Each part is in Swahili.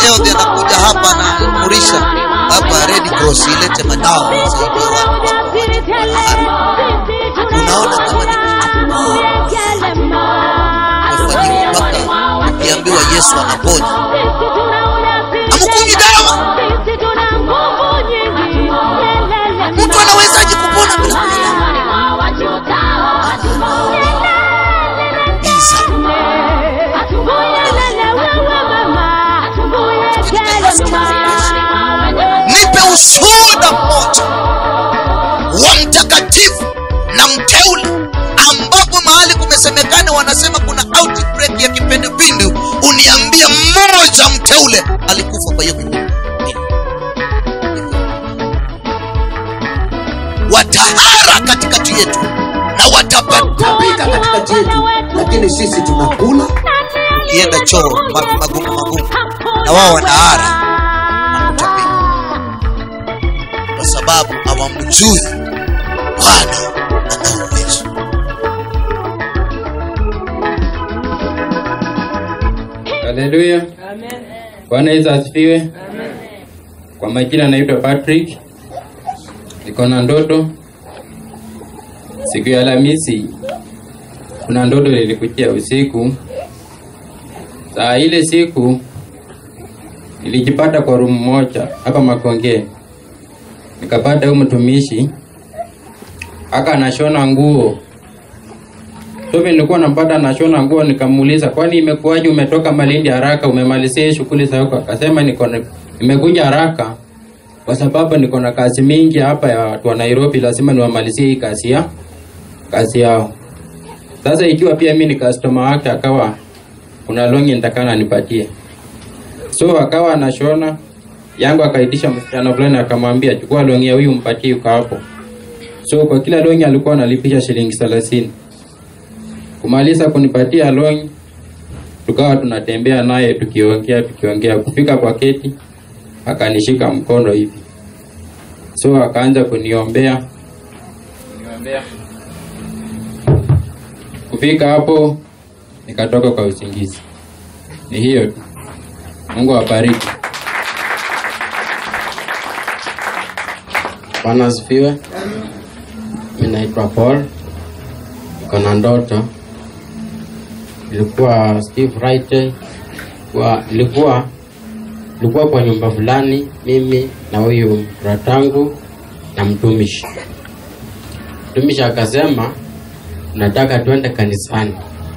leo ndiye anakuja hapa anaamrisha hapa Red Cross ilete madawa kusaidia watu unaona kama ni umefanyiwa mpaka ukiambiwa Yesu anaponya amkunywi dawa mtu anawezaje kupona bila kunywa Biza. nipe ushuhuda mmoja wa mtakatifu na mteule ambapo mahali kumesemekana wanasema kuna outbreak ya kipindupindu uniambie mmoja mteule alikufa kwa hiyo kipindupindu watahara katikati yetu na watapata tapika katikati yetu lakini sisi tunakula kienda choo ma- magumu magumu na wao wanahara na kutapika kwa sababu hawamjui bwana ana uwezo Haleluya. Bwana Yesu asifiwe. Kwa majina naitwa Patrick. Niko na ndoto. Siku ya Alhamisi kuna ndoto ilikujia usiku. Saa ile siku nilijipata kwa rumu moja hapa Makonge. Nikapata huyu mtumishi aka anashona nguo So vile nilikuwa nampata anashona nguo nikamuuliza kwani imekuwaje umetoka Malindi haraka umemalizia shughuli za huko? Akasema niko na- nimekuja haraka kwa sababu niko na kazi mingi hapa ya watu wa Nairobi, lazima niwamalizie hii kazi ya kazi yao. Sasa ikiwa pia mimi ni customer wake, akawa kuna longi nitakana nipatie, so akawa anashona yangu, akaitisha msichana fulani akamwambia chukua longi ya huyu mpatie yuko hapo. So kwa kila longi alikuwa analipisha shilingi thelathini kumaliza kunipatia loan tukawa tunatembea naye tukiongea tukiongea kufika kwa keti akanishika mkono hivi so akaanza kuniombea kuniombea kufika hapo nikatoka kwa usingizi ni hiyo tu mungu awabariki Bwana asifiwe. Mimi naitwa Paul, niko na ndoto. Ilikuwa Steve Friday, kwa ilikuwa ilikuwa kwa nyumba fulani, mimi na huyu bratangu na mtumishi. Mtumishi akasema nataka twende kanisani.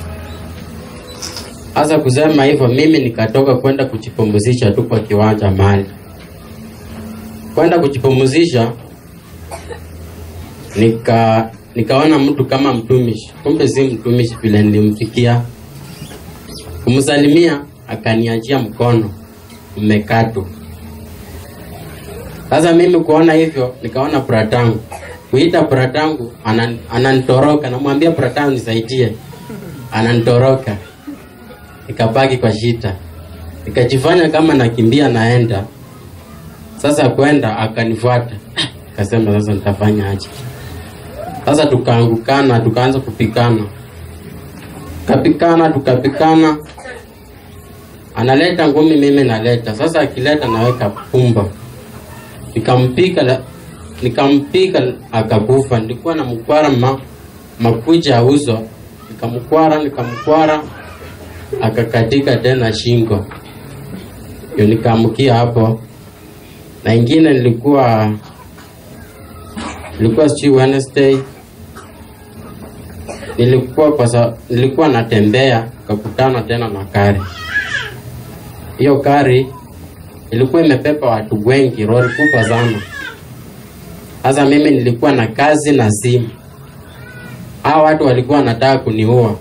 Sasa kusema hivyo, mimi nikatoka kwenda kujipumzisha tu kwa kiwanja mahali kwenda kujipumzisha nika nikaona mtu kama mtumishi, kumbe si mtumishi vile nilimfikia. Kumsalimia akaniachia mkono umekatwa. Sasa mimi kuona hivyo, nikaona bratangu kuita bratangu, anan, ananitoroka, namwambia bratangu nisaidie, ananitoroka. Nikabaki kwa shida, nikajifanya kama nakimbia naenda sasa kwenda akanifuata, akasema sasa nitafanya aje? Sasa tukaangukana, tukaanza kupikana, tukapikana, tukapikana, analeta ngumi, mimi naleta. Sasa akileta naweka pumba, nikampika la- nikampika akakufa. Nilikuwa na mkwara ma, makucha ya uso, nikamkwara nikamkwara, akakatika tena shingo, ndio nikaamkia hapo na ingine nilikuwa nilikuwa sijui Wednesday nilikuwa kwa sa, nilikuwa natembea kakutana tena na kari. Hiyo kari ilikuwa imepepa watu wengi, lori kubwa sana. Sasa mimi nilikuwa na kazi na simu, hao watu walikuwa wanataka kuniua.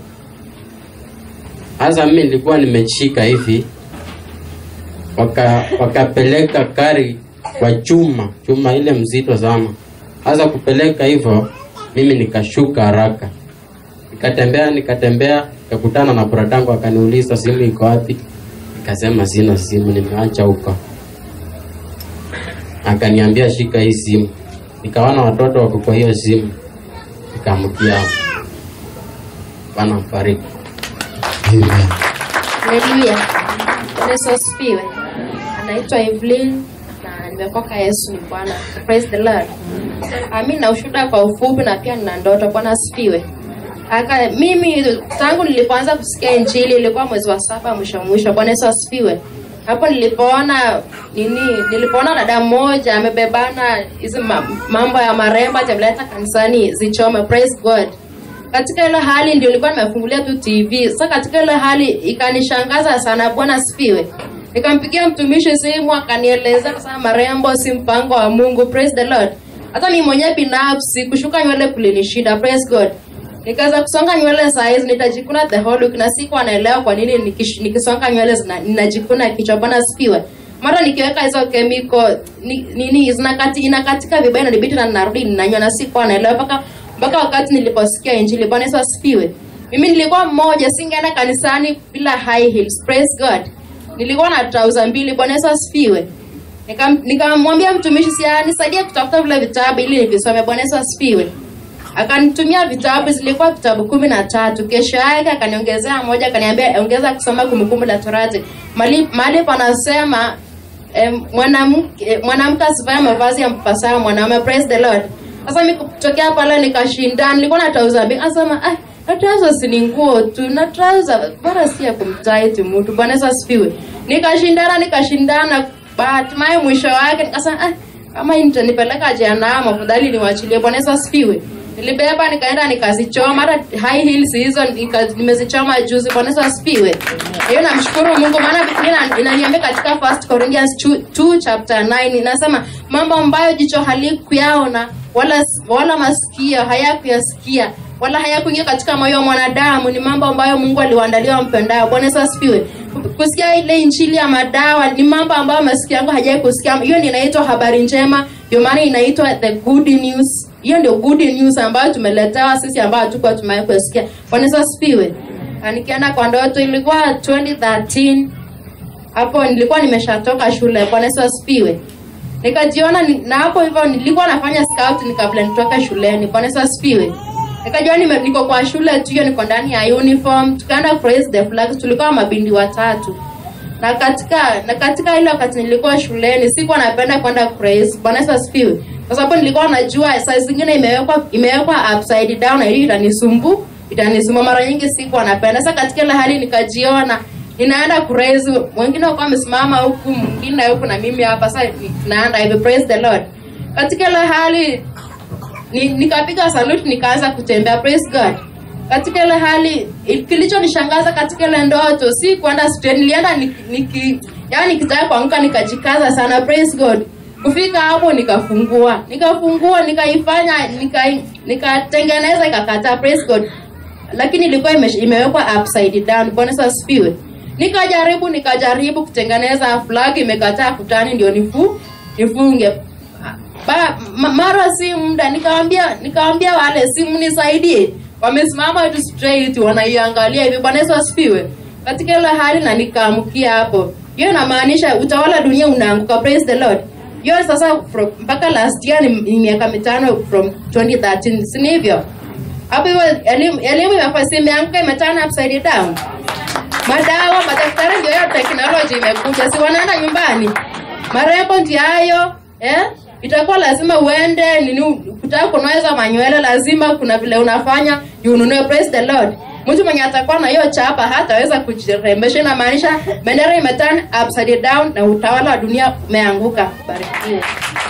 Sasa mimi nilikuwa nimeshika hivi waka wakapeleka kari kwa chuma chuma ile mzito sana. Sasa kupeleka hivyo, mimi nikashuka haraka, nikatembea nikatembea, nikakutana na buratangu, akaniuliza simu iko wapi? Nikasema sina simu, nimeacha huko. Akaniambia shika hii simu, nikaona watoto wako kwa hiyo simu, nikamkia hapo. Bwana mbariki. Amen. Haleluya. Bwana Yesu asifiwe. anaitwa Evelyn na nimekoka Yesu ni Bwana. Praise the Lord. Ah, mimi na ushuhuda kwa ufupi na pia nina ndoto. Bwana asifiwe. Aka mimi tangu nilipoanza kusikia injili ilikuwa mwezi wa saba mwisho mwisho. Bwana Yesu asifiwe. Hapo nilipoona nini, nilipoona dada mmoja amebebana hizi ma, mambo ya marembo atamleta kanisani zichome. Praise God katika ile hali ndio nilikuwa nimefungulia tu TV. Sasa katika ile hali ikanishangaza sana, Bwana asifiwe. Nikampigia mtumishi simu akanieleza kwa sababu marembo si mpango wa Mungu. Praise the Lord. Hata mimi mwenyewe binafsi kushuka nywele kulinishinda. Praise God. Nikaanza kusonga nywele saa hizi nitajikuna the whole week na siku anaelewa kwa nini nikish, nikisonga nywele zina- ninajikuna kichwa. Bwana asifiwe. Mara nikiweka hizo chemical ni, nini zinakati inakatika vibaya na nibidi na ninarudi ninanywa na siku anaelewa mpaka mpaka wakati niliposikia injili. Bwana Yesu asifiwe. Mimi nilikuwa mmoja, singeenda kanisani bila high heels. Praise God. Nilikuwa na trouser mbili. Bwana Yesu asifiwe. Nikam- Nikamwambia mtumishi si nisaidie kutafuta vile vitabu ili nivisome. Bwana Yesu asifiwe. Akanitumia vitabu, zilikuwa vitabu kumi na tatu. Kesho yake akaniongezea moja, akaniambia ongeza kusoma Kumbukumbu la Torati. Mali mahali panasema eh, mwanamke eh, mwanamke asivae mavazi ya mpasayo mwanaume. Praise the Lord. Sasa mimi kutokea pale nikashinda, nilikuwa na trouser mbili. Asema ah, na trouser si ni nguo tu, na trouser bora si ya kumtaiti mtu. Bwana Yesu asifiwe. Nikashindana nikashindana, hatimaye mwisho wake nikasema ah, kama hii nitanipeleka jehanamu, afadhali niwachilie. Bwana Yesu asifiwe. Nilibeba nikaenda nikazichoma, hata high heels hizo nika- nimezichoma juzi. Bwana Yesu asifiwe. Hiyo namshukuru Mungu, maana Biblia ina- inaniambia katika First Corinthians 2 chapter 9 inasema mambo ambayo jicho halikuyaona wala wala masikio hayakuyasikia wala hayakuingia katika moyo wa mwanadamu ni mambo ambayo Mungu aliwaandalia wampendao. Bwana Yesu asifiwe. Kusikia ile injili ya madawa ni mambo ambayo masikio yangu hajawahi kusikia. Hiyo ndio inaitwa habari njema, ndio maana inaitwa the good news. Hiyo ndio good news ambayo tumeletewa sisi ambao hatukuwa tumewahi kusikia. Bwana Yesu asifiwe. Na Nikienda kwa ndoto ilikuwa 2013 hapo nilikuwa nimeshatoka shule. Bwana Yesu asifiwe. Nikajiona ni- na hapo hivyo nilikuwa nafanya scout ni kabla nitoke shuleni. Bwana Yesu asifiwe. Nikajiona nime- niko kwa shule tu hiyo niko ndani ya uniform. Tukaenda praise the flag. Tulikuwa mabindi watatu. Na katika na katika ile wakati nilikuwa shuleni sikuwa napenda kwenda praise. Bwana Yesu asifiwe. Kwa sababu nilikuwa najua saa zingine imewekwa imewekwa upside down na hiyo itanisumbu itanisumbua mara nyingi sikuwa napenda. Sasa katika ile hali nikajiona ninaenda praise, wengine wakawa wamesimama huku, mwingine huku na mimi hapa. Sasa ni- naenda hivi, praise the Lord. Katika ile hali ni, nikapiga salute nikaanza kutembea, praise God. Katika ile hali il- kilichonishangaza katika ile ndoto si kwenda straight, nilienda niki, niki yani nikitaka kuanguka nikajikaza sana, praise God. Kufika hapo nikafungua, nikafungua, nikaifanya, nika- nikatengeneza, ikakataa, praise God lakini ilikuwa ime, imewekwa upside down. Bwana Yesu asifiwe. Nikajaribu nikajaribu kutengeneza flag, imekataa kutani, ndio nifu nifunge ba, ma, mara si muda nikawambia nikawambia wale simu nisaidie, wamesimama tu straight wanaiangalia hivi. Bwana Yesu asifiwe. Katika ile hali na nikaamkia hapo, hiyo inamaanisha utawala dunia unaanguka. Praise the Lord. Hiyo sasa from, mpaka last year ni, ni miaka mitano from 2013 si ni hivyo? hapo hivyo elimu elimu imefasi imeanguka imetana upside down madawa madaktari ndio hiyo teknoloji imekuja si wanaenda nyumbani marembo ndio hayo eh itakuwa lazima uende nini kutaka kunaweza manywele lazima kuna vile unafanya you ununue praise the lord mtu mwenye atakuwa na hiyo chapa hataweza kujirembesha inamaanisha bendera imeturn upside down na utawala wa dunia umeanguka barikiwe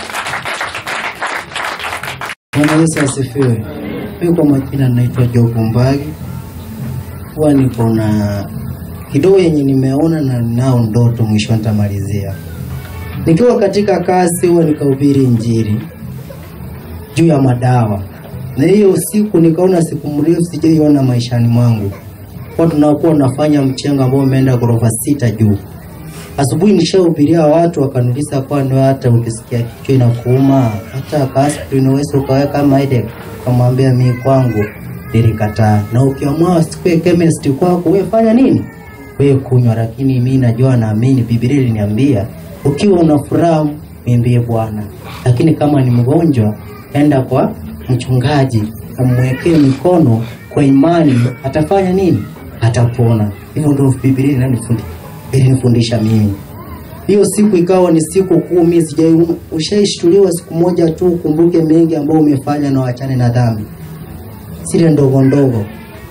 Bwana Yesu asifiwe. Mimi kwa majina naitwa Job Mbagi. Huwa niko na kidogo yenye nimeona na nao ndoto, mwisho nitamalizia. Nikiwa katika kazi, huwa nikahubiri Injili juu ya madawa, na hiyo usiku nikaona siku mrefu sijaiona maishani mwangu, kwa tunakuwa tunafanya mchengo ambao umeenda ghorofa sita juu. Asubuhi nishahubiria watu wakaniuliza, kwani hata ukisikia kichwa inakuuma hata aspirin unaweza ukaweka kama ile? Kamwambia mimi kwangu nilikataa, na ukiamua sikue chemist kwako wewe fanya nini? Wewe kunywa, lakini mimi najua naamini Biblia iliniambia ukiwa una furaha mwimbie Bwana, lakini kama ni mgonjwa enda kwa mchungaji amwekee mikono kwa imani, atafanya nini? Atapona. Hivyo ndio Biblia inanifundisha ilinifundisha mimi. hiyo siku ikawa ni siku kuu mimi sijai ushaishtuliwa siku moja tu ukumbuke mengi ambayo umefanya na wachane na dhambi zile ndogo ndogo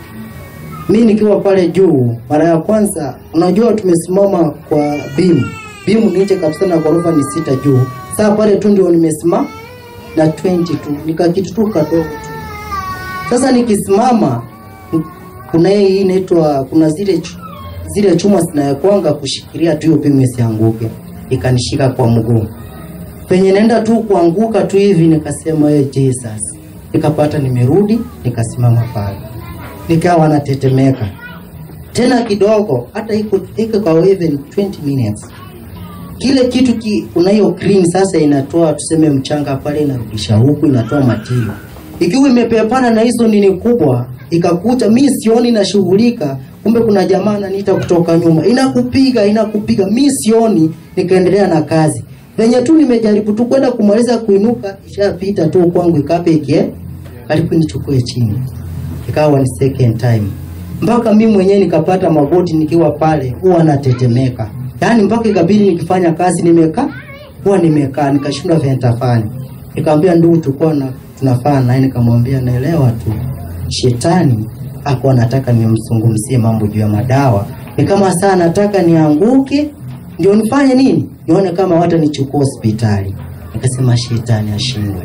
mi nikiwa pale juu mara ya kwanza unajua tumesimama kwa bimu bimu ni nje kabisa na ghorofa ni sita juu saa pale tu ndio nimesimama na 20 tu nikakitu tu kadogo tu sasa nikisimama kuna hii inaitwa kuna zile chu- zile chuma zinayokwanga kushikilia tu hiyo bimu isianguke ikanishika kwa mguu penye naenda tu kuanguka tu hivi nikasema hey, jesus nikapata nimerudi nikasimama pale nikawa natetemeka tena kidogo hata iko iko kwa even 20 minutes kile kitu ki, kuna hiyo cream sasa inatoa tuseme mchanga pale inarudisha huku inatoa matio ikiwa imepepana na hizo nini kubwa ikakuta mi sioni nashughulika kumbe kuna jamaa ananiita kutoka nyuma inakupiga inakupiga mi sioni nikaendelea na kazi venye tu nimejaribu tu kwenda kumaliza kuinuka ishapita tu kwangu ikape ikie karibu nichukue chini ikawa ni second time mpaka mi mwenyewe nikapata magoti nikiwa pale huwa natetemeka yaani mpaka ikabidi nikifanya kazi nimekaa huwa nimekaa nikashindwa vile nitafanya nikamwambia ndugu tulikuwa na tunafaa naye nikamwambia naelewa tu shetani ako anataka nimzungumzie mambo juu ya madawa ni kama saa nataka nianguke ndio nifanye nini nione kama wata nichukua hospitali nikasema shetani ashindwe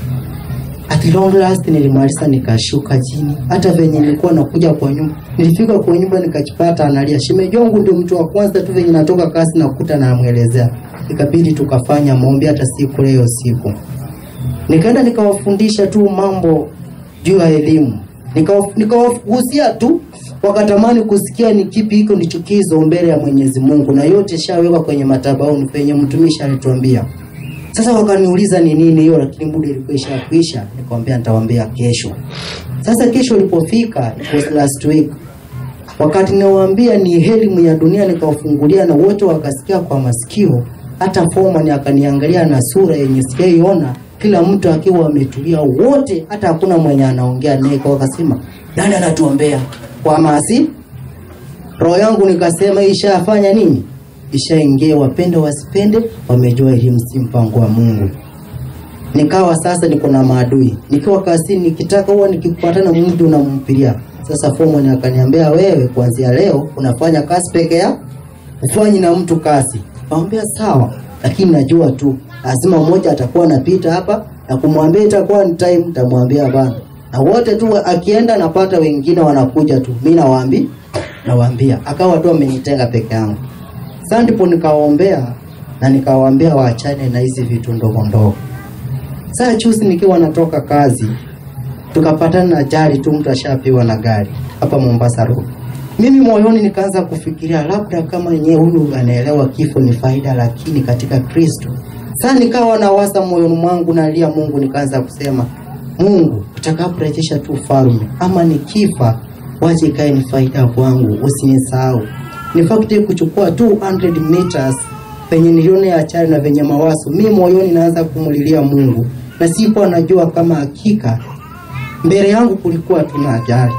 at long last nilimaliza nikashuka chini hata venye nilikuwa nakuja kwa nyumba nilifika kwa nyumba nikajipata analia shemeji wangu ndio mtu wa kwanza tu venye natoka kazi nakuta namwelezea ikabidi tukafanya maombi hata siku leo siku nikaenda nikawafundisha tu mambo juu ya elimu Nikawa- nikawagusia tu wakatamani kusikia ni kipi hiko ni chukizo mbele ya mwenyezi mungu na yote shawekwa kwenye matabauni penye mtumishi alituambia sasa wakaniuliza ni nini hiyo lakini muda ilikuwa ishakwisha nikamwambia nitawaambia kesho sasa kesho ilipofika it was last week wakati nawaambia ni elimu ya dunia nikawafungulia na wote wakasikia kwa masikio hata foman akaniangalia na sura yenye sijaiona kila mtu akiwa ametulia wote hata hakuna mwenye anaongea naye kwa wakasema nani anatuombea kwa masi roho yangu nikasema ishafanya nini ishaingia wapende wasipende wamejua elimu si mpango wa mungu nikawa sasa niko na maadui nikiwa kazini nikitaka huwa nikipatana mtu unampilia sasa foreman akaniambia wewe kuanzia leo unafanya kazi peke yako ufanyi na mtu kazi kaambia sawa lakini najua tu lazima mmoja atakuwa anapita hapa na kumwambia itakuwa ni time nitamwambia bana na wote tu akienda napata wengine wanakuja tu mi nawaambi nawaambia akawa tu amenitenga peke yangu sasa ndipo nikawaombea na nikawaambia waachane na hizi vitu ndogo ndogo saa chusi nikiwa natoka kazi tukapatana na ajali tu mtu ashapiwa na gari hapa mombasa road mimi moyoni nikaanza kufikiria labda kama yenyewe huyu anaelewa kifo ni faida lakini katika kristo saa nikawa nawaza moyoni mwangu nalia mungu nikaanza kusema mungu utakaporejesha tu ufalme ama nikifa wache ikae ni faida kwangu usinisahau ni fakti kuchukua 200 meters penye niliona ya achari na venye mawazo mi moyoni naanza kumulilia mungu na sikuwa najua kama hakika mbele yangu kulikuwa tuna ajali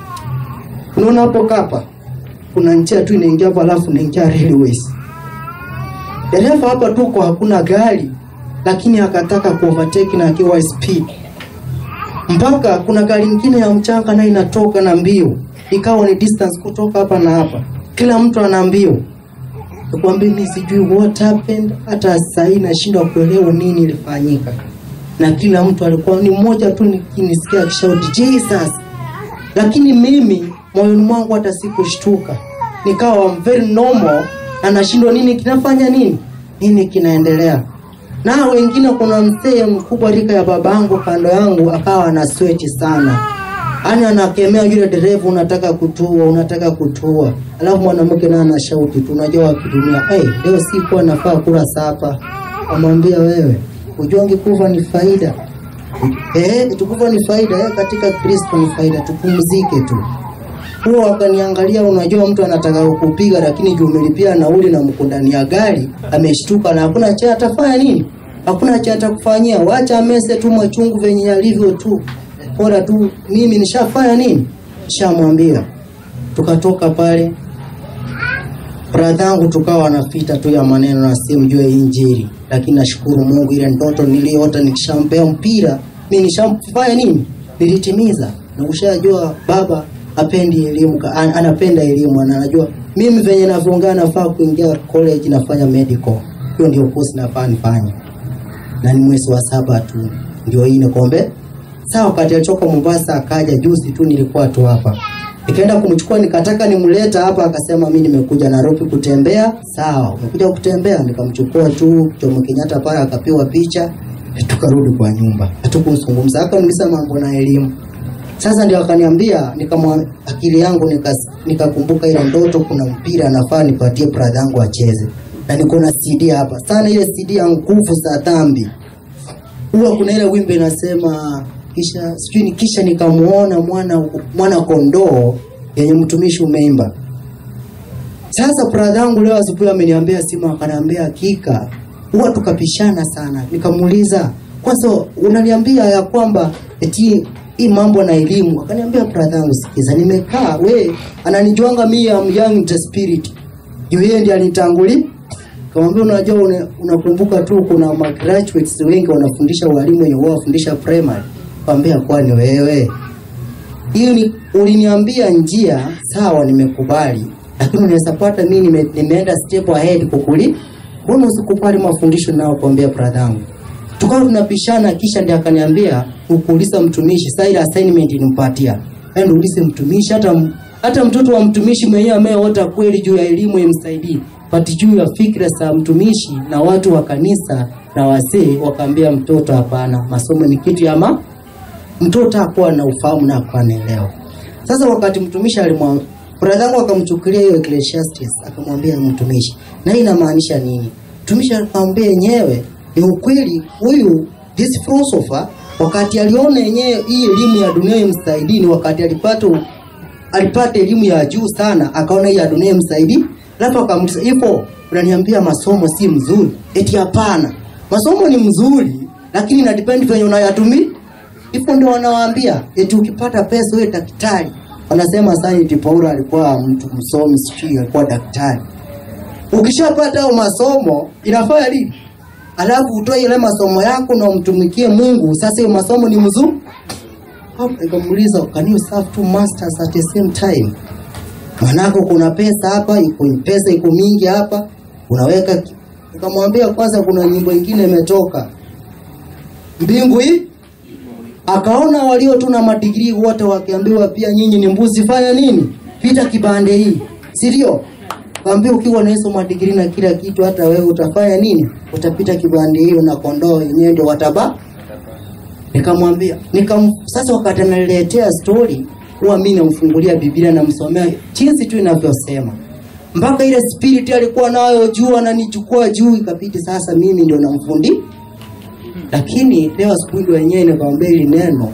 unaona hapo kapa kuna njia tu inaingia hapo alafu inaingia railways dereva hapa tuko hakuna gari lakini akataka kuovertake na akiwa speed mpaka kuna gari ingine ya mchanga nayo inatoka na mbio ikawa ni distance kutoka hapa na hapa kila mtu ana mbio nikwambia mi sijui what happened hata sahii nashindwa kuelewa nini ilifanyika na kila mtu alikuwa ni mmoja tu nikinisikia akishauti jesus lakini mimi moyoni mwangu hata sikushtuka nikawa I'm very normal na nashindwa nini kinafanya nini nini kinaendelea na wengine kuna mzee mkubwa rika ya babangu kando yangu akawa ana sweti sana ani anakemea yule dereva unataka kutua unataka kutua alafu mwanamke naye anashauti tu unajua wakitumia hey, leo sikuwa nafaa kula sapa amwambia wewe ujongi kufa ni faida eh, tukufa ni faida eh, katika kristo ni faida tupumzike tu huo wakaniangalia unajua mtu anataka kukupiga lakini juu umelipia nauli na mko ndani ya gari ameshtuka na hakuna cha atafanya nini hakuna cha atakufanyia wacha amese tu machungu venye yalivyo tu bora tu mimi nishafanya nini nishamwambia tukatoka pale bradhangu tukawa wanapita tu ya maneno na simjue injili, lakini nashukuru Mungu, ile ndoto niliota nikishampea mpira mi nishamfanya nini, nilitimiza. Na ushajua baba apendi elimu, ka- an, anapenda elimu, na anajua mimi venye navyoongea nafaa kuingia college, nafanya medical, hiyo ndio course nafaa nifanye, na ni mwezi wa saba tu ndio hii nikombe Sawa, wakati alichoka Mombasa akaja juzi tu, nilikuwa tu hapa, nikaenda kumchukua, nikataka nimleta hapa, akasema mi nimekuja Nairobi kutembea. Sawa, umekuja kutembea? Nikamchukua tu Jomo Kenyatta pale, akapiwa picha, tukarudi kwa nyumba, hatukumzungumza. Akaniuliza mambo na elimu. Sasa ndio akaniambia, nikamwa akili yangu nikas- nikakumbuka ile ndoto, kuna mpira nafaa nipatie brother yangu acheze, na niko na CD hapa sana, ile CD ya nguvu za dhambi huwa kuna ile wimbo inasema kisha sijui ni kisha nikamuona mwana mwana kondoo yenye mtumishi umeimba. Sasa brother yangu leo asubuhi ameniambia simu, akaniambia hakika, huwa tukapishana sana. Nikamuuliza kwanza, unaniambia ya kwamba eti hii mambo na elimu? Akaniambia brother yangu, sikiza, nimekaa we, ananijuanga mimi am young in the spirit, juu yeye ndiye alinitangulia Kamwambia unajua una- unakumbuka tu kuna ma graduates wengi wanafundisha walimu wenye wao wafundisha primary. Kwambia kwani wewe? Hiyo ni uliniambia njia sawa nimekubali. Lakini unaweza pata mimi nime, nimeenda step ahead kukuli. Mbona usikubali mafundisho nao kuambia brother yangu? Tukawa tunapishana kisha ndiye akaniambia ukuuliza mtumishi sasa ile assignment nimpatia. Yaani uulize mtumishi hata m- hata mtoto wa mtumishi mwenyewe ameota kweli juu ya elimu imsaidie. Pati juu ya fikra za mtumishi na watu wa kanisa na wazee wakaambia mtoto hapana, masomo ni kitu ya ma mtoto hakuwa na ufahamu na hakuwa anaelewa. Sasa wakati mtumishi alimwa brother yangu akamchukulia hiyo Ecclesiastes akamwambia mtumishi, na hii inamaanisha nini? Mtumishi akamwambia yenyewe ni ukweli, huyu this philosopher wakati aliona yenyewe hii elimu ya dunia imsaidii, ni wakati alipata u- alipata elimu ya juu sana, akaona hii ya dunia imsaidii, alafu akamuuliza hivyo, unaniambia masomo si mzuri? Eti hapana, masomo ni mzuri, lakini ina depend venye unayatumia hivyo ndio wanawaambia eti ukipata pesa wewe daktari. Wanasema sasa eti Paulo alikuwa mtu msomi, sijui alikuwa daktari. Ukishapata hayo masomo inafanya nini? Alafu utoe ile masomo yako na umtumikie Mungu. Sasa hiyo masomo ni mzuri. Hapo nikamuuliza, can you serve two masters at the same time? Manako kuna pesa hapa, iko pesa iko mingi hapa, unaweka. ki- Nikamwambia kwanza, kuna nyimbo ingine imetoka mbingu hii akaona walio tu na madigrii wote wakiambiwa pia nyinyi ni mbuzi, fanya nini? Pita kibande hii, si ndio? Kaambia ukiwa na hizo madigrii na kila kitu, hata wewe utafanya nini? Utapita kibande hiyo na kondoo yenyewe ndio wataba. Nikamwambia nikam, sasa wakati ananiletea story, huwa mimi namfungulia Biblia namsomea jinsi tu inavyosema mpaka ile spirit alikuwa nayo juu ananichukua juu, ikabidi sasa mimi ndio namfundi lakini leo asubuhi ndio wenyewe nikamwambia hili neno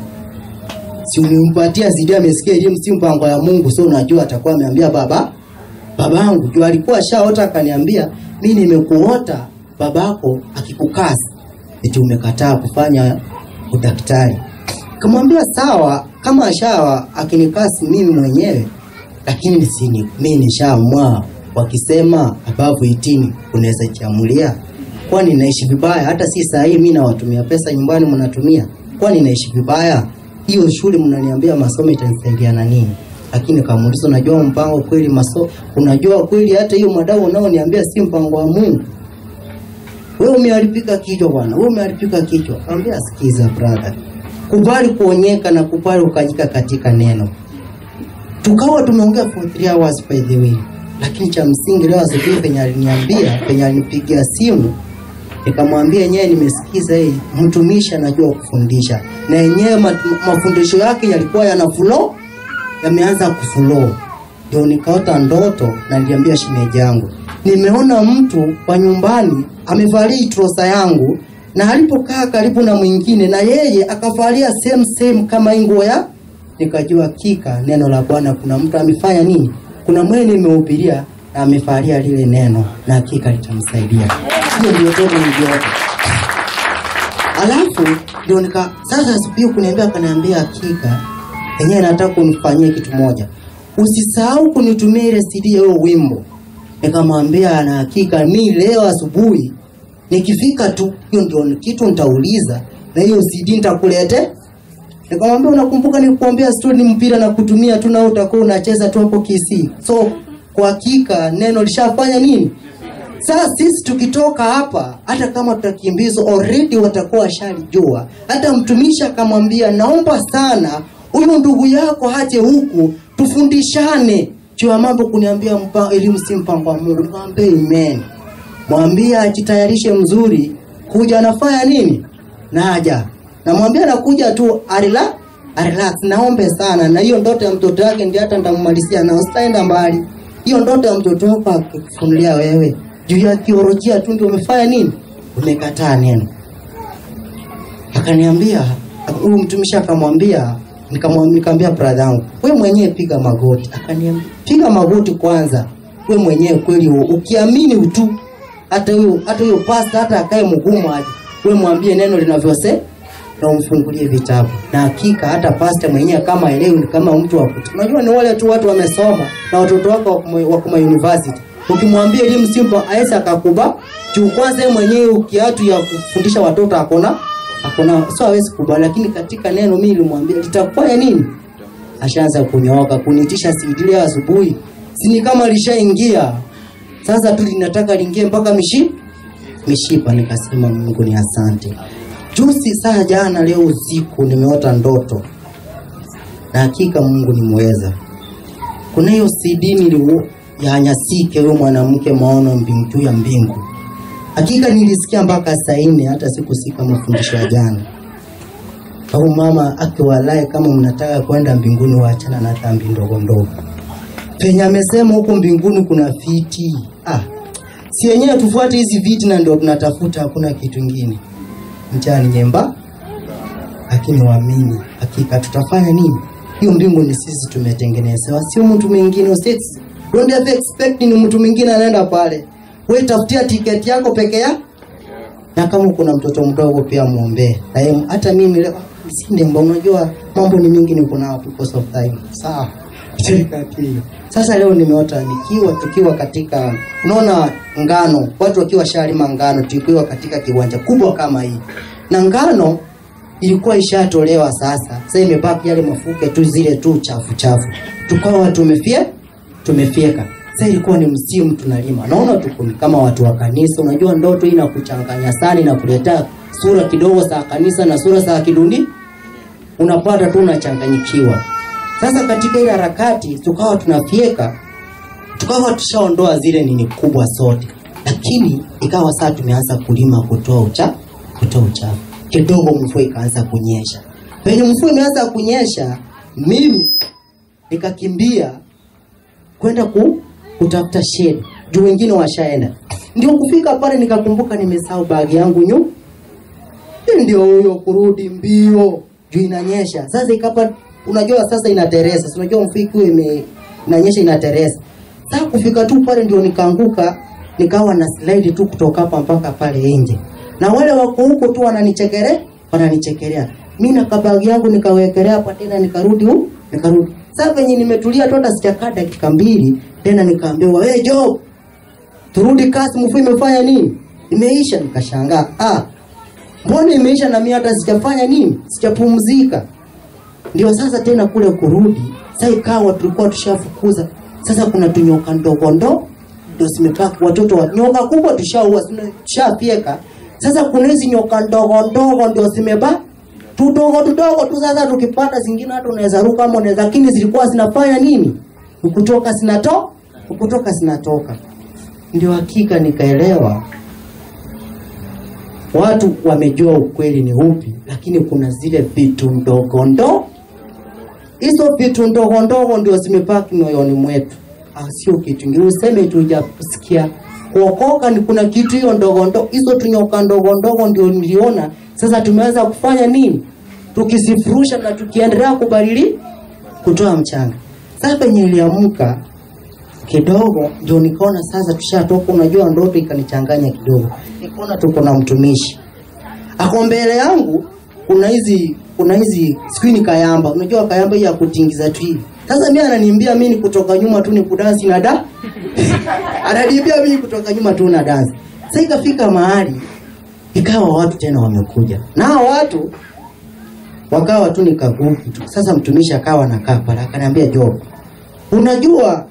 si ulimpatia zidi amesikia elimu si mpango ya Mungu so unajua atakuwa ameambia baba babangu juu alikuwa shaota akaniambia mimi nimekuota babako akikukasi eti umekataa kufanya udaktari kamwambia sawa kama ashawa akinikasi mimi mwenyewe lakini sini mimi nishaamua wakisema above 18 unaweza jiamulia kwani naishi vibaya hata si saa hii mimi nawatumia pesa nyumbani mnatumia kwani naishi vibaya hiyo shule mnaniambia masomo itanisaidia na nini lakini kamuuliza unajua mpango kweli maso unajua kweli hata hiyo madau unaoniambia si mpango wa Mungu wewe umeharibika kichwa bwana wewe umeharibika kichwa ambia sikiza brother kubali kuonyeka na kubali ukanyika katika neno tukawa tumeongea for three hours by the way lakini cha msingi leo asubuhi penye aliniambia penye alinipigia simu nikamwambia yenyewe nimesikiza hii mtumishi anajua kufundisha na yenyewe ma- mafundisho yake yalikuwa yana flow yameanza kuflow ndio nikaota ndoto na niliambia shemeji yangu nimeona mtu kwa nyumbani amevalia trosa yangu na alipokaa karibu na mwingine na yeye akavalia same same kama hii nguo ya nikajua kika neno la Bwana kuna mtu amefanya nini kuna mwene nimehubiria na amevalia lile neno na hakika litamsaidia hiyo ndio ndoto niliota alafu ndio nika sasa asubuhi kuniambia akaniambia hakika yenyewe nataka unifanyie kitu moja usisahau kunitumia ile CD ya huo wimbo nikamwambia na hakika mi leo asubuhi nikifika tu hiyo ndio kitu nitauliza na hiyo cd nitakulete nikamwambia unakumbuka nikuambia story ni mpira na kutumia tu na utakuwa unacheza tu hapo kisi so kwa hakika neno lishafanya nini sasa sisi tukitoka hapa hata kama tutakimbizwa already watakuwa washalijua hata mtumishi akamwambia naomba sana huyu ndugu yako haje huku tufundishane juu ya mambo kuniambia mpa, elimu si mpango wa mungu nikamwambia amen mwambie ajitayarishe mzuri kuja anafanya nini naja namwambia nakuja tu arela relax naombe sana na hiyo ndoto ya mtoto wake ndio hata nitammalizia na usitaenda mbali hiyo ndoto ya mtoto wako akikufunulia wewe juu ya theolojia tu ndio umefanya nini umekataa neno akaniambia huyu mtumishi akamwambia nikamwambia nikamwambia brother yangu wewe mwenyewe piga magoti akaniambia piga magoti kwanza wewe mwenyewe kweli u- ukiamini tu hata huyo hata huyo pasta hata akae mgumu aje wewe mwambie neno linavyose na umfungulie vitabu na hakika hata pasta mwenyewe kama elewi ni kama mtu wa kutu unajua ni wale tu watu wamesoma na watoto wako wako ma- wako ma university ukimwambia elimu simple aisa akakuba juu kwanza yeye mwenyewe kiatu ya kufundisha watoto akona akona sio hawezi kubali lakini katika neno mimi nilimwambia litakufanya nini ashaanza kunyooka kunitisha CD leo asubuhi sini kama lishaingia sasa tu linataka liingie mpaka mishi mishipa nikasema Mungu ni asante juzi saa jana leo usiku nimeota ndoto na hakika Mungu ni mweza kuna hiyo CD niliu ya Nyasike huyo mwanamke maono mbingu juu ya mbingu hakika nilisikia mpaka saa nne hata sikusika mafundisho ya jana au mama akiwalae kama mnataka kwenda mbinguni waachana na dhambi ndogo ndogo penye amesema huko mbinguni kuna viti ah, si yenyewe tufuate hizi viti na ndio tunatafuta hakuna kitu ingine mchana ni nyemba lakini waamini hakika tutafanya nini hiyo mbingu ni sisi tumetengenezewa sio mtu mwingine Usi- don't have expect ni mtu mwingine anaenda pale we tafutia tiketi yako peke yako na kama kuna mtoto mdogo pia muombee na yeye hata mimi leo si ndemba unajua mambo ni mingi niko nao because of time sawa Katika hiyo. sasa leo nimeota nikiwa tukiwa katika unaona ngano watu wakiwa shalima ngano tukiwa katika kiwanja kubwa kama hii na ngano ilikuwa ishatolewa sasa sasa imebaki yale mafuke tu zile tu chafu chafu tukawa tumefie tumefyeka sasa ilikuwa ni msimu tunalima naona tuko ni kama watu wa kanisa unajua ndoto hii inakuchanganya sana inakuletea sura kidogo za kanisa na sura za kidundi unapata tu unachanganyikiwa sasa katika ile harakati tukawa tunafyeka tukawa tushaondoa zile nini kubwa zote lakini ikawa saa tumeanza kulima kutoa ucha kutoa uchafu kidogo mvua ikaanza kunyesha penye mvua imeanza kunyesha mimi nikakimbia kwenda ku, kutafuta shade juu wengine washaenda ndio kufika pale nikakumbuka nimesahau bagi yangu nyu ndio huyo kurudi mbio juu inanyesha sasa ikapa unajua sasa inateresa si unajua mvua ikiwa ime inanyesha inateresa sasa kufika tu pale ndio nikaanguka nikawa na slide tu kutoka hapa mpaka pale nje na wale wako huko tu wananichekere wananichekelea mi na kabagi yangu nikawekelea hapa tena nikarudi hu nikarudi sasa venye nimetulia tu hata sijakaa dakika mbili tena nikaambiwa hey, job turudi kasi mvua imefanya nini imeisha nikashangaa ah mbona imeisha na mimi hata sijafanya nini sijapumzika ndio sasa tena kule kurudi sasa ikawa tulikuwa tushafukuza sasa kuna tunyoka ndogo ndo ndio zimebaki watoto wa nyoka kubwa tushaua sina- tushafyeka sasa kuna hizi nyoka ndogo ndogo ndio zimebaki tudogo tudogo tu sasa tukipata zingine hata unaweza ruka ama unaweza lakini zilikuwa zinafanya nini ukutoka zinato ukutoka zinatoka ndio hakika nikaelewa watu wamejua ukweli ni upi lakini kuna zile vitu ndogo ndo hizo vitu ndogo ndogo ndio zimebaki moyoni mwetu Ah, sio kitu ingine useme tujakusikia kuokoka ni kuna kitu hiyo ndogo ndogo hizo tunyoka ndogo ndogo ndio niliona sasa tumeweza kufanya nini tukisifurusha na tukiendelea kubadili kutoa mchanga sasa penye iliamka kidogo ndio nikaona sasa tushatoka unajua ndoto ikanichanganya kidogo nikaona tuko na mtumishi ako mbele yangu kuna hizi kuna hizi sijui ni kayamba unajua kayamba hii ya kutingiza tu hivi sasa mimi ananiambia mimi ni kutoka nyuma tu ni kudansi na da ananiambia mimi kutoka nyuma tu na dansi sasa ikafika mahali ikawa watu tena wamekuja na hao watu wakawa tu ni kagufu tu sasa mtumishi akawa nakaa pale akaniambia Job unajua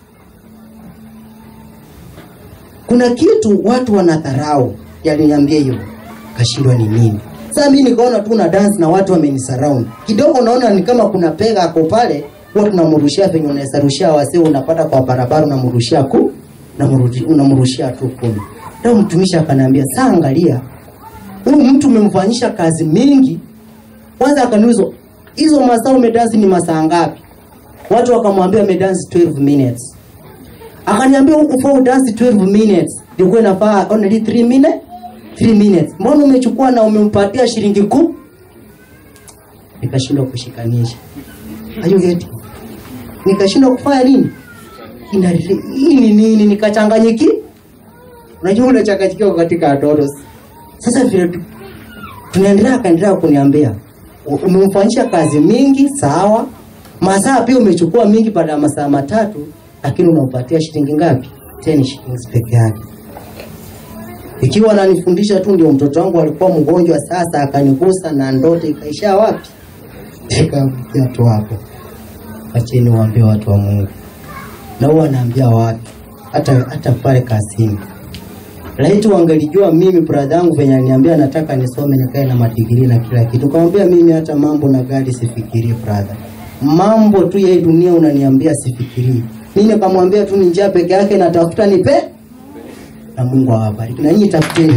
kuna kitu watu wanadharau yaliniambia hiyo kashindwa ni nini sasa mimi nikaona tu na dance na watu wamenisurround kidogo naona ni kama kuna pega ako pale huwa tunamrushia venye unaweza rushia wasee unapata kwa barabara unamrushia ku unamrushi- unamrushia tu kumi ndio mtumishi akaniambia saa angalia huyu mtu umemfanyisha kazi mingi kwanza akaniuliza hizo masaa umedansi ni masaa ngapi watu wakamwambia umedansi 12 minutes akaniambia huku for dance 12 minutes ilikuwa inafaa only 3 minutes 3 minutes mbona umechukua na umempatia shilingi kumi nikashindwa kushikanisha are you getting nikashindwa kufanya nini Ina- hii ni nini nikachanganyiki unajua unachanganyikiwa katika watoto sasa vile tu- tunaendelea akaendelea kuniambia "U- umemfanyisha kazi mingi sawa masaa pia umechukua mingi baada ya masaa matatu lakini unampatia shilingi ngapi 10 shillings peke yake ikiwa ananifundisha tu ndio mtoto wangu alikuwa mgonjwa sasa akanigusa na ndoto ikaisha wapi ikafikia tu hapo acheni waambie watu wa mungu na huwa anaambia watu hata hata pale kazini laiti wangelijua mimi brother yangu venye aliniambia nataka nisome nikae na madigiri na kila kitu kamwambia mimi hata mambo na gari sifikirii brother mambo tu ya hii dunia unaniambia sifikirii mimi nikamwambia tu ni njia peke yake natafuta nipe na mungu awabariki na nyinyi tafuteni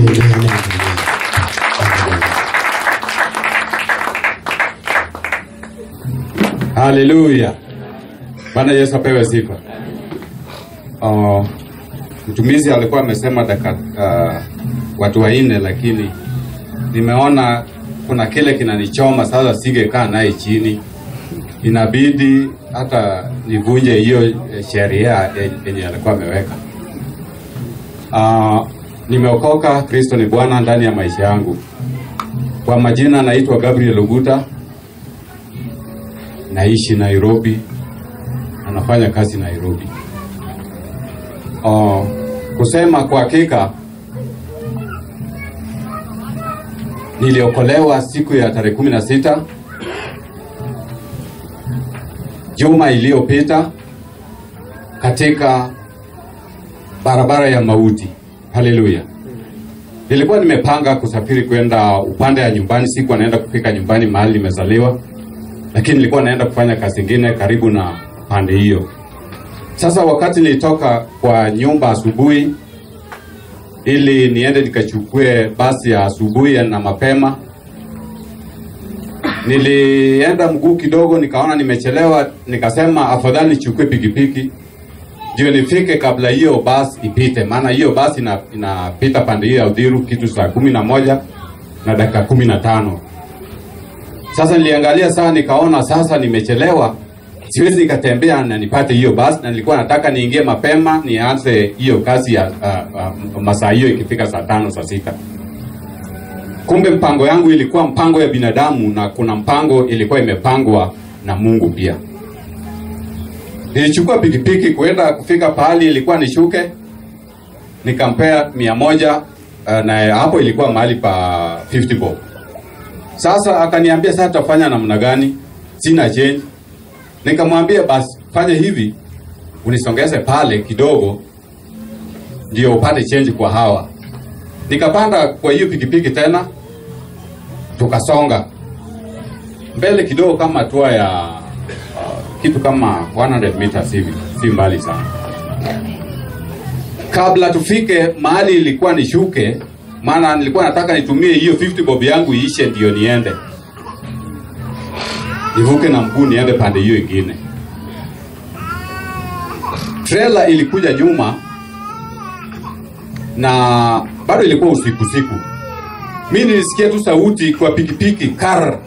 haleluya bwana yesu apewe sifa uh, mtumizi alikuwa amesema daka uh, watu wanne lakini nimeona kuna kile kinanichoma sasa singekaa naye chini inabidi hata nivunje hiyo eh, sheria eh, yenye alikuwa ameweka uh, nimeokoka kristo ni bwana ndani ya maisha yangu kwa majina naitwa gabriel uguta naishi Nairobi, anafanya kazi Nairobi. Uh, kusema kwa hakika niliokolewa siku ya tarehe kumi na sita juma iliyopita katika barabara ya mauti. Haleluya! Nilikuwa nimepanga kusafiri kwenda upande ya nyumbani, sikuwa naenda kufika nyumbani mahali nimezaliwa lakini nilikuwa naenda kufanya kazi ingine karibu na pande hiyo. Sasa wakati nilitoka kwa nyumba asubuhi ili niende nikachukue basi ya asubuhi na mapema, nilienda mguu kidogo, nikaona nimechelewa, nikasema afadhali nichukue pikipiki ndio nifike kabla hiyo basi ipite, maana hiyo basi ina- inapita pande hiyo ya Udhiru kitu saa kumi na moja na dakika kumi na tano. Sasa niliangalia saa nikaona sasa nimechelewa, siwezi nikatembea na nipate hiyo basi, na nilikuwa nataka niingie mapema nianze hiyo kazi ya uh, uh, masaa hiyo ikifika saa tano saa sita. Kumbe mpango yangu ilikuwa mpango ya binadamu na kuna mpango ilikuwa imepangwa na Mungu pia. Nilichukua pikipiki kuenda kufika pahali ilikuwa nishuke, nikampea mia moja uh, na hapo ilikuwa mahali pa 50 bob. Sasa akaniambia sasa tutafanya namna gani? Sina change. Nikamwambia basi fanya hivi, unisongeze pale kidogo ndio upate change kwa hawa. Nikapanda kwa hiyo pikipiki tena, tukasonga mbele kidogo, kama hatua ya uh, kitu kama 100 meters hivi, si mbali sana. Kabla tufike mahali ilikuwa nishuke, maana nilikuwa nataka nitumie hiyo 50 bob yangu iishe ndio niende nivuke na mguu niende pande hiyo ingine. Trailer ilikuja nyuma na bado ilikuwa usiku siku. Mi nilisikia tu sauti kwa pikipiki kar.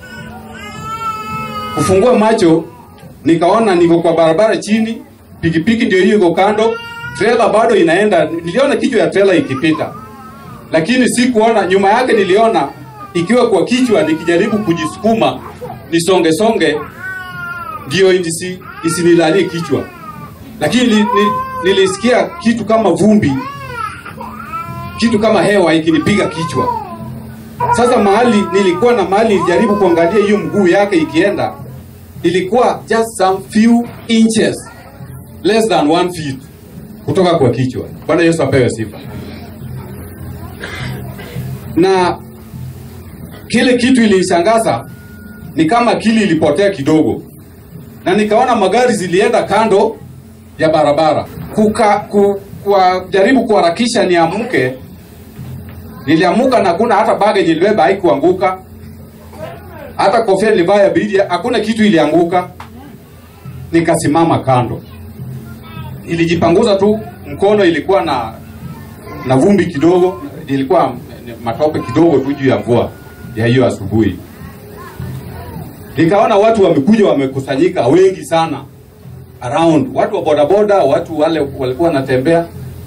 Kufungua macho nikaona niko kwa barabara chini, pikipiki ndio hiyo iko kando, trailer bado inaenda. Niliona kichwa ya trailer ikipita, lakini sikuona nyuma yake. Niliona ikiwa kwa kichwa, nikijaribu kujisukuma nisonge songe, ndio nisi isinilalie kichwa lakini ni, ni, nilisikia kitu kama vumbi kitu kama hewa ikinipiga kichwa sasa mahali nilikuwa na mahali nilijaribu kuangalia hiyo mguu yake ikienda ilikuwa just some few inches less than one feet kutoka kwa kichwa bwana yesu apewe sifa na kile kitu ilinishangaza ni kama akili ilipotea kidogo na nikaona magari zilienda kando ya barabara kuka ku, kwa jaribu kuharakisha niamke niliamuka na kuna hata bage nilibeba haikuanguka hata kofia nilivaa ya bidi hakuna kitu ilianguka nikasimama kando ilijipanguza tu mkono ilikuwa na na vumbi kidogo ilikuwa matope kidogo tu juu ya mvua ya hiyo asubuhi nikaona watu wamekuja wamekusanyika wengi sana around watu wa bodaboda watu wale walikuwa wanatembea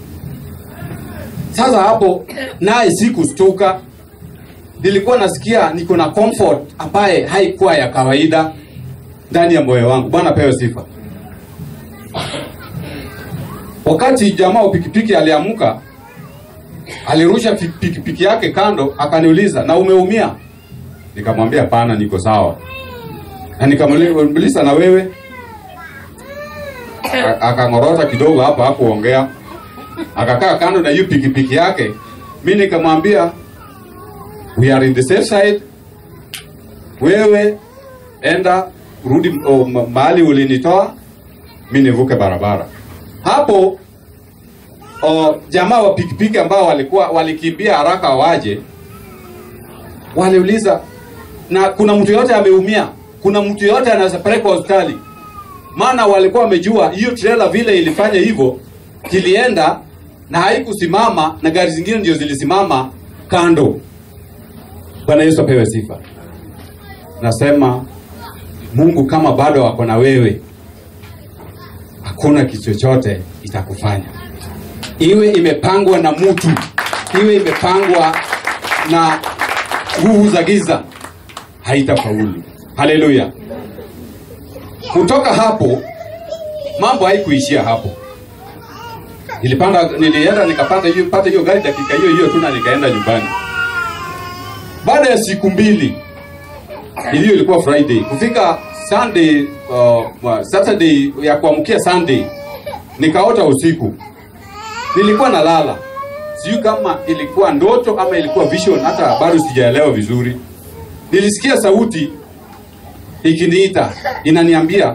sasa hapo naye sikustuka nilikuwa nasikia niko na comfort ambaye haikuwa ya kawaida ndani ya moyo wangu bwana pewe sifa wakati jamaa wa pikipiki aliamuka alirusha pi- pikipiki yake kando akaniuliza na umeumia nikamwambia pana niko sawa na nikamuuliza na wewe A- akang'orota kidogo hapo hakuongea akakaa kando na hiyo pikipiki yake mi nikamwambia we are in the safe side wewe enda rudi oh, ma- mahali ulinitoa mi nivuke barabara hapo oh, jamaa wa pikipiki ambao walikuwa walikimbia haraka waje waliuliza na kuna mtu yoyote ameumia kuna mtu yoyote anaweza pelekwa hospitali maana walikuwa wamejua hiyo trailer vile ilifanya hivyo kilienda na haikusimama na gari zingine ndio zilisimama kando bwana yesu apewe sifa nasema mungu kama bado ako na wewe hakuna kitu chochote itakufanya iwe imepangwa na mtu iwe imepangwa na nguvu za giza haitafaulu haleluya kutoka hapo mambo haikuishia hapo nilipanda nilienda nikapata hiyo pata hiyo gari dakika hiyo hiyo tu na nikaenda nyumbani baada ya siku mbili hiyo ilikuwa friday kufika sunday uh, saturday ya kuamkia sunday nikaota usiku nilikuwa nalala sijui kama ilikuwa ndoto ama ilikuwa vision hata bado sijaelewa vizuri nilisikia sauti ikiniita inaniambia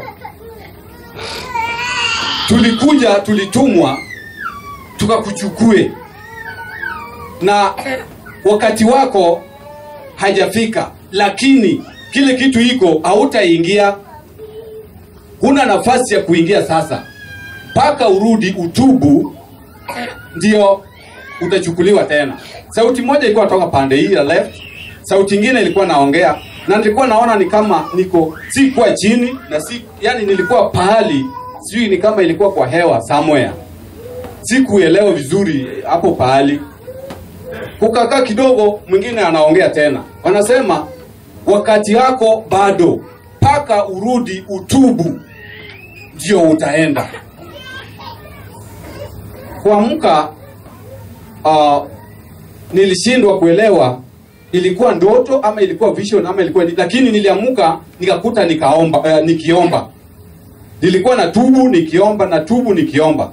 tulikuja tulitumwa tukakuchukue na wakati wako hajafika lakini kile kitu iko hautaingia huna nafasi ya kuingia sasa mpaka urudi utubu ndio utachukuliwa tena sauti moja ilikuwa toka pande hii ya left sauti ingine ilikuwa naongea na nilikuwa naona ni kama niko sikuwa chini na si yani nilikuwa pahali sijui ni kama ilikuwa kwa hewa somewhere sikuelewa vizuri hapo pahali kukakaa kidogo mwingine anaongea tena wanasema wakati wako bado mpaka urudi utubu ndio utaenda kuamka uh, nilishindwa kuelewa ilikuwa ndoto ama ilikuwa vision ama ilikuwa ni, lakini niliamuka nikakuta nikaomba uh, nikiomba nilikuwa na tubu nikiomba na tubu nikiomba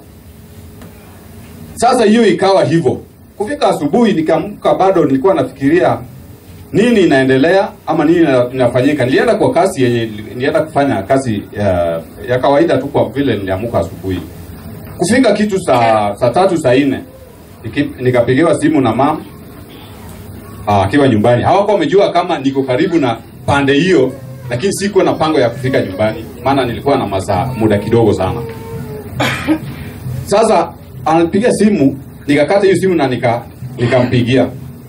sasa hiyo ikawa hivyo kufika asubuhi nikaamka bado nilikuwa nafikiria nini inaendelea ama nini ina- inafanyika nilienda kwa kazi yenye nilienda kufanya kazi ya, ya kawaida tu kwa vile niliamuka asubuhi kufika kitu saa saa tatu saa nne niki- nikapigiwa simu na mama ah, akiwa nyumbani hawakuwa wamejua kama niko karibu na pande hiyo lakini sikuwa na pango ya kufika nyumbani maana nilikuwa na masaa muda kidogo sana sasa anapiga simu nikakata hiyo simu na nika nikampigia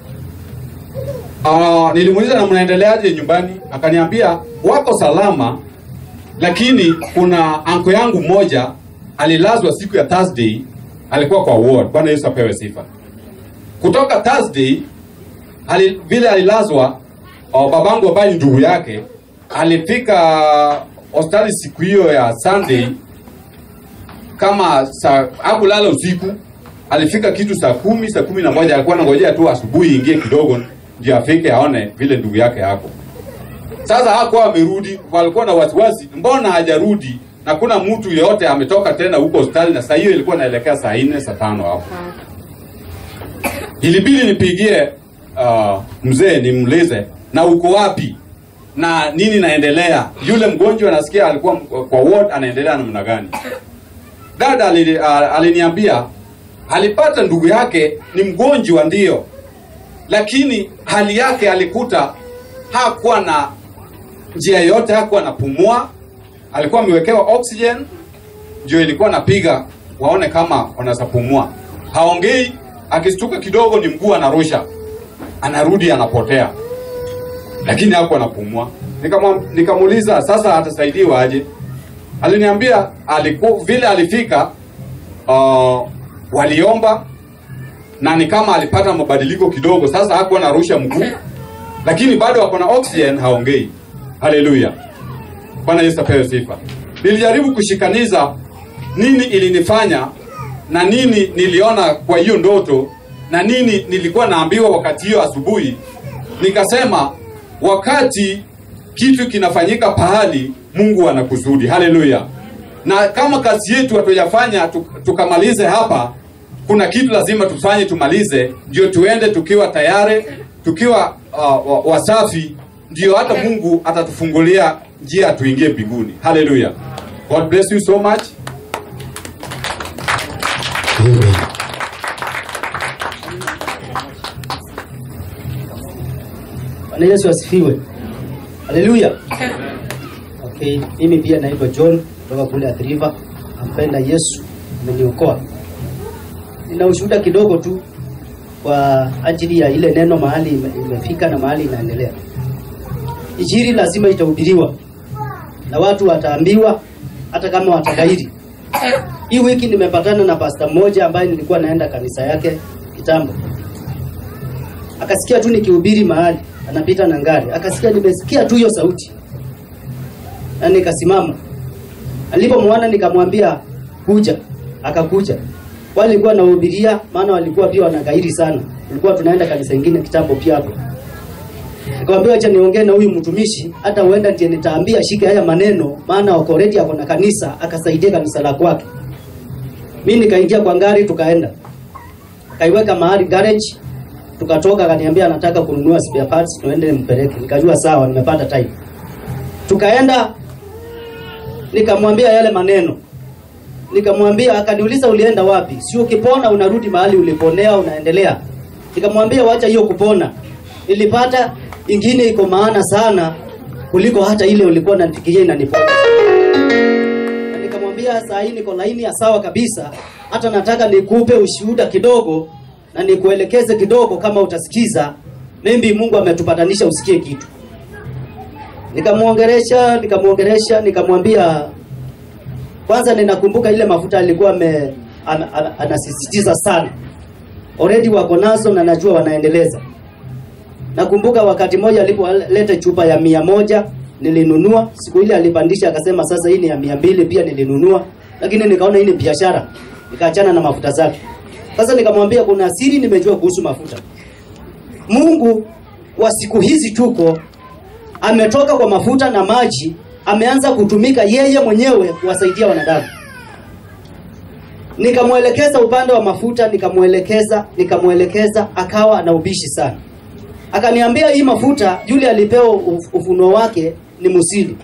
uh, nilimuuliza na mnaendeleaje nyumbani akaniambia wako salama lakini kuna anko yangu mmoja alilazwa siku ya thursday alikuwa kwa ward bwana yesu apewe sifa kutoka thursday ali, vile alilazwa uh, babangu ambaye ni ndugu yake alifika hospitali siku hiyo ya Sunday kama saa hakulala usiku, alifika kitu saa kumi saa kumi na moja alikuwa anangojea tu asubuhi ingie kidogo ndio afike aone vile ndugu yake yako. Sasa hakuwa amerudi, walikuwa na wasiwasi, mbona hajarudi na kuna mtu yeyote ametoka tena huko hospitali, na saa hiyo ilikuwa inaelekea saa nne saa tano hapo. Ilibidi nipigie uh, mzee nimuulize na uko wapi na nini naendelea. Yule mgonjwa nasikia alikuwa kwa ward anaendelea namna gani? Dada alini- a- aliniambia alipata ndugu yake ni mgonjwa ndio, lakini hali yake alikuta hakuwa na njia yote, hakuwa anapumua, alikuwa amewekewa oxygen ndio ilikuwa napiga waone kama wanaweza pumua. Haongei, akistuka kidogo ni mguu anarusha, anarudi anapotea, lakini hakuwa anapumua. Nikamwa- Nikamuuliza sasa atasaidiwa aje? Aliniambia aliku, vile alifika uh, waliomba na ni kama alipata mabadiliko kidogo, sasa hakuwa anarusha mguu, lakini bado ako na oxygen, haongei. Haleluya! Bwana Yesu apewe sifa. Nilijaribu kushikaniza nini ilinifanya na nini niliona kwa hiyo ndoto na nini nilikuwa naambiwa wakati hiyo asubuhi. Nikasema wakati kitu kinafanyika pahali, Mungu ana kusudi. Haleluya! Na kama kazi yetu hatujafanya tu- tukamalize hapa, kuna kitu lazima tufanye tumalize, ndio tuende tukiwa tayari, tukiwa uh, wa- wasafi, ndio hata Mungu atatufungulia njia tuingie mbinguni. Haleluya! God bless you so much. Bwana Yesu asifiwe. Haleluya. Okay, mimi pia naitwa John kutoka kule Athi River. Nampenda Yesu, ameniokoa. Nina ushuhuda kidogo tu kwa ajili ya ile neno mahali ime- imefika na mahali inaendelea. Injili lazima itahubiriwa na watu wataambiwa hata kama watagairi. Hii wiki nimepatana na pasta mmoja ambaye nilikuwa naenda kanisa yake kitambo akasikia tu nikihubiri mahali anapita na ngari, akasikia nimesikia tu hiyo sauti, na nikasimama. Alipomwona nikamwambia kuja, akakuja. Walikuwa nahubiria, maana walikuwa pia wanagairi sana, tulikuwa tunaenda kanisa ingine kitambo pia hapo. Nikamwambia acha niongee na huyu mtumishi, hata huenda ndiye nitaambia shike haya maneno, maana wako already ako na kanisa, akasaidia kanisa la kwake. Mimi nikaingia kwa ngari, tukaenda kaiweka mahali garage tukatoka akaniambia anataka kununua spare parts tuende nimpeleke nikajua sawa nimepata time tukaenda nikamwambia yale maneno nikamwambia akaniuliza ulienda wapi si ukipona unarudi mahali uliponea unaendelea nikamwambia wacha hiyo kupona nilipata ingine iko maana sana kuliko hata ile ulikuwa unanifikiria inaniponya na nikamwambia saa hii niko laini ya sawa kabisa hata nataka nikupe ushuhuda kidogo na nikuelekeze kidogo kama utasikiza maybe mungu ametupatanisha usikie kitu nikamwongeresha nikamwongeresha nikamwambia kwanza ninakumbuka ile mafuta alikuwa ame, ana, ana, anasisitiza sana already wako nazo na najua wanaendeleza nakumbuka wakati mmoja alipoleta chupa ya mia moja nilinunua siku ile alipandisha akasema sasa hii ni ya mia mbili pia nilinunua lakini nikaona hii ni biashara nikaachana na mafuta zake sasa nikamwambia kuna siri nimejua kuhusu mafuta mungu wa siku hizi tuko ametoka kwa mafuta na maji ameanza kutumika yeye mwenyewe kuwasaidia wanadamu nikamwelekeza upande wa mafuta nikamwelekeza nikamwelekeza akawa na ubishi sana akaniambia hii mafuta yule alipewa uf- ufunuo wake ni musili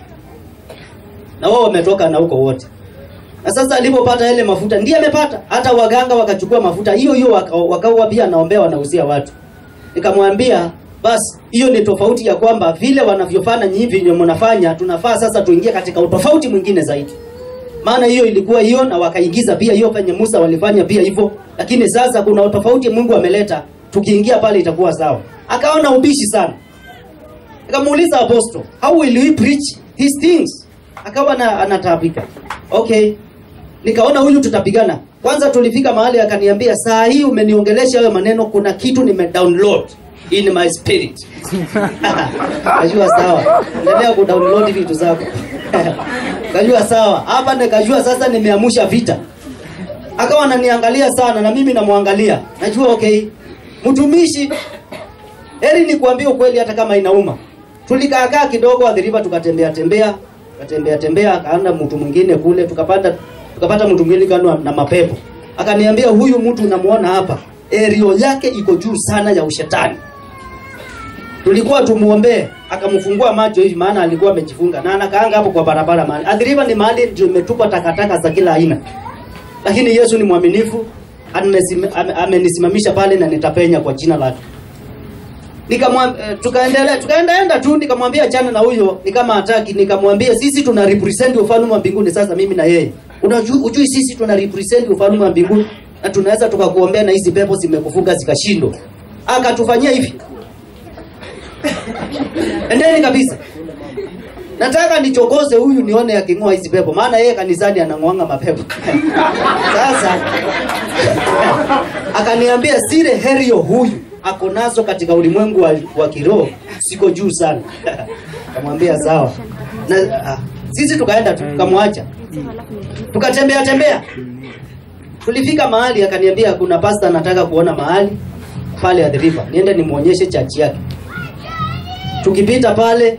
na wao wametoka na huko wote na sasa alipopata yale mafuta ndiye amepata hata waganga wakachukua mafuta hiyo hiyo waka- wakawa pia naombea wanauzia watu nikamwambia basi hiyo ni tofauti ya kwamba vile wanavyofanya nyinyi vyenye mnafanya tunafaa sasa tuingie katika utofauti mwingine zaidi maana hiyo ilikuwa hiyo na wakaingiza pia hiyo penye Musa walifanya pia hivyo lakini sasa kuna utofauti Mungu ameleta tukiingia pale itakuwa sawa akaona ubishi sana nikamuuliza apostle how will we preach these things akawa na, anataabika okay nikaona huyu tutapigana kwanza tulifika mahali akaniambia saa hii umeniongelesha hayo maneno kuna kitu nime download in my spirit kajua sawa endelea kudownload vitu zako kajua sawa hapa nikajua sasa nimeamusha vita akawa ananiangalia sana na mimi namwangalia najua okay mtumishi heri nikuambie ukweli hata kama inauma tulikaakaa kidogo adhiriva tukatembea tembea tukatembea tembea akaenda mtu mwingine kule tukapata tukapata mtu mwingine kando na mapepo akaniambia huyu mtu unamuona hapa erio yake iko juu sana ya ushetani tulikuwa tumuombee akamfungua macho hivi maana alikuwa amejifunga na anakaanga hapo kwa barabara mahali adhiriva ni mahali ndio imetupa takataka za kila aina lakini yesu ni mwaminifu amesim- ame- amenisimamisha pale na nitapenya kwa jina lake nikamwambia eh, tukaendelea tukaendaenda tu nikamwambia chana na huyo ni kama hataki nikamwambia sisi tuna represent ufalme wa mbinguni sasa mimi na yeye unajua ujui sisi tuna represent ufalme wa mbinguni na tunaweza tukakuombea na hizi pepo zimekufunga zikashindwa akatufanyia hivi endeni kabisa nataka nichokoze huyu nione aking'oa hizi pepo maana yeye kanisani anang'oanga mapepo sasa akaniambia sire herio huyu ako nazo katika ulimwengu wa, wa kiroho siko juu sana kamwambia sawa na ah, sisi tukaenda tu, tukamwacha tukatembea tembea tulifika mahali akaniambia kuna pasta anataka kuona mahali pale at the river niende nimwonyeshe chachi yake tukipita pale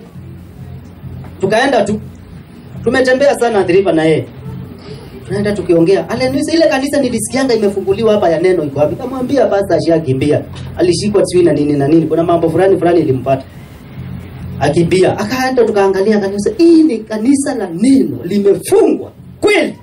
tukaenda tu tumetembea sana at the river na yeye tunaenda tukiongea Haleluya, ile kanisa nilisikianga imefunguliwa hapa ya neno iko wapi? Kamwambia basi ashakimbia, alishikwa sijui na nini na nini, kuna mambo fulani fulani ilimpata akimbia. Akaenda tukaangalia kanisa, hii ni kanisa la neno limefungwa kweli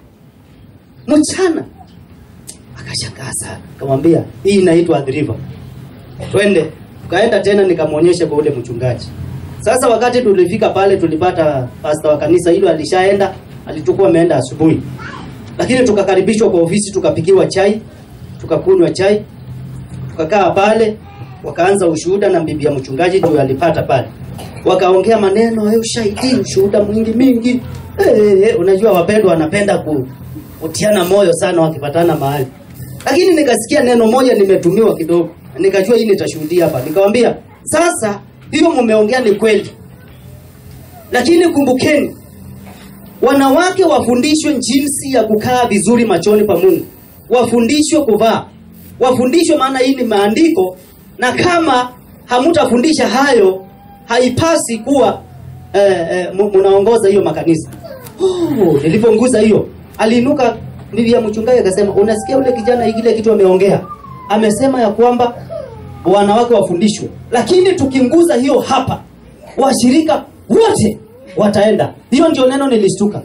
mchana. Akashangaa sana, kamwambia hii inaitwa The River, twende. Tukaenda tena nikamwonyesha kwa ule mchungaji. Sasa wakati tulifika pale, tulipata pasta wa kanisa hilo alishaenda, alitukuwa ameenda asubuhi lakini tukakaribishwa kwa ofisi tukapikiwa chai tukakunywa chai tukakaa pale wakaanza ushuhuda na bibi ya mchungaji ndio alipata pale wakaongea maneno ya ushahidi ushuhuda mwingi mingi hey, hey, unajua wapendwa wanapenda ku, kutiana moyo sana wakipatana mahali lakini nikasikia neno moja nimetumiwa kidogo nikajua hii nitashuhudia hapa nikamwambia sasa hiyo mumeongea ni kweli lakini kumbukeni wanawake wafundishwe jinsi ya kukaa vizuri machoni pa Mungu, wafundishwe kuvaa, wafundishwe, maana hii ni maandiko, na kama hamutafundisha hayo, haipasi kuwa eh, eh, mu- munaongoza hiyo makanisa. Oh, niliponguza hiyo, aliinuka bibi ya mchungaji akasema, unasikia ule kijana ile kitu ameongea, amesema ya kwamba wanawake wafundishwe, lakini tukinguza hiyo hapa, washirika wote wataenda. Hiyo ndio neno nilishtuka,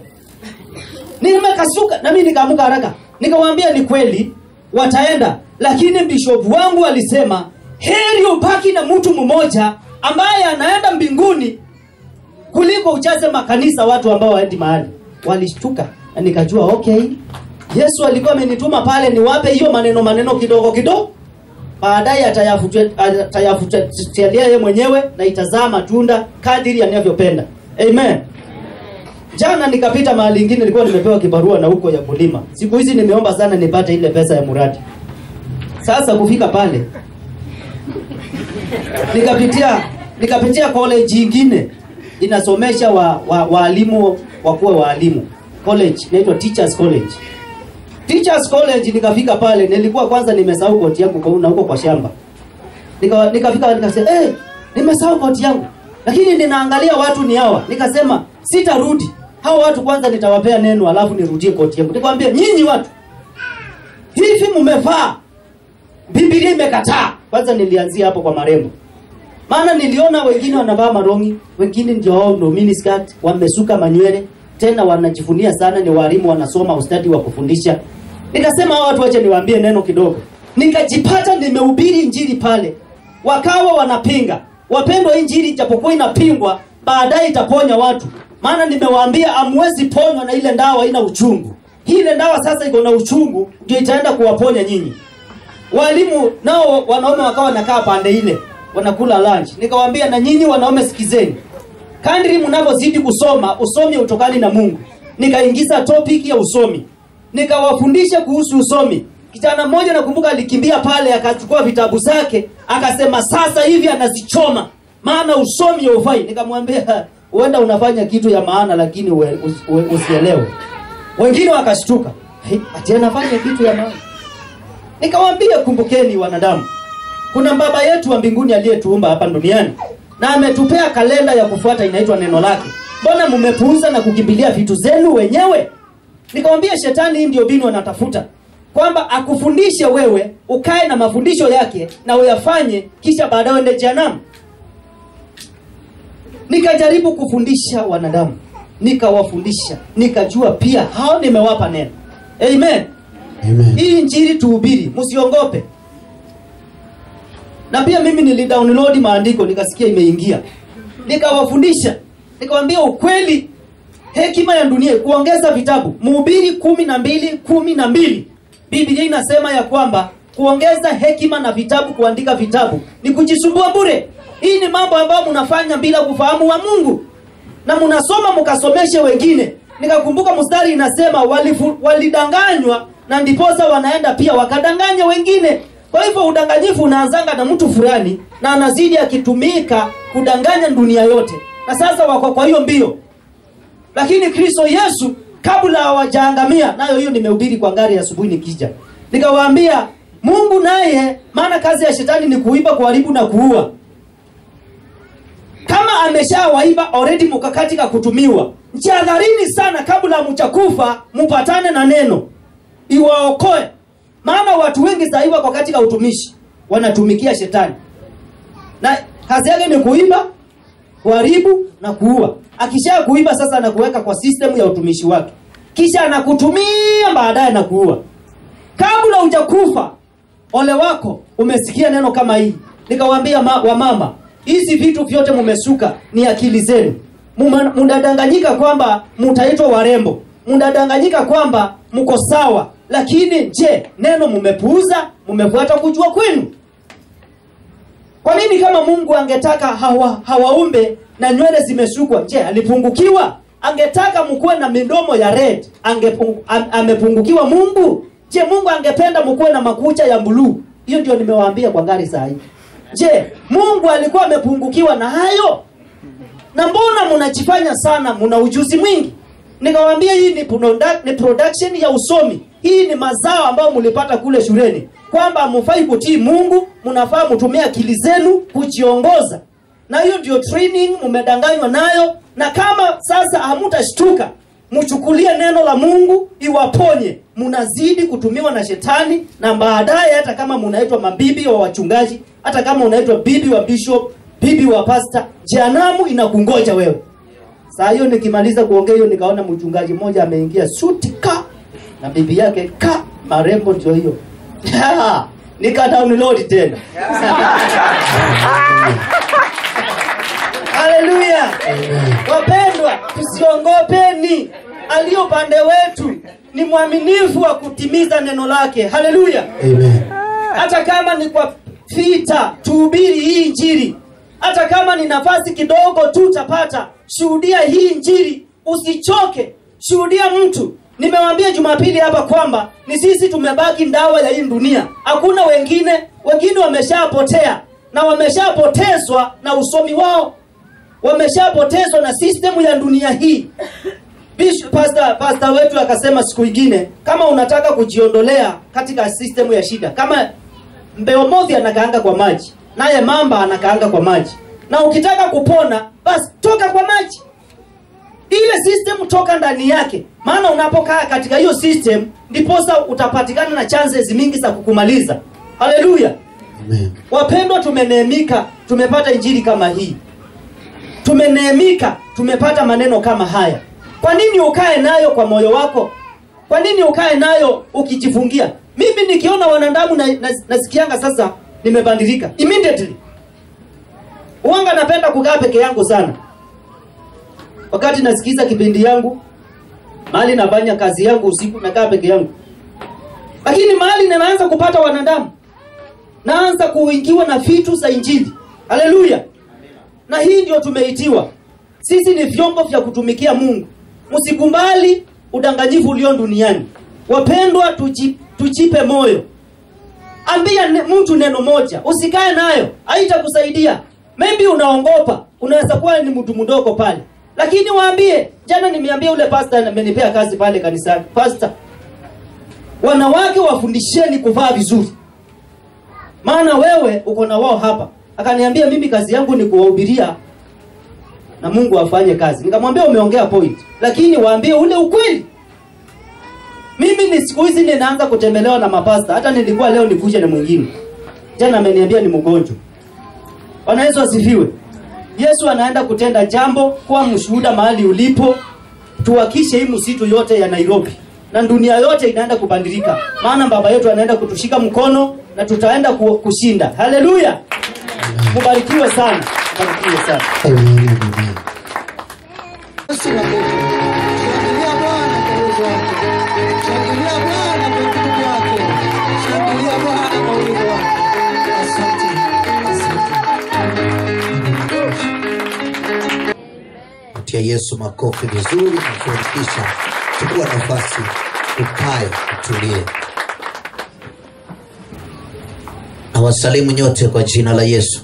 nimekasuka na mimi nikaamuka haraka, nikamwambia ni kweli wataenda, lakini bishop wangu alisema heri ubaki na mtu mmoja ambaye anaenda mbinguni kuliko ujaze makanisa watu ambao waendi mahali. Walishtuka na nikajua okay, Yesu alikuwa amenituma pale niwape hiyo maneno maneno kidogo kidogo baadaye atayafutia- atayafutilia yeye mwenyewe na itazaa matunda kadiri anavyopenda amen jana nikapita mahali ingine nilikuwa nimepewa kibarua na huko ya kulima siku hizi nimeomba sana nipate ile pesa ya mradi sasa kufika pale nikapitia nikapitia college ingine inasomesha wa, wa, waalimu wakuwe waalimu college inaitwa teachers college Teachers College nikafika pale, nilikuwa kwanza nimesahau koti yangu kwa na huko kwa shamba. Nika nikafika nikasema, "Eh, nimesahau koti yangu." Lakini ninaangalia watu ni hawa. Nikasema, "Sitarudi. Hao watu kwanza nitawapea neno alafu nirudie koti yangu." Nikamwambia, "Nyinyi watu, hivi mmevaa Biblia imekataa." Kwanza nilianzia hapo kwa marembo. Maana niliona wengine wanavaa marongi, wengine ndio wao ndio miniskirt, wamesuka manywele, tena wanajivunia sana ni walimu wanasoma ustadi wa kufundisha. Nikasema hao watu wache niwaambie neno kidogo. Nikajipata nimehubiri injili pale. Wakawa wanapinga. Wapendwa, hii injili japokuwa inapingwa, baadaye itaponya watu. Maana nimewaambia amwezi ponywa na ile ndawa haina uchungu. Hii ile ndawa sasa iko na uchungu ndio itaenda kuwaponya nyinyi. Walimu nao wanaume wakawa wanakaa pande ile wanakula lunch. Nikawaambia na nyinyi wanaume sikizeni. Kadri mnavyozidi kusoma, usomi utokani na Mungu. Nikaingiza topic ya usomi. Nikawafundisha kuhusu usomi. kijana mmoja nakumbuka alikimbia pale akachukua vitabu zake akasema sasa hivi anazichoma maana usomi haufai nikamwambia huenda unafanya kitu ya maana lakini ue- usi- ue- usielewe wengine wakashtuka "Hey, ati anafanya kitu ya maana nikamwambia kumbukeni wanadamu kuna baba yetu wa mbinguni aliyetuumba hapa duniani na ametupea kalenda ya kufuata inaitwa neno lake mbona mmepuuza na kukimbilia vitu zenu wenyewe nikamwambia shetani hii ndio binu anatafuta kwamba akufundishe wewe ukae na mafundisho yake na uyafanye kisha baadaye uende jehanamu nikajaribu kufundisha wanadamu nikawafundisha nikajua pia hao nimewapa neno amen Amen. hii injili tuhubiri msiongope na pia mimi nilidownload maandiko nikasikia imeingia nikawafundisha nikawambia ukweli hekima ya dunia kuongeza vitabu mhubiri kumi na mbili kumi na mbili biblia inasema ya kwamba kuongeza hekima na vitabu kuandika vitabu ni kujisumbua bure hii ni mambo ambayo mnafanya bila kufahamu wa mungu na mnasoma mkasomeshe wengine nikakumbuka mstari inasema walifu, walidanganywa na ndiposa wanaenda pia wakadanganya wengine kwa hivyo udanganyifu unaanzanga na mtu fulani na anazidi akitumika kudanganya dunia yote na sasa wako kwa hiyo mbio lakini kristo yesu kabla hawajaangamia nayo hiyo nimehubiri kwa ngari ya asubuhi nikija nikawaambia mungu naye maana kazi ya shetani ni kuiba kuharibu na kuua kama ameshawaiba already mkakatika kutumiwa jihadharini sana kabla mchakufa mupatane na neno iwaokoe maana watu wengi sahii wako katika utumishi wanatumikia shetani na kazi yake ni kuiba kuharibu na kuua akisha kuiba sasa anakuweka kwa system ya utumishi wake kisha anakutumia baadaye na kuua kabla hujakufa ole wako umesikia neno kama hii nikawaambia ma, wamama hizi vitu vyote mumesuka ni akili zenu Muma- mnadanganyika kwamba mutaitwa warembo mnadanganyika kwamba mko sawa lakini je neno mumepuuza mumefuata kujua kwenu kwa nini kama mungu angetaka hawa, hawaumbe na nywele zimesukwa je alipungukiwa angetaka mkuwe na midomo ya red angepung, am, amepungukiwa mungu je mungu angependa mkuwe na makucha ya buluu hiyo ndio nimewaambia kwa ngari saa hii je mungu alikuwa amepungukiwa na hayo na mbona mnajifanya sana mna ujuzi mwingi nikawambia hii ni, product, ni production ya usomi hii ni mazao ambayo mlipata kule shuleni kwamba hamfai kutii mungu mnafaa mtumie akili zenu kujiongoza na hiyo ndio training mmedanganywa nayo na kama sasa hamutashtuka mchukulie neno la mungu iwaponye mnazidi kutumiwa na shetani na baadaye hata kama munaitwa mabibi wa wachungaji hata kama unaitwa bibi wa bishop bibi wa pasta jehanamu inakungoja wewe saa hiyo nikimaliza kuongea hiyo nikaona mchungaji mmoja ameingia suti ka na bibi yake ka marembo ndio hiyo nika download tena haleluya wapendwa tusiongopeni aliyo upande wetu ni mwaminifu wa kutimiza neno lake haleluya Amen. hata kama ni kwa vita tuhubiri hii injili hata kama ni nafasi kidogo tu utapata shuhudia hii injili usichoke shuhudia mtu nimewambia jumapili hapa kwamba ni sisi tumebaki ndawa ya hii dunia hakuna wengine wengine wameshapotea na wameshapotezwa na usomi wao wameshapotezwa na sistemu ya dunia hii Bishop, pastor, pastor wetu akasema siku ingine kama unataka kujiondolea katika sistemu ya shida kama mbeo mothi anakaanga kwa maji naye mamba anakaanga kwa maji na ukitaka kupona basi toka kwa maji ile system toka ndani yake maana unapokaa katika hiyo system ndiposa utapatikana na chances mingi za kukumaliza haleluya Amen. wapendwa tumeneemika tumepata injili kama hii tumeneemika tumepata maneno kama haya kwa nini ukae nayo kwa moyo wako kwa nini ukae nayo ukijifungia mimi nikiona wanadamu na, na, nasikianga sasa nimebadilika immediately uwanga napenda kukaa peke yangu sana wakati nasikiza kipindi yangu mahali nafanya kazi yangu usiku nakaa peke yangu lakini mahali ninaanza kupata wanadamu naanza kuingiwa na vitu za injili haleluya na hii ndio tumeitiwa sisi ni vyombo vya kutumikia mungu msikubali udanganyifu ulio duniani wapendwa tuji, tuji tuchipe moyo ambia ne, mtu neno moja usikae nayo haitakusaidia maybe unaongopa unaweza kuwa ni mtu mdogo pale lakini waambie jana nimeambia ule pasta amenipea kazi pale kanisani pasta wanawake wafundisheni kuvaa vizuri maana wewe uko na wao hapa akaniambia mimi kazi yangu ni kuwahubiria na mungu afanye kazi nikamwambia umeongea point lakini waambie ule ukweli mimi ni siku hizi ninaanza kutembelewa na mapasta hata nilikuwa leo nikuje na mwingine jana ameniambia ni mgonjwa bwana yesu asifiwe yesu anaenda kutenda jambo kuwa mshuhuda mahali ulipo tuwakishe hii msitu yote ya nairobi na dunia yote inaenda kubadilika maana baba yetu anaenda kutushika mkono na tutaenda ku- kushinda haleluya mubarikiwe sana mubarikiwe sana Yesu makofi. Shangilia Bwana kwa uwezo wake. Shangilia Bwana kwa utukufu wake. Shangilia Bwana kwa uwezo wake. Asante. Asante. tia yesu makofi vizuri na kuhakikisha chukua nafasi ukae utulie na wasalimu nyote kwa jina la yesu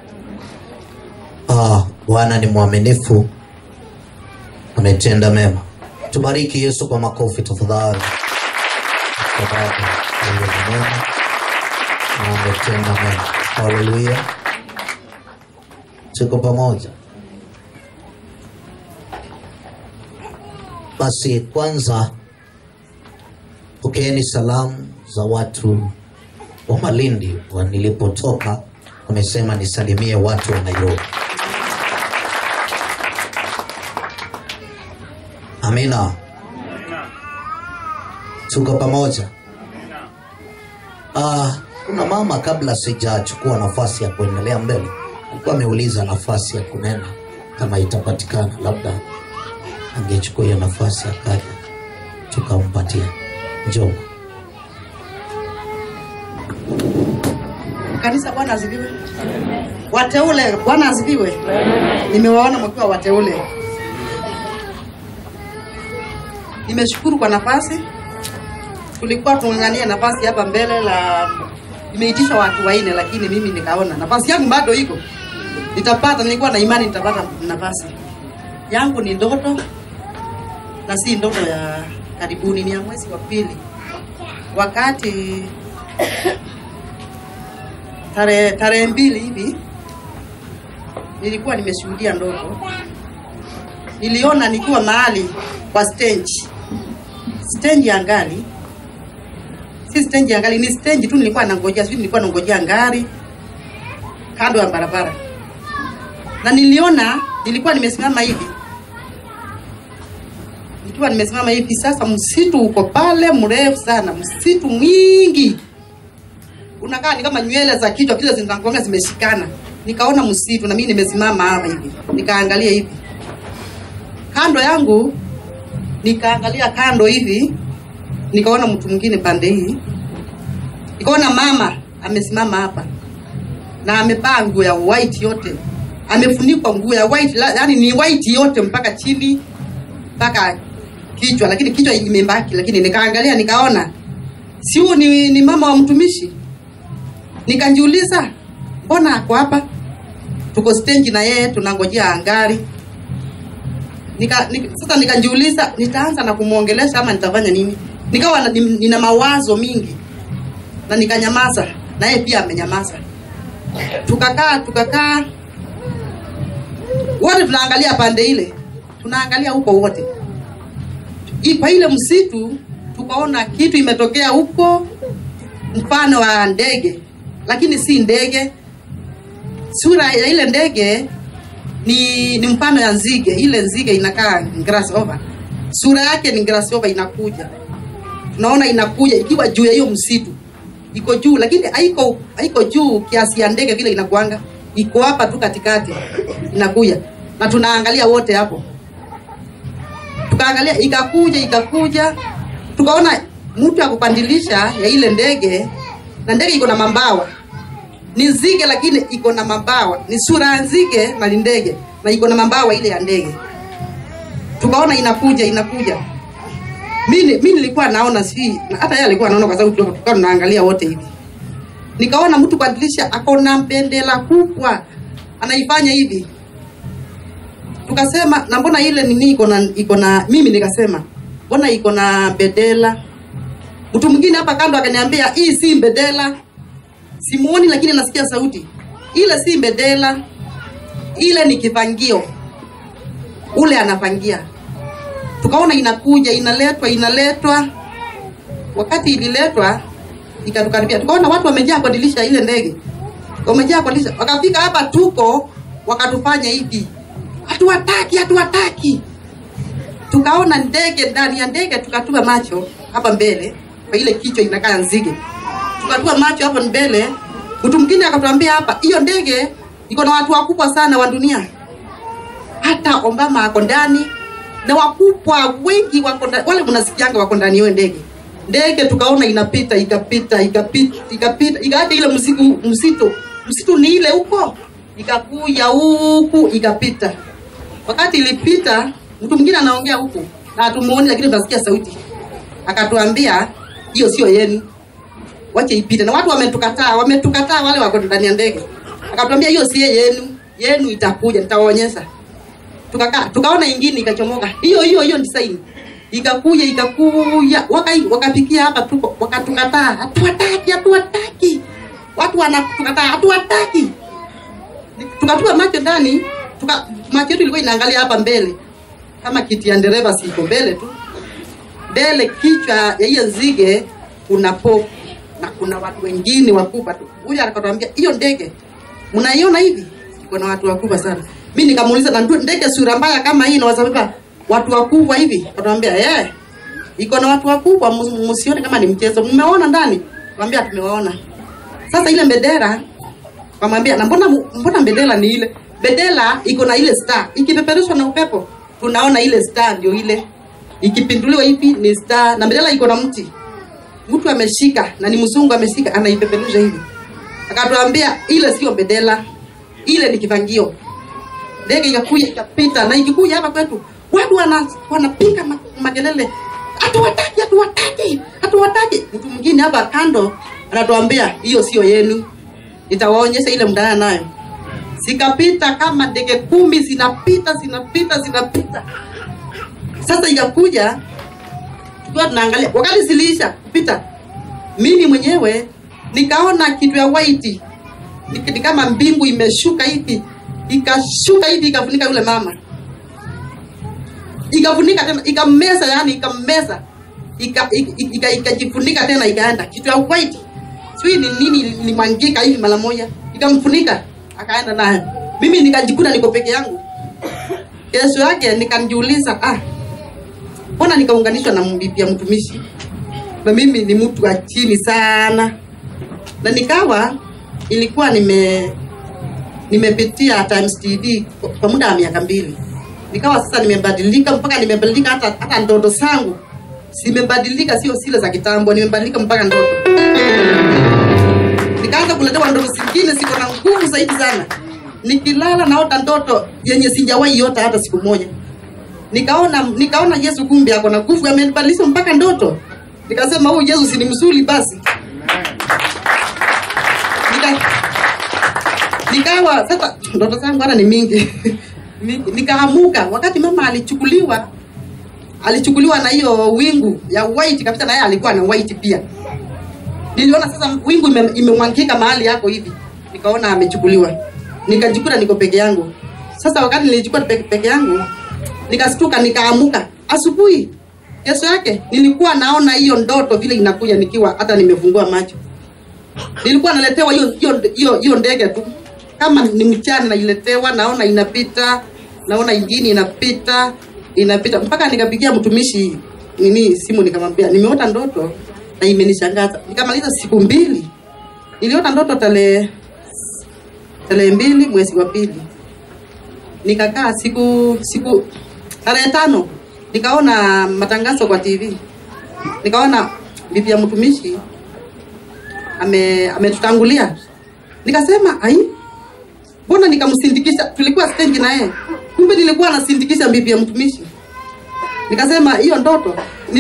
ah, bwana ni mwaminifu ametenda mema tubariki yesu kwa makofi tafadhali kwa sababu yeye ni mwema na ametenda mema haleluya tuko pamoja basi kwanza pokeeni salamu za watu wa malindi wa nilipotoka wamesema nisalimie watu wa nairobi amina tuko pamoja ah, kuna mama kabla sijachukua nafasi ya kuendelea mbele alikuwa ameuliza nafasi ya kunena kama itapatikana labda angechukua hiyo nafasi akaja tukampatia njoo kanisa bwana asifiwe wateule bwana asifiwe nimewaona mkiwa wateule nimeshukuru kwa nafasi tulikuwa tungangania nafasi hapa mbele la imeitishwa watu waine lakini mimi nikaona nafasi yangu bado iko nitapata nilikuwa na imani nitapata nafasi yangu ni ndoto na si ndoto ya karibuni ni ya mwezi wa pili wakati tarehe tarehe mbili hivi nilikuwa nimeshuhudia ndoto niliona nikiwa mahali kwa stage stage ya ngari si stage ya ngari ni stage tu nilikuwa nangojea sijui nilikuwa nangojea ngari kando ya barabara na niliona nilikuwa nimesimama hivi nikiwa nimesimama hivi sasa msitu uko pale mrefu sana msitu mwingi unakaa ni kama nywele za kichwa kile zinakuanga zimeshikana nikaona msitu na mimi nimesimama hapa hivi nikaangalia hivi kando yangu nikaangalia kando hivi nikaona mtu mwingine pande hii nikaona mama amesimama hapa na amevaa nguo ya white yote amefunikwa nguo ya white la- yani ni white yote mpaka chini mpaka kichwa lakini kichwa imebaki lakini nikaangalia nikaona si huyu ni, ni mama wa mtumishi nikajiuliza mbona ako hapa tuko stage na yeye tunangojea ngari nika, nika, sasa nikajiuliza nitaanza na kumwongelesha ama nitafanya nini nikawa na, nina mawazo mingi na nikanyamaza na yeye pia amenyamaza tukakaa tukakaa wote tunaangalia pande ile tunaangalia huko wote I- kwa ile msitu tukaona kitu imetokea huko mfano wa ndege lakini si ndege sura ya ile ndege ni, ni mfano ya nzige ile nzige inakaa grasshopper sura yake ni grasshopper inakuja tunaona inakuja ikiwa juu ya hiyo msitu iko juu lakini haiko haiko juu kiasi ya ndege vile inakuanga iko hapa tu katikati inakuja na tunaangalia wote hapo tukaangalia ikakuja ikakuja tukaona mtu ya kupandilisha ya ile ndege na ndege iko na mambawa ni nzige lakini iko na mabawa ni sura ya nzige na ni ndege na iko na mabawa ile ya ndege tukaona inakuja inakuja mimi mimi nilikuwa naona si hata yeye alikuwa anaona kwa sababu tulikuwa tulikuwa tunaangalia wote hivi nikaona mtu kwa dirisha akona bendera kubwa anaifanya hivi tukasema na mbona ile nini iko na iko na mimi nikasema mbona iko na bendera mtu mwingine hapa kando akaniambia hii si bendera simuoni lakini nasikia sauti ile si bendera ile ni kivangio ule anapangia tukaona inakuja inaletwa inaletwa wakati ililetwa ikatukaribia tukaona watu wamejaa kwa dirisha ile ndege wamejaa kwa dirisha wakafika hapa tuko wakatufanya hivi hatuwataki hatuwataki tukaona ndege ndani ya ndege tukatua macho hapa mbele kwa ile kichwa inakaa nzige tukatua macho hapa mbele mtu mwingine akatuambia hapa hiyo ndege iko na watu wakubwa sana wa dunia hata Obama ako ndani na wakubwa wengi wako ndani, wale mnasikianga wako ndani hiyo ndege. Ndege tukaona inapita ikapita ikapita ikapita ikaacha ile msiku msito msitu ni ile huko ikakuja huku ikapita. Wakati ilipita, mtu mwingine anaongea huku na hatumuoni, lakini tunasikia sauti, akatuambia hiyo sio yenu, wache ipite. Na watu wametukataa, wametukataa wale wako ndani ya ndege, akatuambia hiyo si yenu, yenu itakuja, nitawaonyesha tukakaa tukaona ingine ikachomoka hiyo hiyo hiyo design ikakuja ikakuja waka wakafikia hapa tuko wakatukataa hatuwataki hatuwataki watu wanatukataa hatuwataki tukatua macho ndani tuka macho yetu ilikuwa inaangalia hapa mbele kama kiti ya dereva siko mbele tu mbele kichwa ya hiyo nzige kuna popu na kuna watu wengine wakubwa tu huyu akatuambia hiyo ndege mnaiona hivi iko na watu wakubwa sana mi nikamuuliza na ndu- ndege sura mbaya kama hii inawasababa watu wakubwa hivi akatuambia eh iko na watu wakubwa mu- msione kama ni mchezo mmeona ndani tuambia tumewaona sasa ile bendera wamwambia na mbona mu- mbona bendera ni ile bendera iko na ile star ikipeperushwa na upepo tunaona ile star ndio ile ikipinduliwa hivi ni star na bendera iko na mti mtu ameshika na ni mzungu ameshika anaipeperusha hivi akatuambia ile sio bendera ile ni kivangio ndege ikakuja ikapita na ikikuja hapa kwetu watu wana, wanapiga ma, makelele hatuwataki hatuwataki hatuwataki mtu mwingine hapa kando anatuambia hiyo sio yenu nitawaonyesha ile mdana nayo zikapita kama ndege kumi zinapita zinapita zinapita sasa ikakuja tukiwa tunaangalia wakati ziliisha kupita mimi mwenyewe nikaona kitu ya white ni ni kama mbingu imeshuka hivi ikashuka hivi ikafunika yule mama ikafunika tena ikammeza yani ikammeza ika- ika- ika- ikajifunika tena ikaenda kitu ya white sijui ni nini ilimwangika hivi mara moja ikamfunika akaenda nayo mimi nikajikuta niko peke yangu kesho yake nikanjiuliza ah mbona nikaunganishwa na bibi ya mtumishi na mimi ni mtu wa chini sana na nikawa ilikuwa nime nimepitia Times TV kwa- kwa muda wa miaka mbili nikawa sasa nimebadilika mpaka nimebadilika hata hata ndoto zangu zimebadilika sio zile za kitambo nimebadilika mpaka ndoto nikaanza kuletewa ndoto zingine ziko na nguvu zaidi sana nikilala naota ndoto yenye sijawahi yota hata siku moja nikaona nikaona Yesu kumbe ako na nguvu amenibadilisha mpaka ndoto nikasema huyu Yesu si ni mzuri basi Nika, nikawa sasa ndoto zangu hata ni mingi Mingi. nikaamuka wakati mama alichukuliwa alichukuliwa na hiyo wingu ya white kabisa na yeye alikuwa na white pia niliona sasa wingu ime- imemwangika mahali yako hivi nikaona amechukuliwa nikajikuta niko peke yangu sasa wakati nilijikuta peke, peke yangu nikastuka nikaamuka asubuhi kesho yake nilikuwa naona hiyo ndoto vile inakuja nikiwa hata nimefungua macho nilikuwa naletewa hiyo hiyo hiyo hiyo ndege tu kama ni mchana nailetewa naona inapita naona ingine inapita inapita mpaka nikapigia mtumishi nini simu nikamwambia nimeota ndoto na imenishangaza nikamaliza siku mbili niliota ndoto tarehe tarehe mbili mwezi wa pili nikakaa siku siku tarehe tano nikaona matangazo kwa tv nikaona bibi ya mtumishi ame ametutangulia nikasema ai mbona nikamsindikisha tulikuwa stendi na yeye kumbe nilikuwa nasindikisha bibi ya mtumishi nikasema hiyo ndoto nili,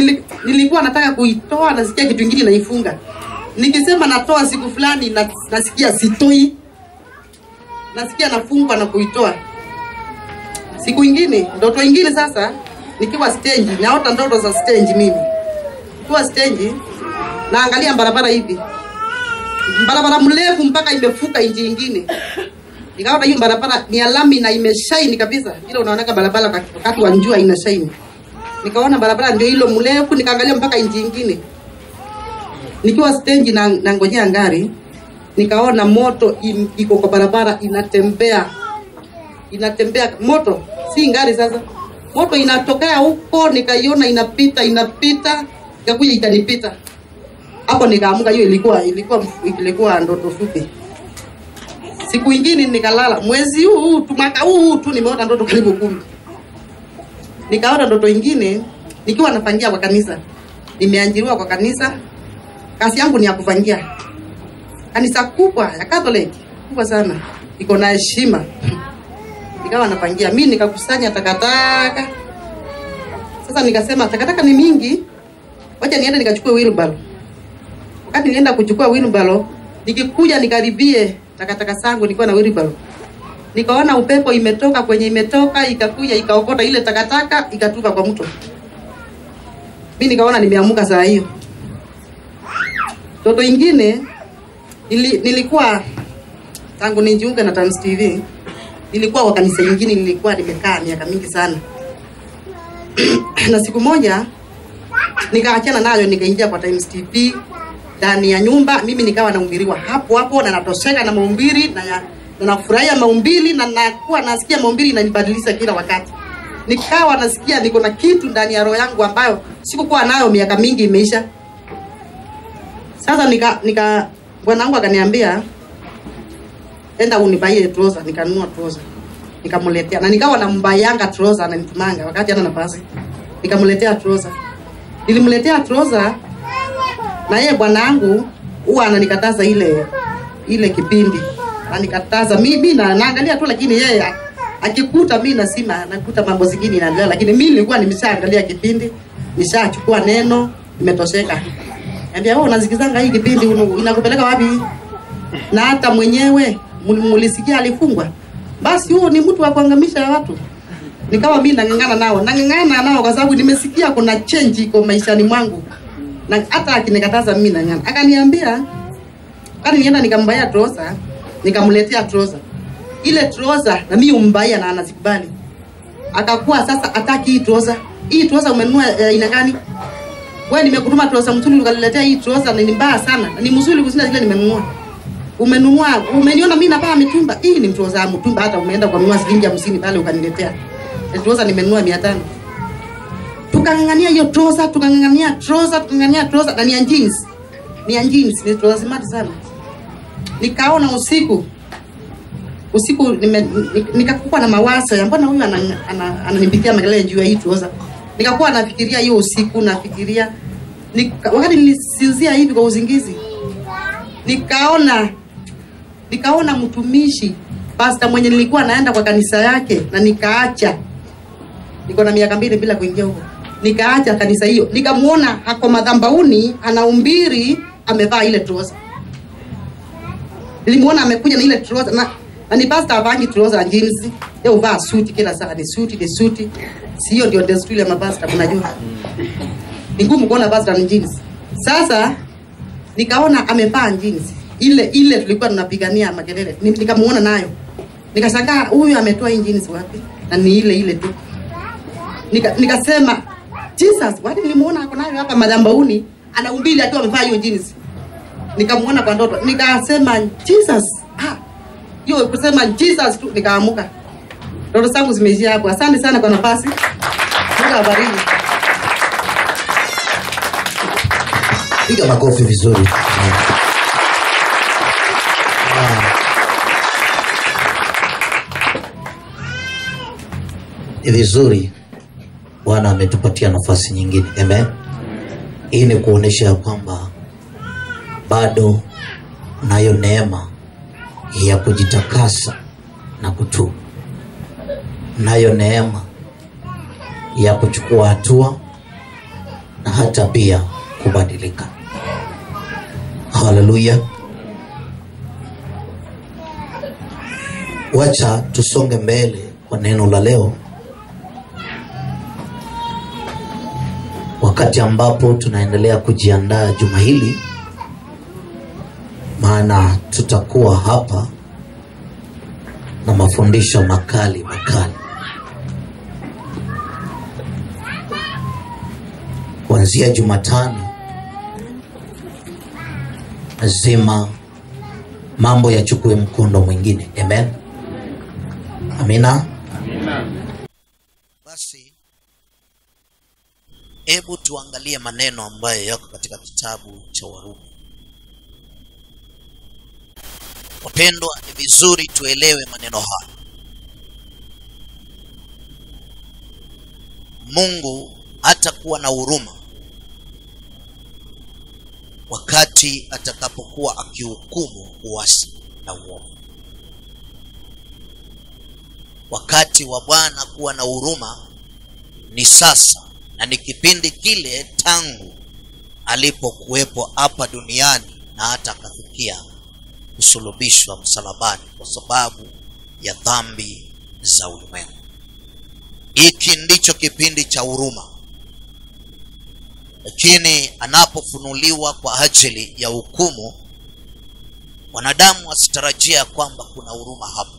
nilikuwa nataka kuitoa nasikia kitu ingine naifunga nikisema natoa siku fulani na, nasikia sitoi nasikia nafungwa na kuitoa siku ingine ndoto ingine sasa nikiwa stage naota ndoto za stage mimi nikiwa stage naangalia barabara hivi barabara mrefu mpaka imefuka nchi ingine nikaona hiyo barabara ni alami na imeshaini kabisa ile unaonaka barabara wakati- wakati wa jua ina shaini nikaona barabara ndio hilo mrefu nikaangalia mpaka nchi ingine nikiwa stage na nangojea ngari nikaona moto im- iko kwa barabara inatembea inatembea moto si ngari sasa moto inatokea huko nikaiona inapita inapita ikakuja ikanipita hapo nikaamuka hiyo ilikuwa ilikuwa ilikuwa ndoto fupi siku ingine nikalala mwezi huu huu tu mwaka huu huu tu nimeota ndoto karibu kumi nikaota ndoto ingine nikiwa nafangia kwa kanisa nimeajiriwa kwa kanisa kazi yangu ni ya kufangia kanisa kubwa ya Catholic kubwa sana iko na heshima nikawa napangia mi nikakusanya takataka sasa nikasema takataka ni mingi wacha niende nikachukue wheelbarrow wakati nilienda kuchukua wheelbarrow nikikuja nikaribie takataka zangu nilikuwa na wheelbarrow nikaona upepo imetoka kwenye imetoka ikakuja ikaokota ile takataka ikatupa kwa mto mi nikaona nimeamuka saa hiyo toto ingine nili, nilikuwa tangu nijiunge na Times TV nilikuwa kwa kanisa ingine nilikuwa nimekaa miaka mingi sana na siku moja nikaachana nayo nikaingia kwa Times TV ndani ya nyumba mimi nikawa nahubiriwa hapo hapo na natosheka na mahubiri na, ya- na nafurahia mahubiri na nakuwa nasikia mahubiri inanibadilisha kila wakati nikawa nasikia niko na kitu ndani ya roho yangu ambayo sikukuwa nayo miaka mingi imeisha sasa nika nika bwana wangu akaniambia enda unibaie trouser nikanunua trouser nikamletea na nikawa nambayanga trouser ananitumanga wakati ana nafasi nikamletea trouser nilimletea trouser na yeye bwana wangu huwa ananikataza ile ile kipindi anikataza mimi na naangalia tu lakini yeye a- akikuta mi nasima nakuta mambo zingine inaendelea lakini mi nilikuwa nimeshaangalia kipindi nishachukua neno nimetosheka ambia wewe unasikizanga hii kipindi unu- inakupeleka wapi na hata mwenyewe mul- mulisikia alifungwa basi huo ni mtu wa kuangamisha watu nikawa mi nang'ang'ana nao nang'ang'ana nao kwa sababu nimesikia kuna change iko maishani mwangu na hata akinikataza mimi nang'ana akaniambia kani nienda nikambaya trosa nikamletea trosa ile trosa na mimi umbaya na anazikubali akakuwa sasa ataki hii trosa hii trosa umenunua eh, aina gani wewe nimekutuma trosa mzuri ukaniletea hii trosa na ni mbaya sana na ni mzuri kushinda zile nimenunua umenunua umeniona mimi navaa mitumba hii ni trosa ya mtumba hata umeenda kununua shilingi hamsini pale ukaniletea Na trosa nimenunua mia tano tukang'ang'ania hiyo trosa tukang'ang'ania trosa tukang'ang'ania trosa na ni ya jeans ni ya jeans ni trosa smart sana nikaona usiku usiku nime- ni- nikakuwa na mawazo ya mbona huyu ananipigia ana, ana, ana makelele juu ya hii trosa nikakuwa nafikiria hiyo usiku nafikiria nika, wakati nilisinzia hivi kwa uzingizi nikaona nikaona mtumishi pasta mwenye nilikuwa naenda kwa kanisa yake na nikaacha niko na miaka mbili bila kuingia huko nikaacha kanisa hiyo nikamuona hako madhambauni anaumbiri amevaa ile trosa nilimuona amekuja na ile trosa na, na ni pasta avangi trosa na jeans yeye uvaa suti kila saa ni suti ni suti sio ndio desturi ya mapasta mnajua ni ngumu kuona pasta ni jeans sasa nikaona amevaa jeans ile ile tulikuwa tunapigania makelele Ni- nikamuona nayo nikashangaa huyu ametoa hii jeans wapi na ni ile ile tu Nika- nikasema jesus wani nilimuona ako nayo hapa madhambauni anaumbili akiwa amevaa hiyo jeans nikamuona kwa ndoto nikasema jesus ah hiyo kusema jesus tu nikaamuka ndoto zangu zimeishia hapo asante sana kwa nafasi mungu awabariki piga makofi vizuri ni vizuri bwana ametupatia nafasi nyingine amen hii ni kuonyesha ya kwamba bado nayo neema ya kujitakasa na kutubu nayo neema ya kuchukua hatua na hata pia kubadilika haleluya wacha tusonge mbele kwa neno la leo wakati ambapo tunaendelea kujiandaa juma hili maana tutakuwa hapa na mafundisho makali makali kuanzia jumatano lazima mambo yachukue mkondo mwingine amen amina basi hebu tuangalie maneno ambayo yako katika kitabu cha warumi wapendwa ni vizuri tuelewe maneno haya mungu hatakuwa na huruma wakati atakapokuwa akihukumu uasi na uovu wakati wa bwana kuwa na huruma ni sasa na ni kipindi kile tangu alipokuwepo hapa duniani na hata akafikia kusulubishwa msalabani kwa sababu ya dhambi za ulimwengu hiki ndicho kipindi cha huruma lakini anapofunuliwa kwa ajili ya hukumu wanadamu wasitarajia ya kwamba kuna huruma hapo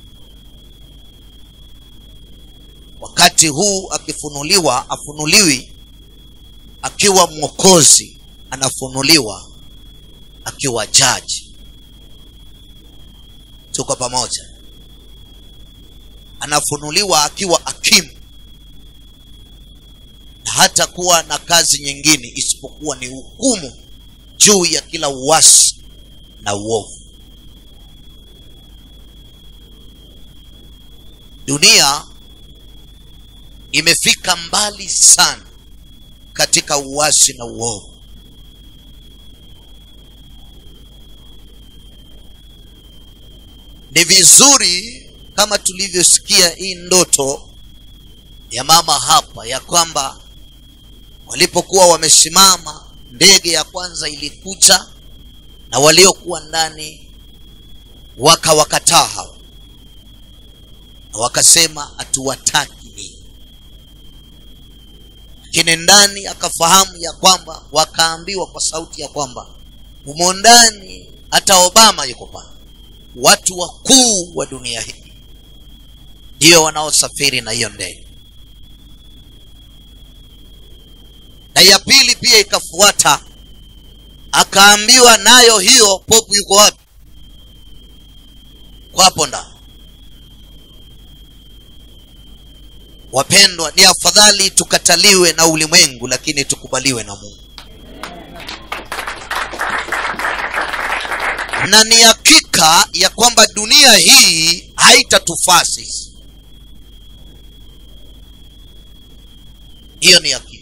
wakati huu akifunuliwa afunuliwi akiwa mwokozi anafunuliwa akiwa jaji tuko pamoja anafunuliwa akiwa hakimu na hata kuwa na kazi nyingine isipokuwa ni hukumu juu ya kila uasi na uovu dunia imefika mbali sana katika uasi na uovu ni vizuri kama tulivyosikia hii ndoto ya mama hapa ya kwamba walipokuwa wamesimama ndege ya kwanza ilikuja na waliokuwa ndani wakawakataa hawa na wakasema hatuwataki ninyi lakini ndani akafahamu ya kwamba wakaambiwa kwa sauti ya kwamba humo ndani hata obama yuko pale watu wakuu wa dunia hii ndio wanaosafiri na hiyo ndege na ya pili pia ikafuata akaambiwa nayo hiyo popu yuko wapi kwa hapo ndani wapendwa ni afadhali tukataliwe na ulimwengu lakini tukubaliwe na mungu na ni hakika ya kwamba dunia hii haitatufaa sisi hiyo ni hakika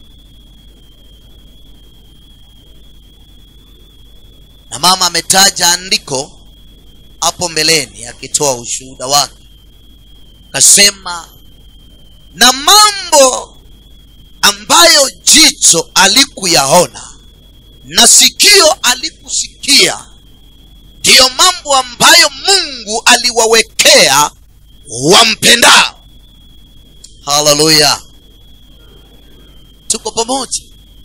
na mama ametaja andiko hapo mbeleni akitoa ushuhuda wake kasema na mambo ambayo jicho alikuyaona na sikio alikusikia ndiyo mambo ambayo mungu aliwawekea wampendao haleluya tuko pamoja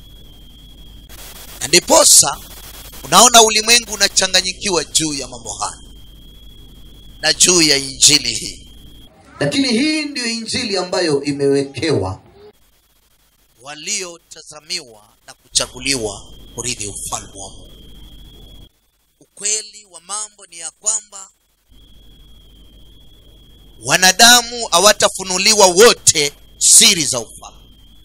na ndiposa unaona ulimwengu unachanganyikiwa juu ya mambo haya na juu ya injili hii lakini hii ndiyo injili ambayo imewekewa waliotazamiwa na kuchaguliwa kurithi ufalme wa mungu ukweli wa mambo ni ya kwamba wanadamu hawatafunuliwa wote siri za ufalme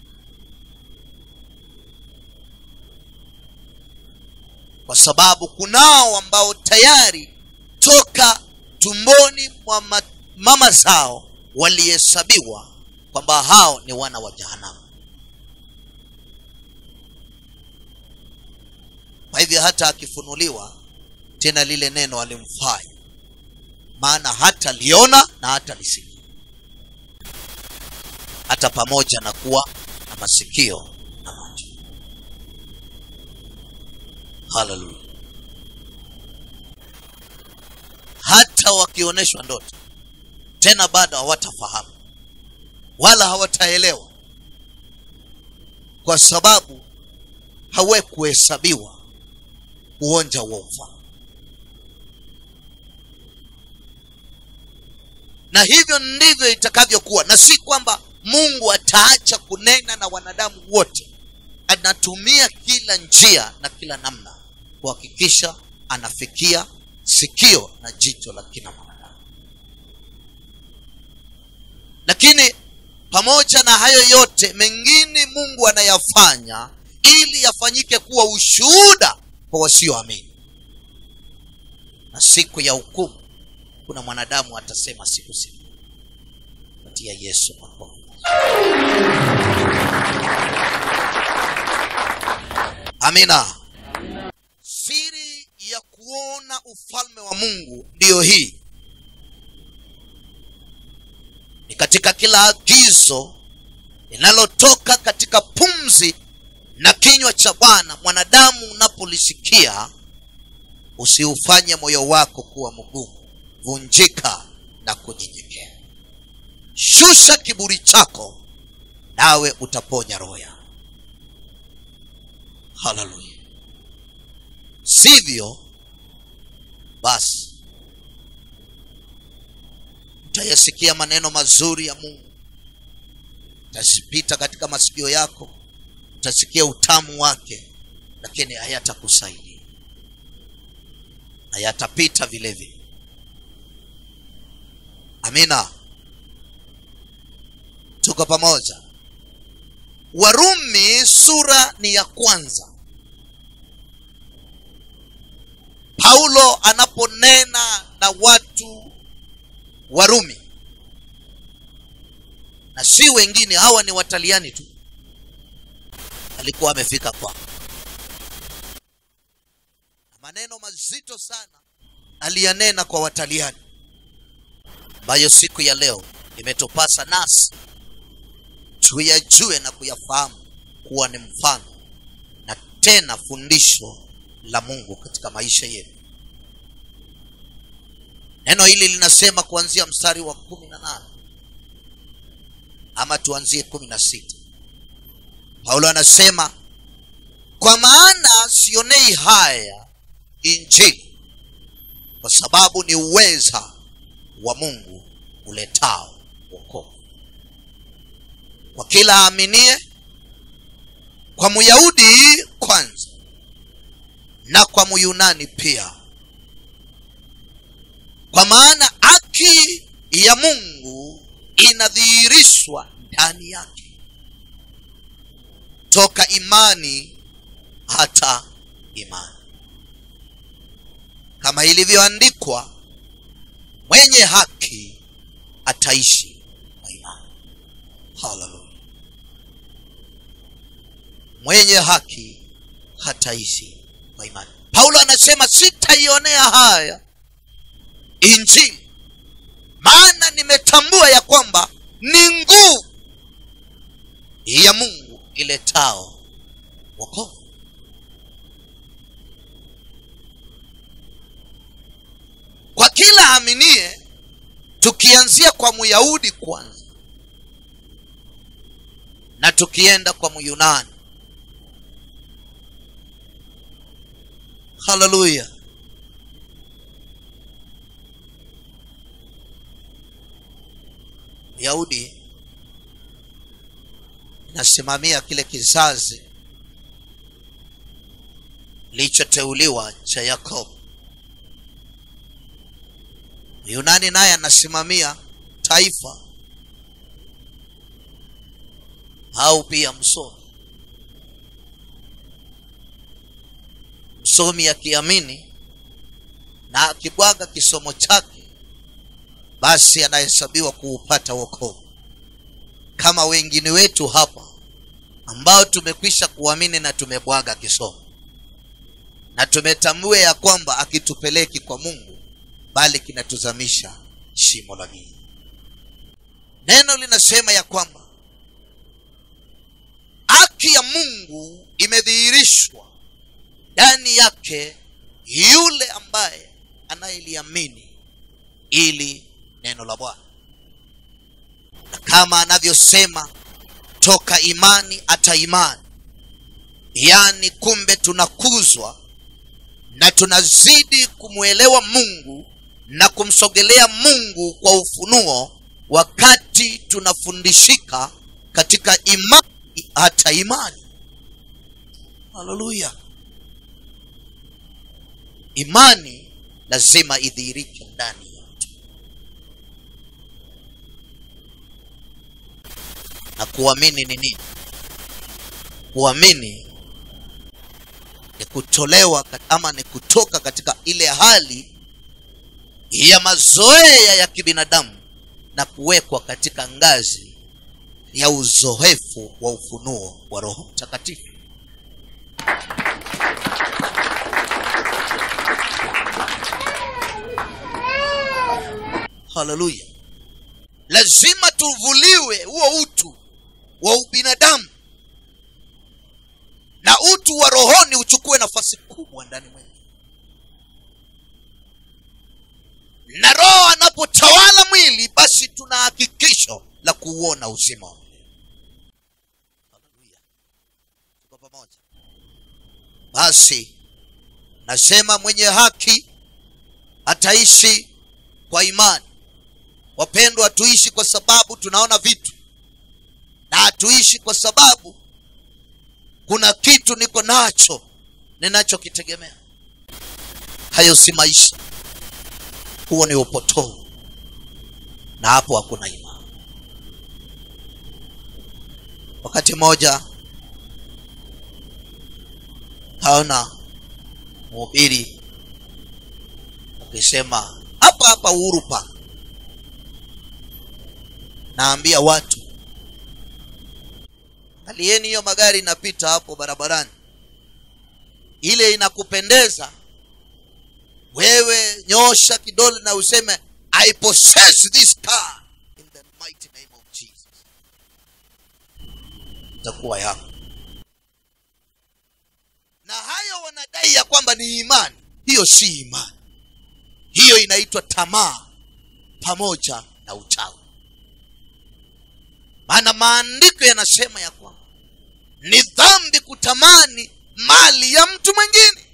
kwa sababu kunao ambao tayari toka tumboni mwa ma- mama zao walihesabiwa kwamba hao ni wana wa jahanamu kwa hivyo hata akifunuliwa tena lile neno alimfai maana hata liona na hata lisikia hata pamoja na kuwa na masikio na macho haleluya hata wakionyeshwa ndoto tena bado hawatafahamu wala hawataelewa kwa sababu hawekuhesabiwa uonja wa ufalme na hivyo ndivyo itakavyokuwa na si kwamba mungu ataacha kunena na wanadamu wote anatumia kila njia na kila namna kuhakikisha anafikia sikio na jicho la kila mwanadamu lakini pamoja na hayo yote mengine mungu anayafanya ili yafanyike kuwa ushuhuda kwa wasioamini na siku ya hukumu kuna mwanadamu atasema siku siku patia yesu makofi amina siri ya kuona ufalme wa mungu ndiyo hii ni katika kila agizo linalotoka katika pumzi na kinywa cha bwana mwanadamu unapolisikia usiufanye moyo wako kuwa mgumu vunjika na kunyenyekea shusha kiburi chako nawe utaponya roho yako haleluya sivyo basi utayasikia maneno mazuri ya mungu utazipita katika masikio yako utasikia utamu wake lakini hayatakusaidia hayatapita vile vile amina tuko pamoja warumi sura ni ya kwanza paulo anaponena na watu warumi na si wengine hawa ni wataliani tu alikuwa amefika kwao na maneno mazito sana aliyanena kwa wataliani ambayo siku ya leo imetupasa nasi tuyajue na kuyafahamu kuwa ni mfano na tena fundisho la mungu katika maisha yetu neno hili linasema kuanzia mstari wa kumi na nane ama tuanzie kumi na sita paulo anasema kwa maana sionei haya injili kwa sababu ni uweza wa mungu uletao wokovu kwa kila aaminie kwa myahudi kwanza na kwa myunani pia kwa maana haki ya mungu inadhihirishwa ndani yake toka imani hata imani kama ilivyoandikwa mwenye haki ataishi kwa imani haleluya mwenye haki hataishi kwa imani paulo anasema sitaionea haya injili maana nimetambua ya kwamba ni nguvu ya mungu iletao wokovu kwa kila aminie tukianzia kwa myahudi kwanza na tukienda kwa myunani haleluya myahudi inasimamia kile kizazi kilichoteuliwa cha yakobo yunani naye anasimamia taifa au pia msomi msomi akiamini na akibwaga kisomo chake basi anahesabiwa kuupata wokovu kama wengine wetu hapa ambao tumekwisha kuamini na tumebwaga kisomo na tumetambua ya kwamba akitupeleki kwa mungu bali kinatuzamisha shimo la giza neno linasema ya kwamba haki ya mungu imedhihirishwa ndani yake yule ambaye anayeliamini ili neno la bwana na kama anavyosema toka imani hata imani yaani kumbe tunakuzwa na tunazidi kumwelewa mungu na kumsogelea mungu kwa ufunuo wakati tunafundishika katika imani hata imani haleluya imani lazima idhihirike ndani yetu na kuamini ni nini kuamini ni kutolewa kat- ama ni kutoka katika ile hali ya mazoea ya kibinadamu na kuwekwa katika ngazi ya uzoefu wa ufunuo wa roho mtakatifu haleluya lazima tuvuliwe huo utu wa ubinadamu na utu wa rohoni uchukue nafasi kubwa ndani mwetu na roho anapotawala mwili basi tuna hakikisho la kuuona uzima wa milele Haleluya. tuko pamoja basi nasema mwenye haki ataishi kwa imani wapendwa hatuishi kwa sababu tunaona vitu na hatuishi kwa sababu kuna kitu niko nacho ninachokitegemea hayo si maisha huo ni upotovu na hapo hakuna imani wakati mmoja kaona mhubiri akisema hapa hapa uhuru park naambia watu angalieni hiyo magari inapita hapo barabarani ile inakupendeza wewe nyosha kidole na useme i possess this car in the mighty name of jesus itakuwa yako na hayo wanadai ya kwamba ni imani hiyo si imani hiyo inaitwa tamaa pamoja na uchawi maana maandiko yanasema ya kwamba ni dhambi kutamani mali ya mtu mwingine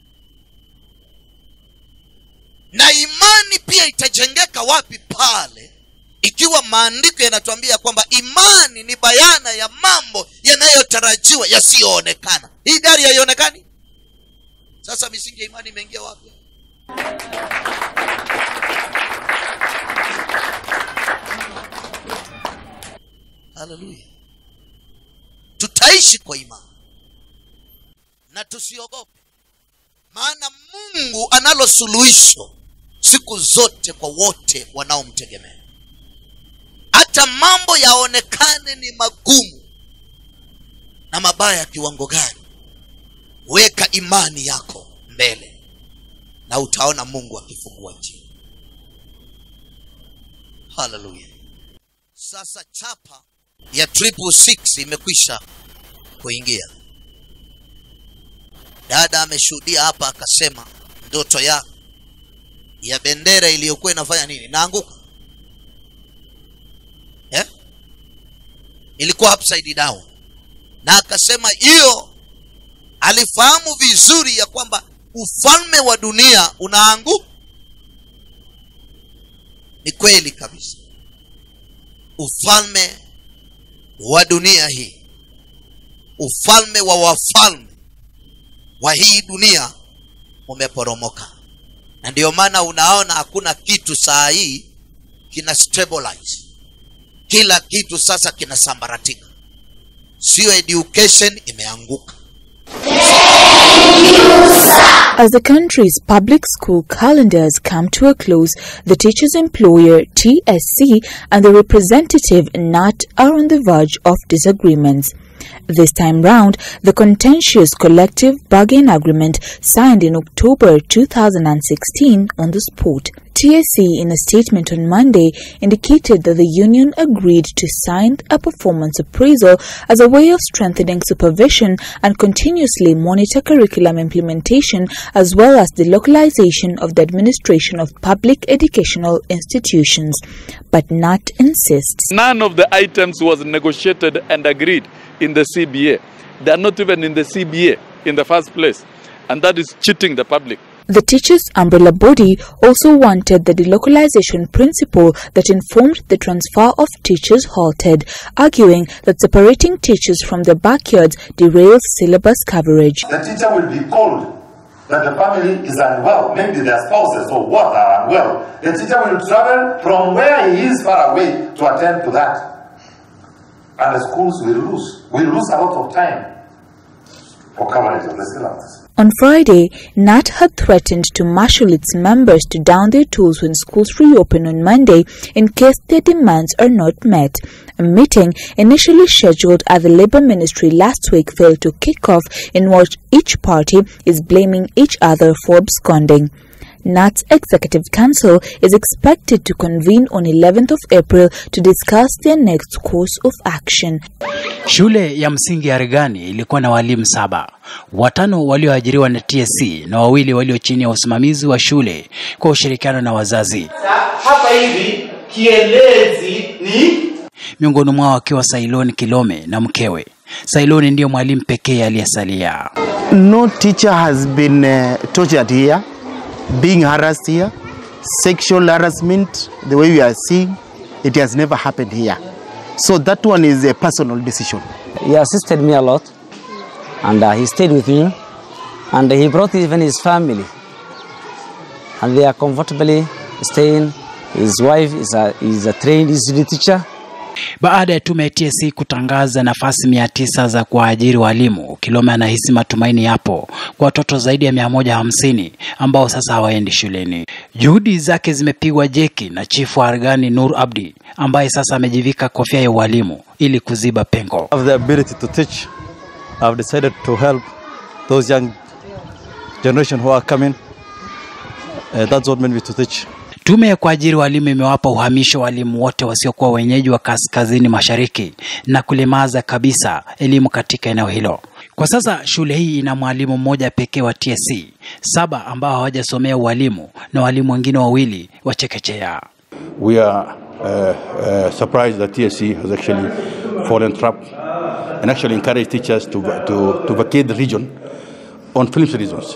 na imani pia itajengeka wapi pale ikiwa maandiko yanatuambia kwamba imani ni bayana ya mambo yanayotarajiwa yasiyoonekana hii gari haionekani sasa misingi ya imani imeingia wapi haleluya tutaishi kwa imani na tusiogope maana mungu analo suluhisho siku zote kwa wote wanaomtegemea hata mambo yaonekane ni magumu na mabaya ya kiwango gani weka imani yako mbele na utaona mungu akifungua njia haleluya sasa chapa ya triple six imekwisha kuingia dada ameshuhudia hapa akasema ndoto ya ya bendera iliyokuwa inafanya nini naanguka yeah? ilikuwa upside down na akasema hiyo alifahamu vizuri ya kwamba ufalme wa dunia unaanguka ni kweli kabisa ufalme wa dunia hii ufalme wa wafalme wa hii dunia umeporomoka na ndio maana unaona hakuna kitu saa hii kina stabilize kila kitu sasa kinasambaratika sio education imeanguka As the country's public school calendars come to a close, the teachers' employer TSC and the representative NAT are on the verge of disagreements. This time round, the contentious collective bargain agreement signed in October 2016 on the spot. TSC, in a statement on Monday, indicated that the union agreed to sign a performance appraisal as a way of strengthening supervision and continuously monitor curriculum implementation as well as the localization of the administration of public educational institutions. But NAT insists. None of the items was negotiated and agreed in the CBA. They are not even in the CBA in the first place. And that is cheating the public. The teachers' umbrella body also wanted the delocalization principle that informed the transfer of teachers halted, arguing that separating teachers from their backyards derails syllabus coverage. The teacher will be called that the family is unwell, maybe their spouses or what are unwell. The teacher will travel from where he is far away to attend to that. And the schools will lose. Will lose a lot of time for coverage of the syllabus. On Friday, NAT had threatened to marshal its members to down their tools when schools reopen on Monday in case their demands are not met. A meeting initially scheduled at the Labour Ministry last week failed to kick off in which each party is blaming each other for absconding. NAT's Executive Council is expected to convene on 11th of April to discuss their next course of action. Shule ya msingi ya Regani ilikuwa na walimu saba, watano walioajiriwa na TSC na wawili walio chini ya usimamizi wa shule kwa ushirikiano na wazazi. hapa hivi kielezi ni Miongoni mwao akiwa Sailoni Kilome na mkewe. Sailoni ndiyo mwalimu pekee aliyesalia. No teacher has been uh, tortured here, being harassed here, sexual harassment, the way we are seeing, it has never happened here. So that one is a personal decision. He assisted me a lot, and uh, he stayed with me, and he brought even his family, and they are comfortably staying. His wife is a, is a trained ECD teacher. Baada ya tume ya TSC kutangaza nafasi mia tisa za kuwaajiri walimu, Kilome anahisi matumaini yapo kwa watoto zaidi ya mia moja hamsini ambao sasa hawaendi shuleni. Juhudi zake zimepigwa jeki na chifu wa Argani Nur Abdi ambaye sasa amejivika kofia ya ualimu ili kuziba pengo. have the ability to teach, I've decided to help those young generation who are coming. Uh, that's what made me to teach. Tume ya kuajiri walimu imewapa uhamisho walimu wote wasiokuwa wenyeji wa kaskazini mashariki na kulemaza kabisa elimu katika eneo hilo. Kwa sasa shule hii ina mwalimu mmoja pekee wa TSC, saba ambao hawajasomea ualimu na walimu wengine wawili wa chekechea. We are uh, uh, surprised that TSC has actually fallen trap and actually encouraged teachers to, to, to vacate the region on films reasons.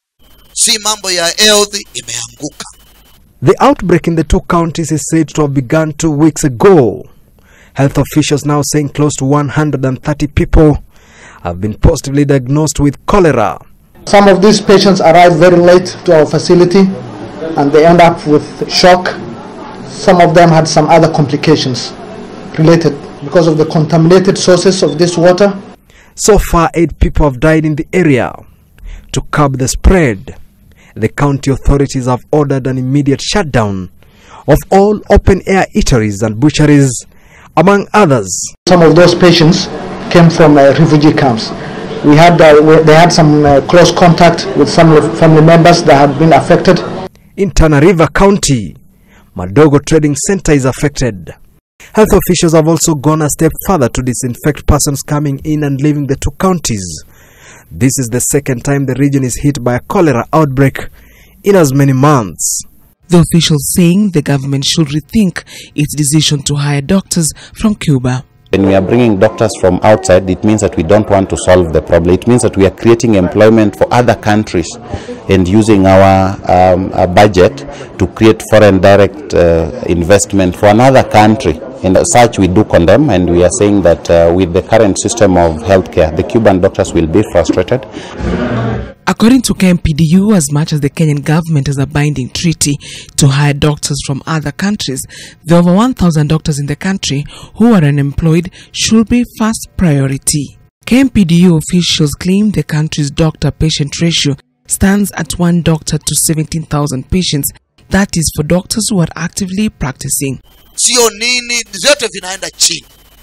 si mambo ya health imeanguka The outbreak in the two counties is said to have begun two weeks ago. Health officials now saying close to 130 people have been positively diagnosed with cholera. Some of these patients arrive very late to our facility and they end up with shock. Some of them had some other complications related because of the contaminated sources of this water. So far, eight people have died in the area. To curb the spread, the county authorities have ordered an immediate shutdown of all open air eateries and butcheries, among others. Some of those patients came from uh, refugee camps. We had, uh, we, they had some uh, close contact with some of family members that had been affected. In Tana River County, Madogo Trading Center is affected. Health officials have also gone a step further to disinfect persons coming in and leaving the two counties. This is the second time the region is hit by a cholera outbreak in as many months. The officials saying the government should rethink its decision to hire doctors from Cuba. When we are bringing doctors from outside, it means that we don't want to solve the problem. It means that we are creating employment for other countries and using our, um, our budget to create foreign direct uh, investment for another country. And as such, we do condemn, and we are saying that uh, with the current system of healthcare, the Cuban doctors will be frustrated. According to KMPDU, as much as the Kenyan government has a binding treaty to hire doctors from other countries, the over 1,000 doctors in the country who are unemployed should be first priority. KMPDU officials claim the country's doctor patient ratio stands at one doctor to 17,000 patients. That is for doctors who are actively practicing. sio nini vyote vinaenda chini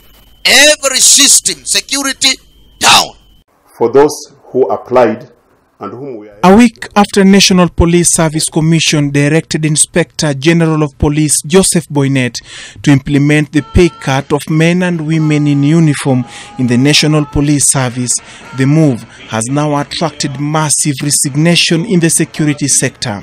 every system security down For those who applied and whom we are A week after National Police Service Commission directed Inspector General of Police Joseph Boynet to implement the pay cut of men and women in uniform in the National Police Service, the move has now attracted massive resignation in the security sector.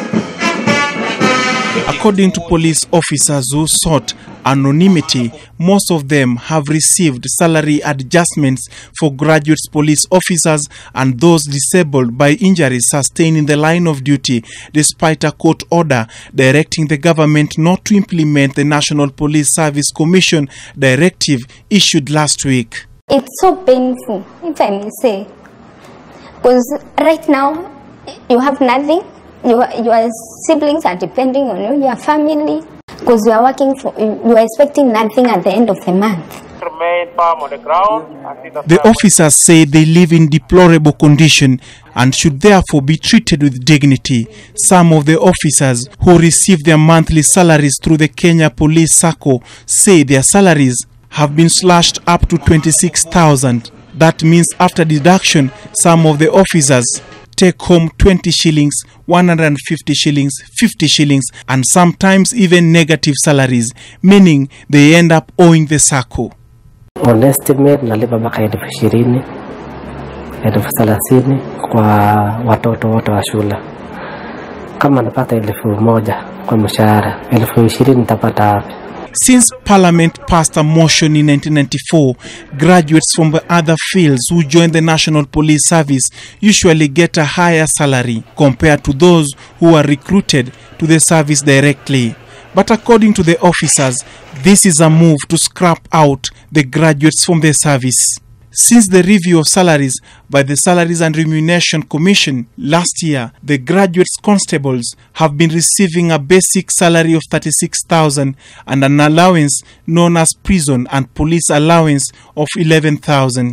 According to police officers who sought anonymity, most of them have received salary adjustments for graduates police officers and those disabled by injuries sustained in the line of duty, despite a court order directing the government not to implement the National Police Service Commission directive issued last week. It's so painful, if I may say. Because right now, you have nothing. Your, your siblings are depending on you, your family. Because you are working for, you are expecting nothing at the end of the month. remain firm on the ground and see the The officers say they live in deplorable condition and should therefore be treated with dignity. Some of the officers who receive their monthly salaries through the Kenya Police Sacco say their salaries have been slashed up to 26,000. That means after deduction, some of the officers take home 20 shillings, 150 shillings, 50 shillings, and sometimes even negative salaries, meaning they end up owing the Sacco. on estimate nalipa mpaka elfu ishirini elfu thelathini kwa watoto wote wa shule. Kama napata elfu moja kwa mshahara, elfu ishirini nitapata wapi? Since Parliament passed a motion in 1994, graduates from the other fields who join the National Police Service usually get a higher salary compared to those who are recruited to the service directly. But according to the officers, this is a move to scrap out the graduates from the service. Since the review of salaries by the Salaries and Remuneration Commission last year, the graduates constables have been receiving a basic salary of 36,000 and an allowance known as prison and police allowance of 11,000.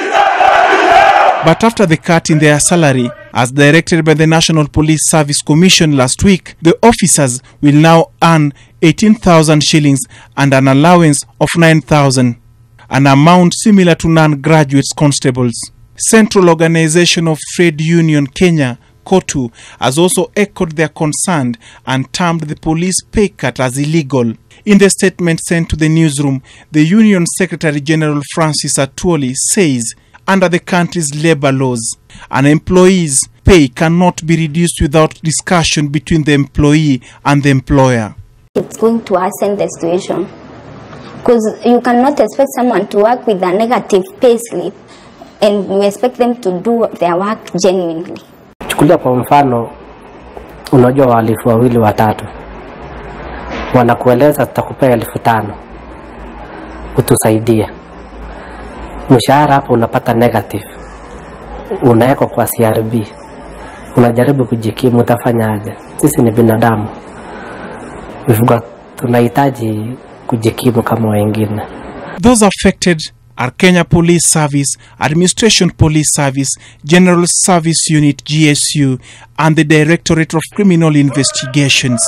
But after the cut in their salary, as directed by the National Police Service Commission last week, the officers will now earn 18,000 shillings and an allowance of 9,000, an amount similar to non-graduates constables. Central Organization of Trade Union Kenya KOTU has also echoed their concern and termed the police pay cut as illegal. In the statement sent to the newsroom, the Union Secretary General Francis Atwoli says under the country's labor laws, an employee's pay cannot be reduced without discussion between the employee and the employer. It's going to worsen the situation. Because you cannot expect someone to work with a negative pay slip and you expect them to do their work genuinely. Chukulia kwa mfano, unajua wahalifu wawili watatu wanakueleza tutakupea elfu tano utusaidie. Mshahara hapo unapata negative, unawekwa kwa CRB, unajaribu kujikimu, utafanyaje? Sisi ni binadamu, We've got, tunahitaji kujikimu kama wengine. Those affected are Kenya Police Service, Administration Police Service, General Service Unit GSU, and the Directorate of Criminal Investigations.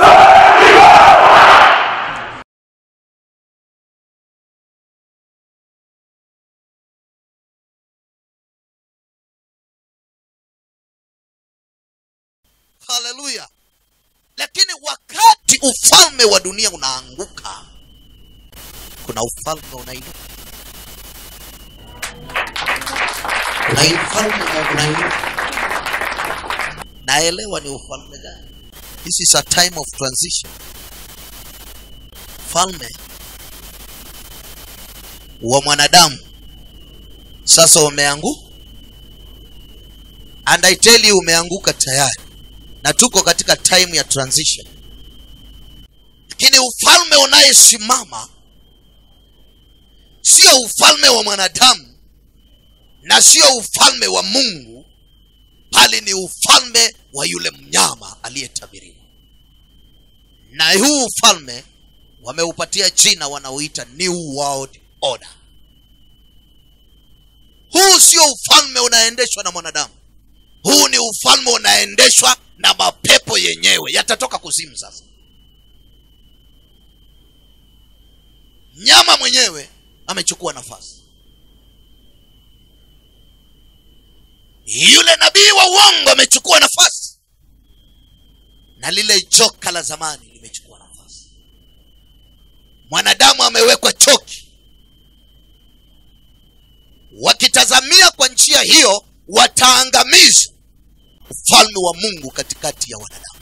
haleluya lakini wakati ufalme wa dunia unaanguka kuna ufalme unainuka kuna ufalme unainuka naelewa ni ufalme gani this is a time of transition ufalme wa mwanadamu sasa umeanguka and i tell you umeanguka tayari na tuko katika time ya transition lakini ufalme unayesimama sio ufalme wa mwanadamu na sio ufalme wa mungu bali ni ufalme wa yule mnyama aliyetabiriwa na huu ufalme wameupatia jina wanaoita new world order huu sio ufalme unaendeshwa na mwanadamu huu ni ufalme unaendeshwa na mapepo yenyewe yatatoka kuzimu sasa nyama mwenyewe amechukua nafasi yule nabii wa uongo amechukua nafasi na lile joka la zamani limechukua nafasi mwanadamu amewekwa choki wakitazamia kwa njia hiyo wataangamiza ufalme wa mungu katikati ya wanadamu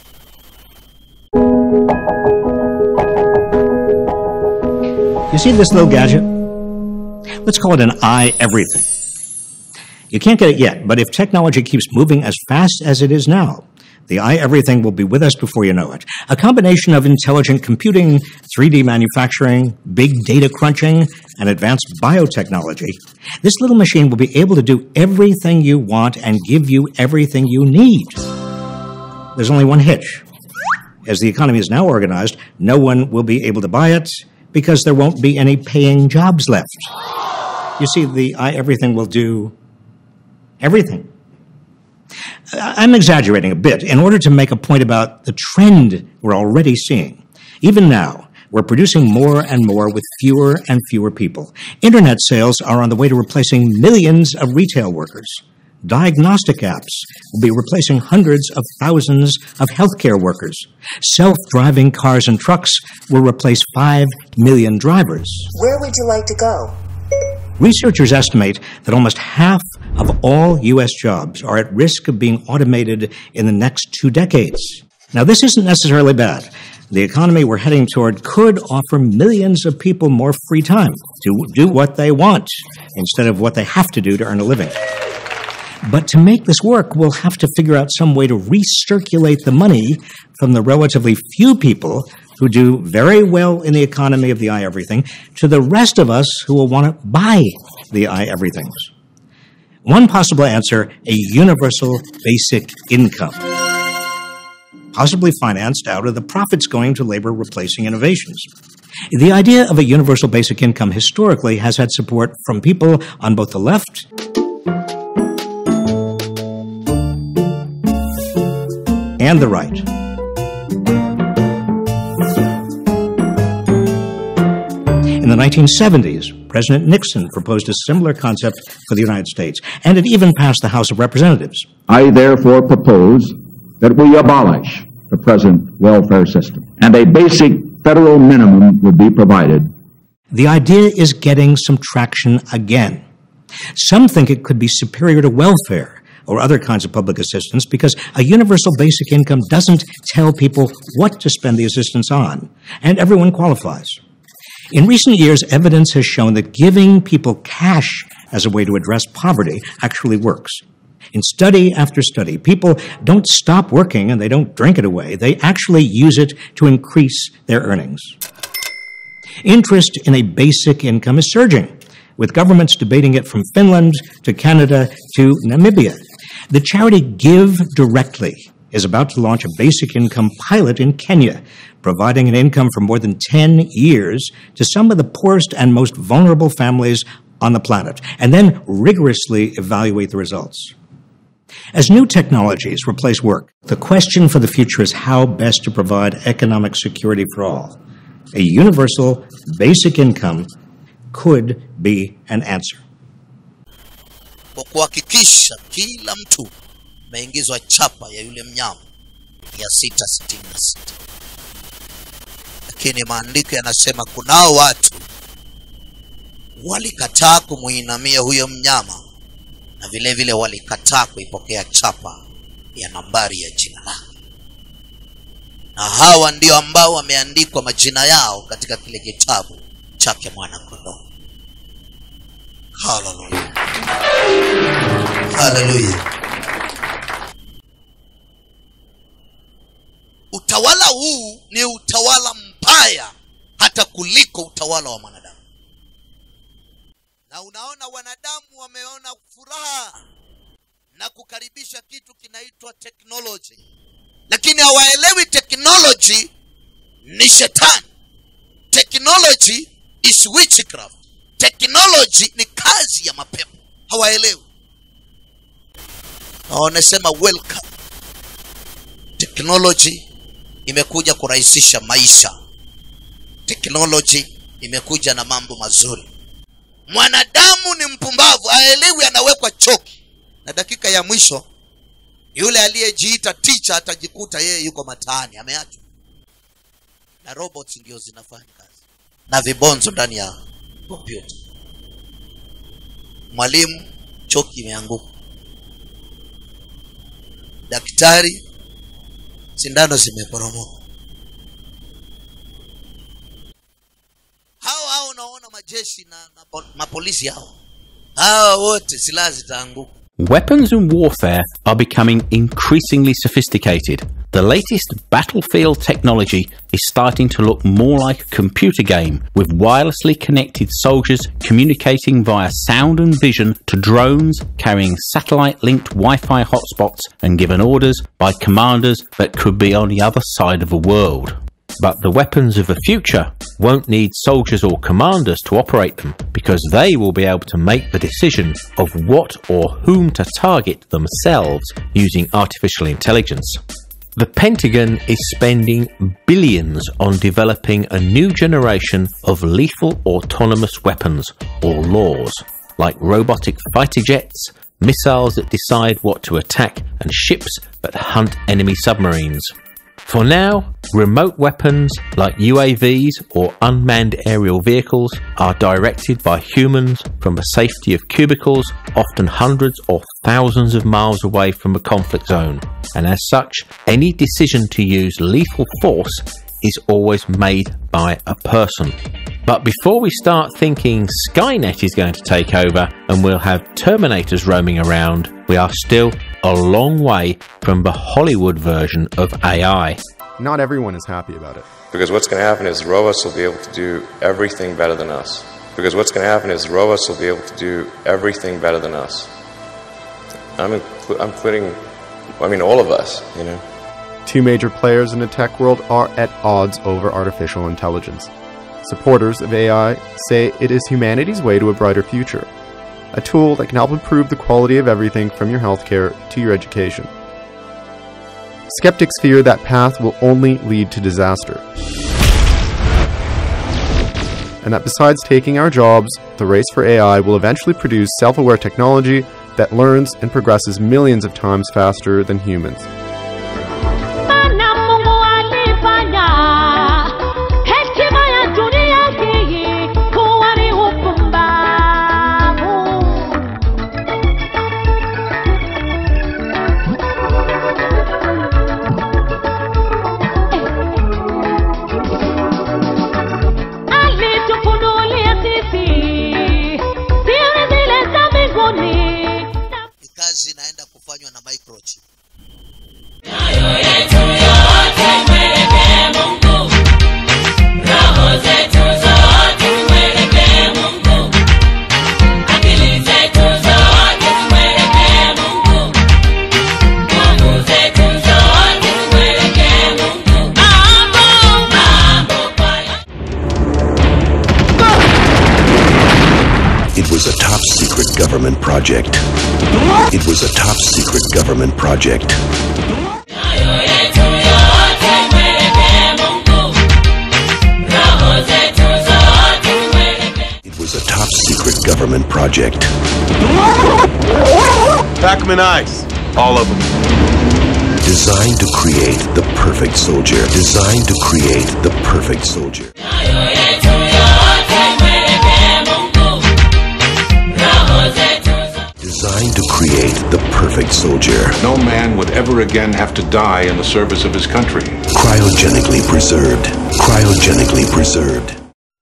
You see this little gadget? Let's call it an eye everything. You can't get it yet, but if technology keeps moving as fast as it is now, the eye everything will be with us before you know it. A combination of intelligent computing, 3D manufacturing, big data crunching, and advanced biotechnology. This little machine will be able to do everything you want and give you everything you need. There's only one hitch. As the economy is now organized, no one will be able to buy it because there won't be any paying jobs left. You see, the eye everything will do everything. I- I'm exaggerating a bit in order to make a point about the trend we're already seeing. Even now, we're producing more and more with fewer and fewer people. Internet sales are on the way to replacing millions of retail workers. Diagnostic apps will be replacing hundreds of thousands of healthcare workers. Self driving cars and trucks will replace 5 million drivers. Where would you like to go? Researchers estimate that almost half of all U.S. jobs are at risk of being automated in the next two decades. Now, this isn't necessarily bad. The economy we're heading toward could offer millions of people more free time to do what they want instead of what they have to do to earn a living. But to make this work, we'll have to figure out some way to recirculate the money from the relatively few people who do very well in the economy of the eye everything to the rest of us who will want to buy the eye everythings. One possible answer a universal basic income, possibly financed out of the profits going to labor replacing innovations. The idea of a universal basic income historically has had support from people on both the left and the right. In the 1970s, President Nixon proposed a similar concept for the United States, and it even passed the House of Representatives. I therefore propose that we abolish the present welfare system and a basic federal minimum would be provided. The idea is getting some traction again. Some think it could be superior to welfare or other kinds of public assistance because a universal basic income doesn't tell people what to spend the assistance on, and everyone qualifies. In recent years, evidence has shown that giving people cash as a way to address poverty actually works. In study after study, people don't stop working and they don't drink it away. They actually use it to increase their earnings. Interest in a basic income is surging, with governments debating it from Finland to Canada to Namibia. The charity Give Directly is about to launch a basic income pilot in Kenya, providing an income for more than 10 years to some of the poorest and most vulnerable families on the planet, and then rigorously evaluate the results. As new technologies replace work, the question for the future is how best to provide economic security for all. A universal basic income could be an answer. kwa kuhakikisha kila mtu ameingizwa chapa ya yule mnyama ya sita sitini na sita lakini maandiko yanasema kunao watu walikataa kumuinamia huyo mnyama na vile vile walikataa kuipokea chapa ya nambari ya jina lake na hawa ndio ambao wameandikwa majina yao katika kile kitabu chake mwana kondoo haleluya haleluya utawala huu ni utawala mbaya hata kuliko utawala wa mwanadamu na unaona wanadamu wameona furaha na kukaribisha kitu kinaitwa technology lakini hawaelewi technology ni shetani technology is witchcraft technology ni kazi ya mapepo hawaelewi na wanasema welcome technology imekuja kurahisisha maisha technology imekuja na mambo mazuri mwanadamu ni mpumbavu aelewi anawekwa choki na dakika ya mwisho yule aliyejiita ticha atajikuta yeye yuko mataani ameachwa na robots ndio zinafanya kazi na vibonzo ndani ya kompyuta mwalimu choki imeanguka daktari sindano zimeporomoka hao hao unaona majeshi na, na po- mapolisi hao hawa wote silaha zitaanguka Weapons in warfare are becoming increasingly sophisticated. The latest battlefield technology is starting to look more like a computer game, with wirelessly connected soldiers communicating via sound and vision to drones carrying satellite linked Wi Fi hotspots and given orders by commanders that could be on the other side of the world. But the weapons of the future won't need soldiers or commanders to operate them because they will be able to make the decision of what or whom to target themselves using artificial intelligence. The Pentagon is spending billions on developing a new generation of lethal autonomous weapons or laws, like robotic fighter jets, missiles that decide what to attack, and ships that hunt enemy submarines. For now, remote weapons like UAVs or unmanned aerial vehicles are directed by humans from the safety of cubicles, often hundreds or thousands of miles away from a conflict zone. And as such, any decision to use lethal force is always made by a person. But before we start thinking Skynet is going to take over and we'll have Terminators roaming around, we are still a long way from the Hollywood version of AI. Not everyone is happy about it. Because what's going to happen is robots will be able to do everything better than us. Because what's going to happen is robots will be able to do everything better than us. I'm, inclu- I'm including, I mean, all of us, you know. Two major players in the tech world are at odds over artificial intelligence. Supporters of AI say it is humanity's way to a brighter future, a tool that can help improve the quality of everything from your healthcare to your education. Skeptics fear that path will only lead to disaster. And that besides taking our jobs, the race for AI will eventually produce self aware technology that learns and progresses millions of times faster than humans. Maana Mungu alifanya hekima ya dunia hii kuwa ni upumbavu. Alitufunulia sisi siri zile za mbinguni. ni kazi inaenda kufanywa na microchip It was a top secret government project. It was a top secret government project. It was a top secret government project. Pack them in ice. All of them. Designed to create the perfect soldier. Designed to create the perfect soldier. Designed to create the perfect soldier. No man would ever again have to die in the service of his country. Cryogenically preserved. Cryogenically preserved.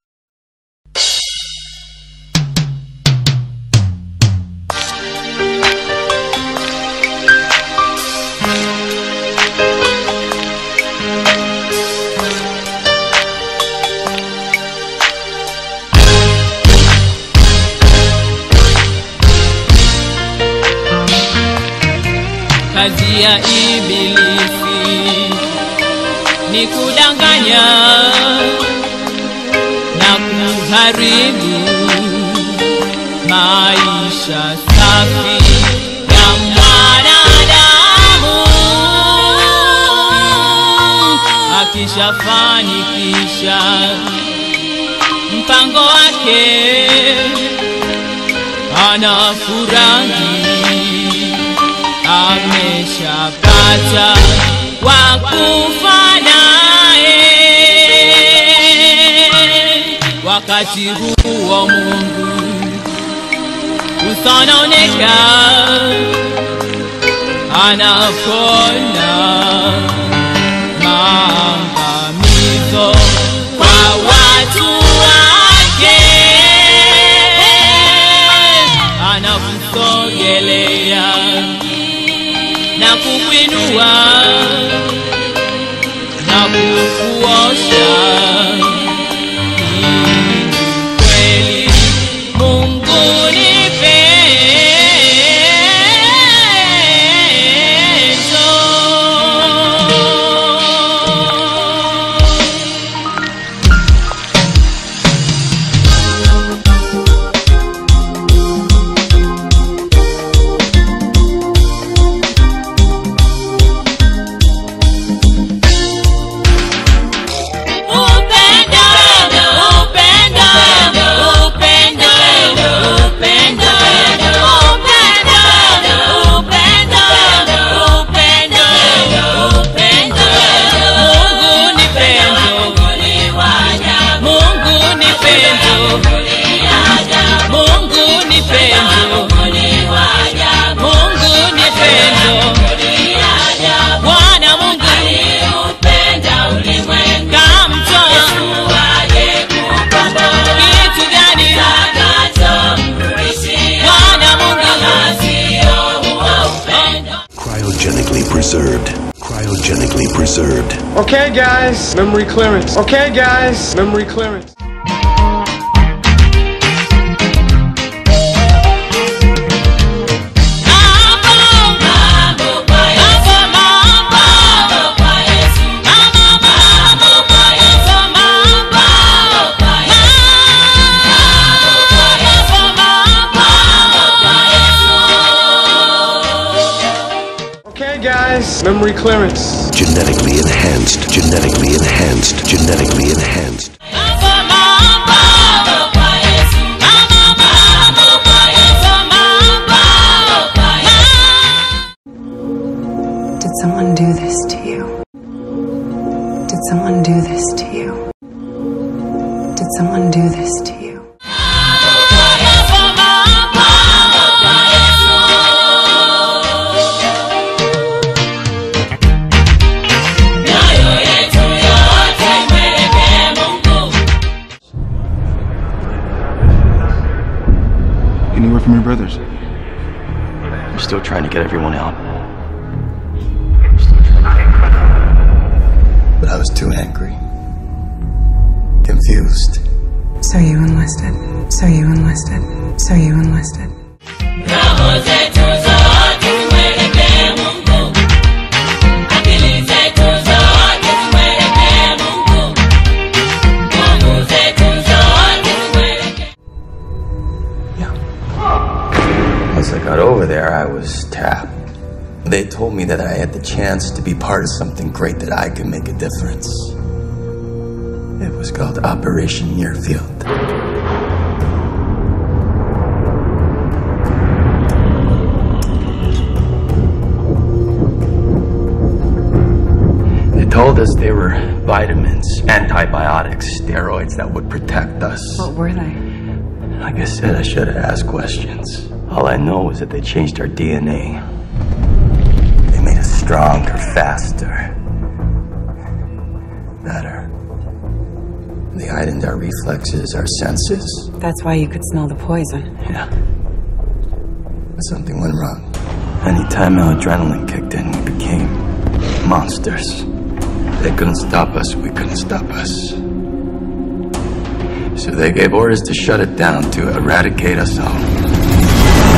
kazi ya ibilisi ni kudanganya na kuharibu maisha safi ya mwanadamu akishafanikisha mpango wake anafurahi ameshapata wa kufa naye wakati huo mungu usononeka anapona maangamizo kwa watu wake anakusogelea na kukwinua na kukuosha Hii ni kweli mungu ni pendo Upendo, upendo, upendo, upendo, upendo, upendo, upendo, upendo. Mungu ni pendo. Mungu ni pendo. Mungu ni pendo. Mungu ni pendo. Bwana Mungu kamtoa kitu gani? Bwana Cryogenically preserved. Cryogenically preserved. Okay, guys, memory clearance. Okay, guys, memory clearance. Okay, guys, memory clearance. Genetically enhanced. Genetically enhanced. Genetically enhanced. Did someone do this to you? Did someone do this to you? Did someone do this to you? Any word from your brothers? I'm still trying to get everyone out. But I was too angry. Confused. So you enlisted. So you enlisted. So you enlisted. Roho zetu zote zimwelekee Mungu. Akili zetu zote zimwelekee Mungu. Nguvu zetu zote zimwelekee Once I got over there, I was tapped. They told me that I had the chance to be part of something great that I could make a difference. It was called Operation Nearfield. They told us they were vitamins, antibiotics, steroids that would protect us. What were they? Like I said, I should have asked questions. All I know is that they changed our DNA. They made us stronger, faster, better. They heightened our reflexes, our senses. That's why you could smell the poison. Yeah. But something went wrong. Anytime our adrenaline kicked in, we became monsters. They couldn't stop us, we couldn't stop us. So they gave orders to shut it down, to eradicate us all.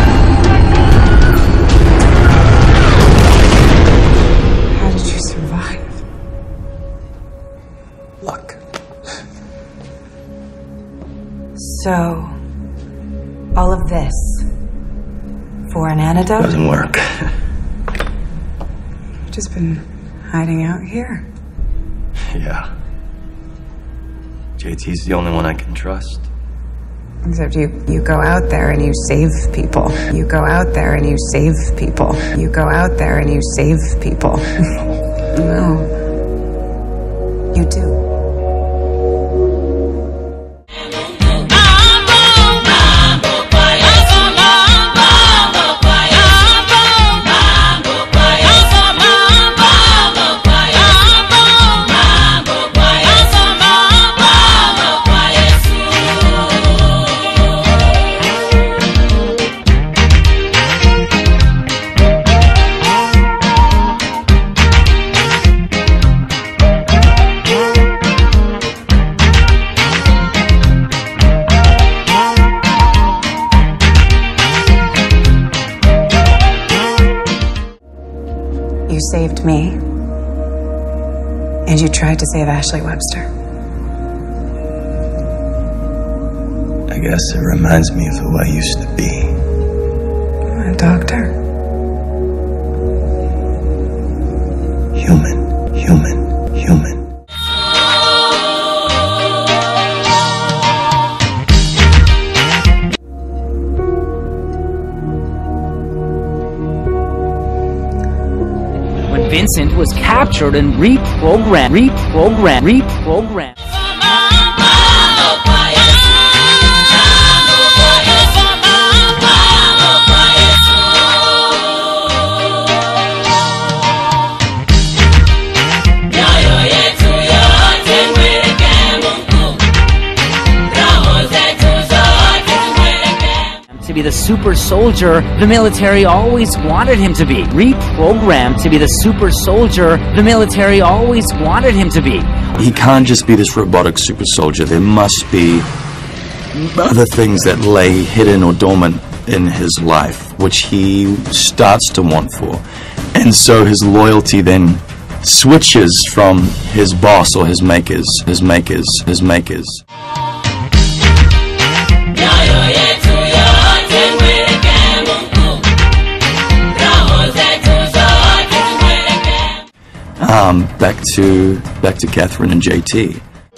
How did you survive? Luck. So, all of this for an antidote? Doesn't work. You've just been hiding out here. yeah. JT's the only one I can trust. Except you, you go out there and you save people. You go out there and you save people. You go out there and you save people. no. You do. You saved me. And you tried to save Ashley Webster. I guess it reminds me of who I used to be. A doctor. Human, human, human. when Vincent was captured and reprogrammed, reprogrammed, reprogrammed. To be the super soldier the military always wanted him to be. Reprogrammed to be the super soldier the military always wanted him to be. He can't just be this robotic super soldier. There must be other things that lay hidden or dormant in his life, which he starts to want for. And so his loyalty then switches from his boss or his makers, his makers, his makers. Um, back to back to Catherine and JT.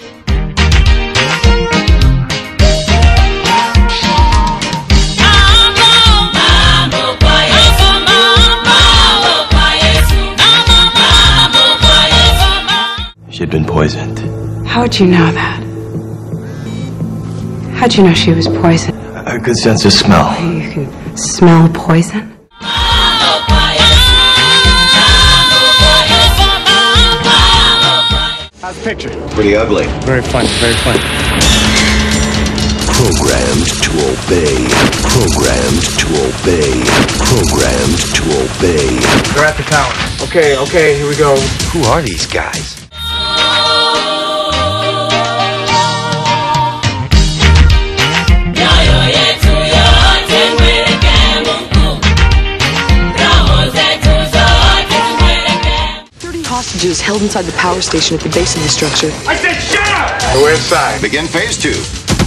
She'd been poisoned. How'd you know that? How'd you know she was poisoned? A good sense of smell. You can smell poison? How's the picture? Pretty ugly. Very funny, very funny. Programmed to obey. Programmed to obey. Programmed to obey. They're at the tower. Okay, okay, here we go. Who are these guys? Hostages held inside the power station at the base of the structure. I said shut up! We're inside. Begin phase two.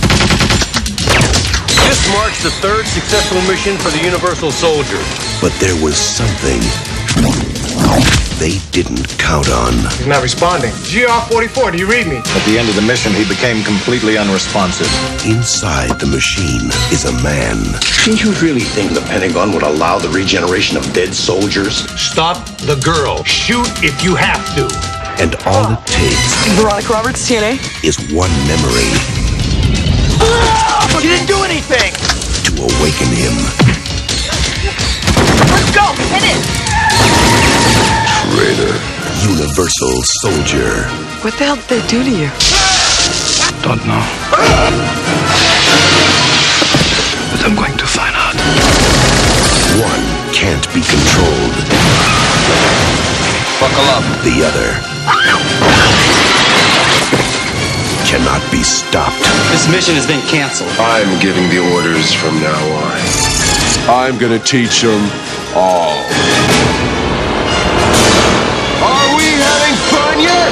This marks the third successful mission for the Universal Soldier. But there was something they didn't count on. He's not responding. GR44, do you read me? At the end of the mission, he became completely unresponsive. Inside the machine is a man. Do you really think the Pentagon would allow the regeneration of dead soldiers? Stop the girl. Shoot if you have to. And all it takes Veronica Roberts, TNA. is one memory You didn't do anything! to awaken him. Let's go! Hit it! Traitor. Universal Soldier. What the hell did they do to you? Don't know. But I'm going to find out. One can't be controlled. Buckle up. The other cannot be stopped. This mission has been canceled. I'm giving the orders from now on. I'm gonna teach them all. Are we having fun yet?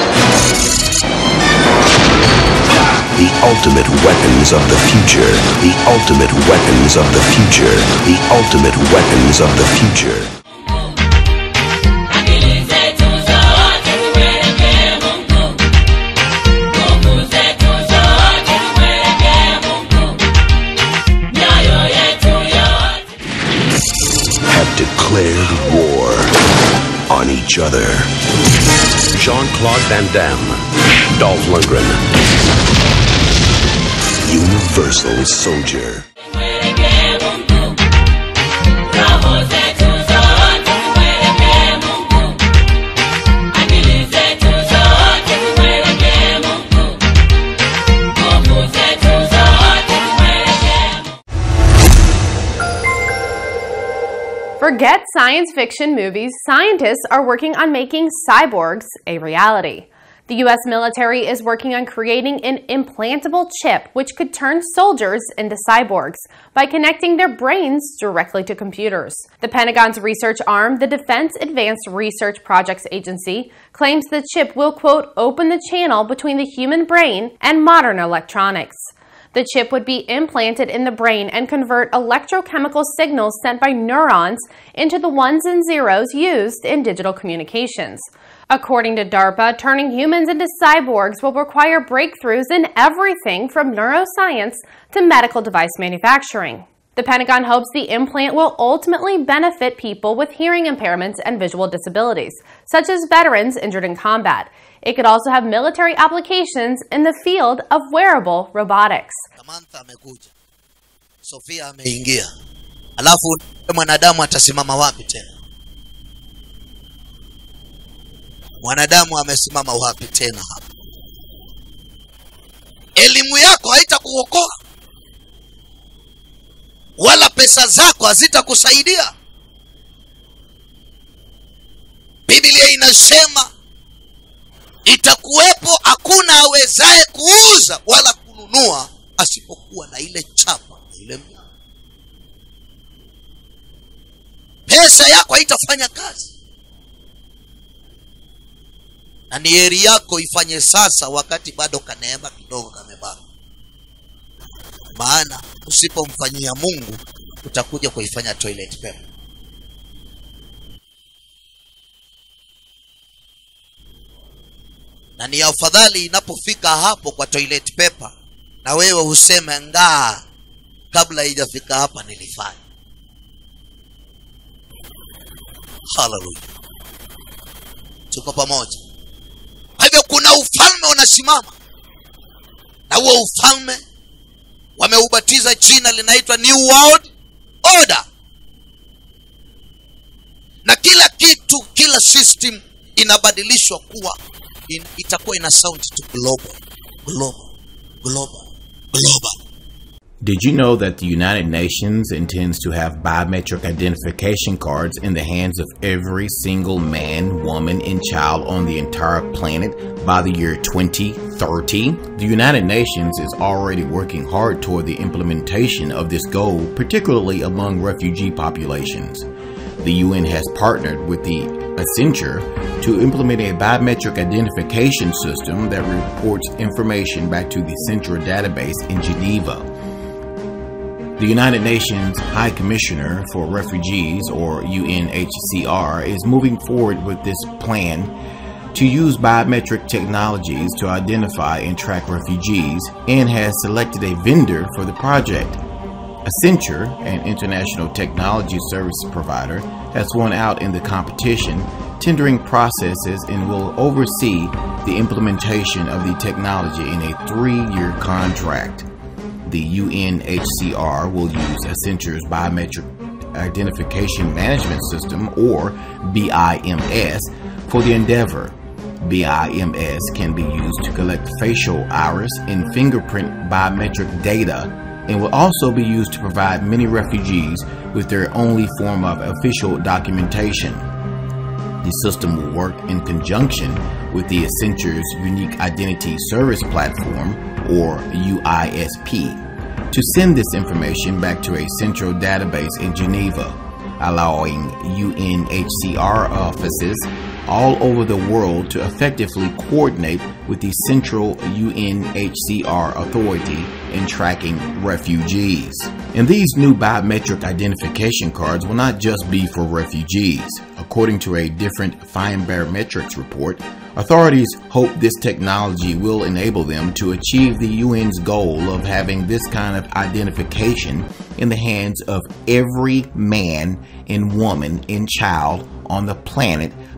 The ultimate weapons of the future. The ultimate weapons of the future. The ultimate weapons of the future. each other. Jean Claude Van Damme, Dolph Lundgren. Universal Soldier. Roho zetu zote zimwelekee Mungu. Akili zetu zote zimwelekee Mungu. Nguvu zetu zote zimwelekee Forget science fiction movies, scientists are working on making cyborgs a reality. The US military is working on creating an implantable chip which could turn soldiers into cyborgs by connecting their brains directly to computers. The Pentagon's research arm, the Defense Advanced Research Projects Agency, claims the chip will, quote, open the channel between the human brain and modern electronics. The chip would be implanted in the brain and convert electrochemical signals sent by neurons into the ones and zeros used in digital communications. According to DARPA, turning humans into cyborgs will require breakthroughs in everything from neuroscience to medical device manufacturing. The Pentagon hopes the implant will ultimately benefit people with hearing impairments and visual disabilities, such as veterans injured in combat. It could also have military applications in the field of wearable robotics. Samantha amekuja, Sofia ameingia, alafu mwanadamu atasimama wapi tena? Mwanadamu amesimama wapi tena hapa? Elimu yako haitakuokoa wala pesa zako hazitakusaidia. Biblia inasema itakuwepo hakuna awezaye kuuza wala kununua asipokuwa na ile chapa na ile mnyama. Pesa yako haitafanya kazi, na ni heri yako ifanye sasa, wakati bado kaneema kidogo kamebaki, maana usipomfanyia Mungu utakuja kuifanya toilet paper. na ni afadhali inapofika hapo kwa toilet paper na wewe useme ngaa kabla haijafika hapa nilifanya haleluya tuko pamoja kwa hivyo kuna ufalme unasimama na huo ufalme wameubatiza jina linaitwa new world order na kila kitu kila system inabadilishwa kuwa in, itakuwa ina sound to global global global global Did you know that the United Nations intends to have biometric identification cards in the hands of every single man, woman, and child on the entire planet by the year 2030? The United Nations is already working hard toward the implementation of this goal, particularly among refugee populations. The UN has partnered with the Accenture to implement a biometric identification system that reports information back to the Central database in Geneva. The United Nations High Commissioner for Refugees, or UNHCR, is moving forward with this plan to use biometric technologies to identify and track refugees and has selected a vendor for the project. Accenture, an international technology service provider, has won out in the competition, tendering processes and will oversee the implementation of the technology in a three year contract. The UNHCR will use Accenture's Biometric Identification Management System, or BIMS, for the endeavor. BIMS can be used to collect facial, iris, and fingerprint biometric data and will also be used to provide many refugees with their only form of official documentation. The system will work in conjunction with the Accenture's Unique Identity Service Platform, or UISP, to send this information back to a central database in Geneva, allowing UNHCR offices all over the world to effectively coordinate with the central UNHCR authority in tracking refugees. And these new biometric identification cards will not just be for refugees. According to a different Fine Barometrics report, authorities hope this technology will enable them to achieve the UN's goal of having this kind of identification in the hands of every man and woman and child on the planet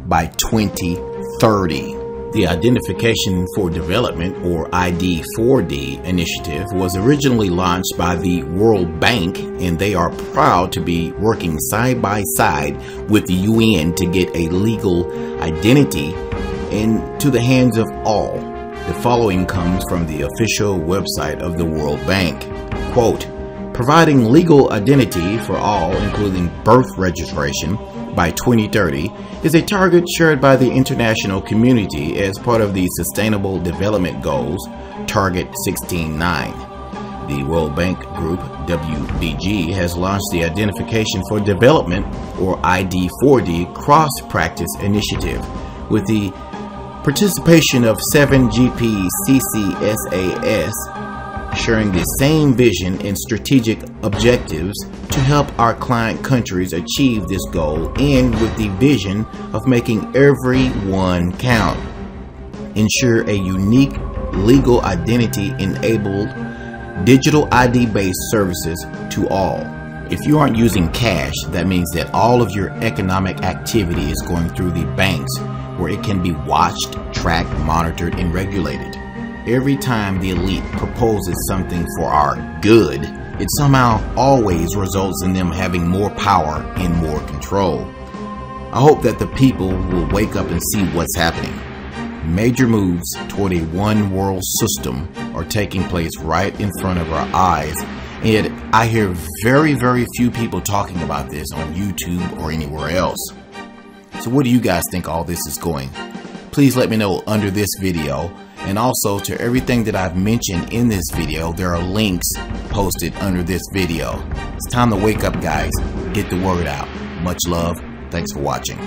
by 2030. The Identification for Development, or ID4D, initiative was originally launched by the World Bank, and they are proud to be working side by side with the UN to get a legal identity into the hands of all. The following comes from the official website of the World Bank. Quote, providing legal identity for all, including birth registration, by 2030 is a target shared by the international community as part of the Sustainable Development Goals, Target 16.9. The World Bank Group, WBG, has launched the Identification for Development, or ID4D, cross practice initiative with the participation of 7GP CCSAS sharing the same vision and strategic objectives to help our client countries achieve this goal and with the vision of making every one count. Ensure a unique legal identity enabled digital ID based services to all. If you aren't using cash, that means that all of your economic activity is going through the banks where it can be watched, tracked, monitored, and regulated. Every time the elite proposes something for our good, it somehow always results in them having more power and more control. I hope that the people will wake up and see what's happening. Major moves toward a one world system are taking place right in front of our eyes, and I hear very, very few people talking about this on YouTube or anywhere else. So, what do you guys think all this is going? Please let me know under this video. And also to everything that I've mentioned in this video, there are links posted under this video. It's time to wake up, guys. Get the word out. Much love. Thanks for watching.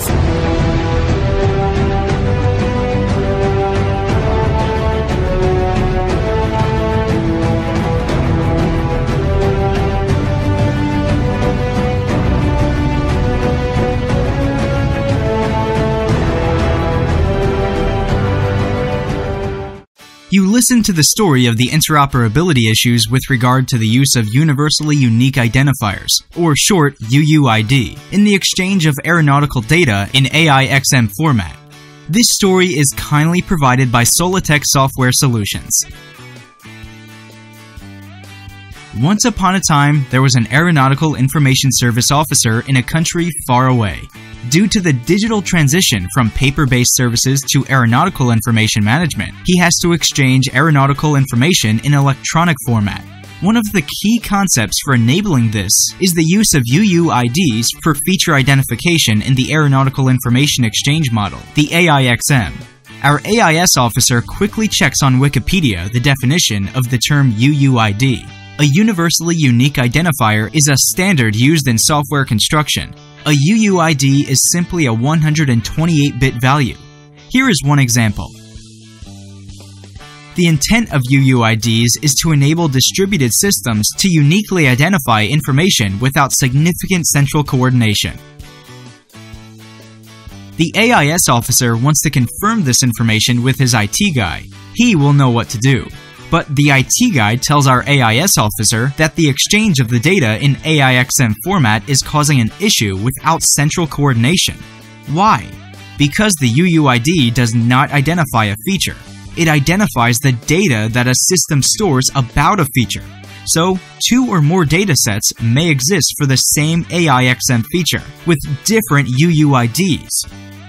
You listen to the story of the interoperability issues with regard to the use of Universally Unique Identifiers, or short UUID, in the exchange of aeronautical data in AIXM format. This story is kindly provided by Solitech Software Solutions. Once upon a time, there was an aeronautical information service officer in a country far away. Due to the digital transition from paper based services to aeronautical information management, he has to exchange aeronautical information in electronic format. One of the key concepts for enabling this is the use of UUIDs for feature identification in the Aeronautical Information Exchange Model, the AIXM. Our AIS officer quickly checks on Wikipedia the definition of the term UUID. A universally unique identifier is a standard used in software construction. A UUID is simply a 128 bit value. Here is one example. The intent of UUIDs is to enable distributed systems to uniquely identify information without significant central coordination. The AIS officer wants to confirm this information with his IT guy. He will know what to do. But the IT guy tells our AIS officer that the exchange of the data in AIXM format is causing an issue without central coordination. Why? Because the UUID does not identify a feature. It identifies the data that a system stores about a feature. So, two or more datasets may exist for the same AIXM feature, with different UUIDs.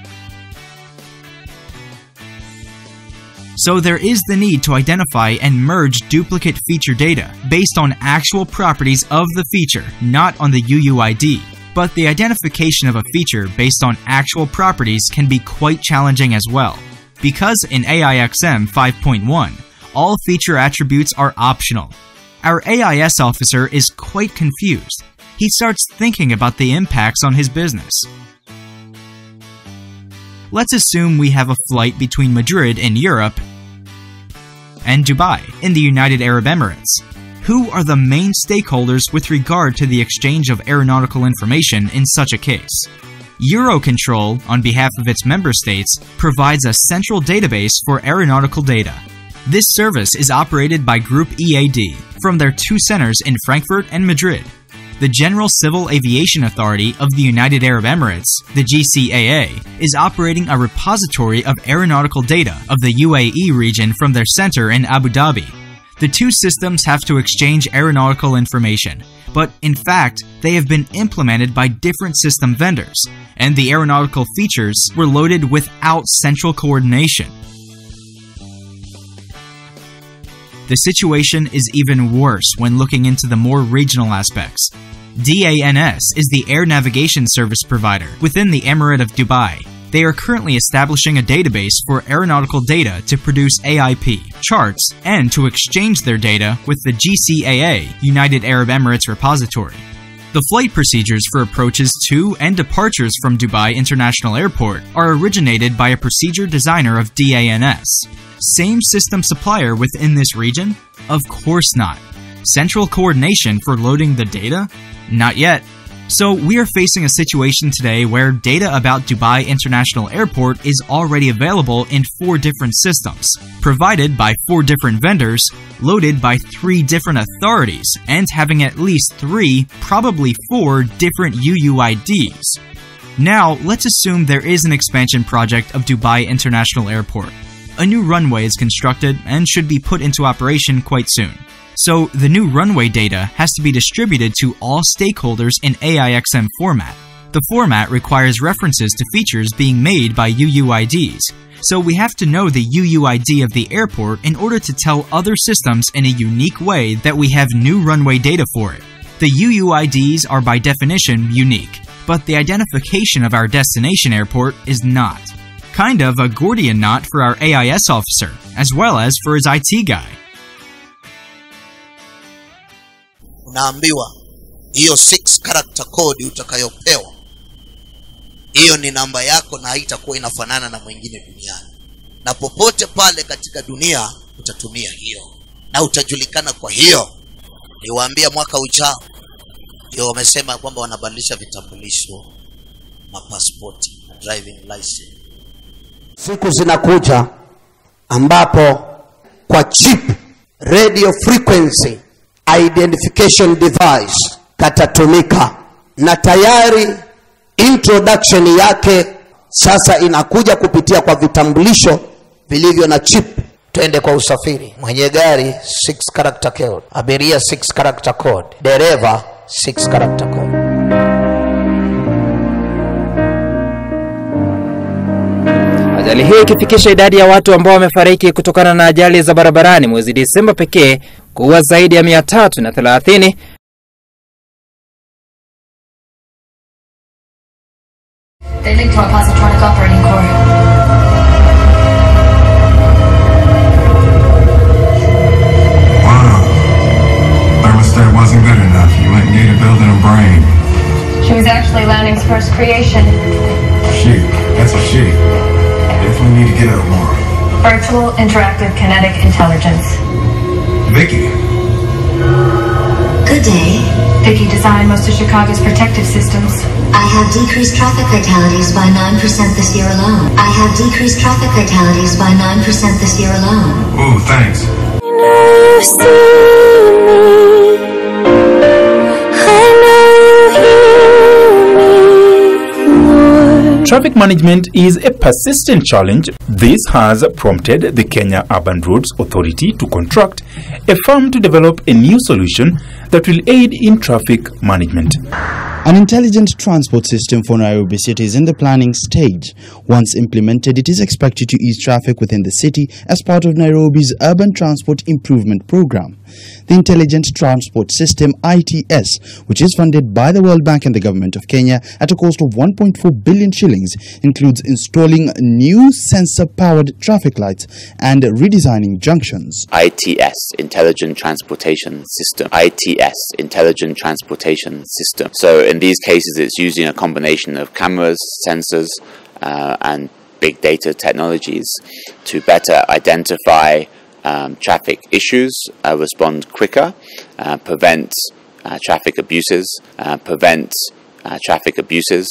So there is the need to identify and merge duplicate feature data based on actual properties of the feature, not on the UUID. But the identification of a feature based on actual properties can be quite challenging as well. Because in AIXM 5.1, all feature attributes are optional. Our AIS officer is quite confused. He starts thinking about the impacts on his business. Let's assume we have a flight between Madrid in Europe and Dubai in the United Arab Emirates. Who are the main stakeholders with regard to the exchange of aeronautical information in such a case? Eurocontrol, on behalf of its member states, provides a central database for aeronautical data. This service is operated by Group EAD from their two centers in Frankfurt and Madrid. The General Civil Aviation Authority of the United Arab Emirates, the GCAA, is operating a repository of aeronautical data of the UAE region from their center in Abu Dhabi. The two systems have to exchange aeronautical information, but in fact, they have been implemented by different system vendors, and the aeronautical features were loaded without central coordination. The situation is even worse when looking into the more regional aspects. DANS is the air navigation service provider within the Emirate of Dubai. They are currently establishing a database for aeronautical data to produce AIP, charts, and to exchange their data with the GCAA, United Arab Emirates repository. The flight procedures for approaches to and departures from Dubai International Airport are originated by a procedure designer of DANS. Same system supplier within this region? Of course not. Central coordination for loading the data? Not yet. So, we are facing a situation today where data about Dubai International Airport is already available in four different systems, provided by four different vendors, loaded by three different authorities, and having at least three, probably four, different UUIDs. Now, let's assume there is an expansion project of Dubai International Airport. A new runway is constructed and should be put into operation quite soon. So, the new runway data has to be distributed to all stakeholders in AIXM format. The format requires references to features being made by UUIDs, so we have to know the UUID of the airport in order to tell other systems in a unique way that we have new runway data for it. The UUIDs are by definition unique, but the identification of our destination airport is not. Kind of a Gordian knot for our AIS officer, as well as for his IT guy. unaambiwa hiyo six character code utakayopewa hiyo ni namba yako na haitakuwa inafanana na mwingine duniani na popote pale katika dunia utatumia hiyo na utajulikana kwa hiyo niwaambia mwaka ujao ndio wamesema kwamba wanabadilisha vitambulisho mapaspoti na driving license siku zinakuja ambapo kwa chip radio frequency identification device katatumika na tayari introduction yake sasa inakuja kupitia kwa vitambulisho vilivyo na chip twende kwa usafiri mwenye gari 6 character code abiria 6 character code dereva 6 character code Ajali hiyo ikifikisha idadi ya watu ambao wamefariki kutokana na ajali za barabarani mwezi Disemba pekee kuwa zaidi ya mia tatu na thelathini They linked to our positronic operating core. Thermostat wasn't good enough. You went and gave a building a brain. She was actually Lanning's first creation. She. That's a she. Definitely need to get up more. Virtual interactive kinetic intelligence. Vicky. Good day. Vicky designed most of Chicago's protective systems. I have decreased traffic fatalities by 9% this year alone. I have decreased traffic fatalities by 9% this year alone. Ooh, thanks. Traffic management is a persistent challenge. This has prompted the Kenya Urban Roads Authority to contract a firm to develop a new solution that will aid in traffic management. An intelligent transport system for Nairobi City is in the planning stage. Once implemented, it is expected to ease traffic within the city as part of Nairobi's Urban Transport Improvement Program. The Intelligent Transport System ITS, which is funded by the World Bank and the Government of Kenya at a cost of 1.4 billion shillings, includes installing new sensor-powered traffic lights and redesigning junctions. ITS, Intelligent Transportation System. ITS, Intelligent Transportation System. So in these cases, it's using a combination of cameras, sensors, uh, and big data technologies to better identify um, traffic issues, uh, respond quicker, uh, prevent uh, traffic abuses, uh, prevent uh, traffic abuses.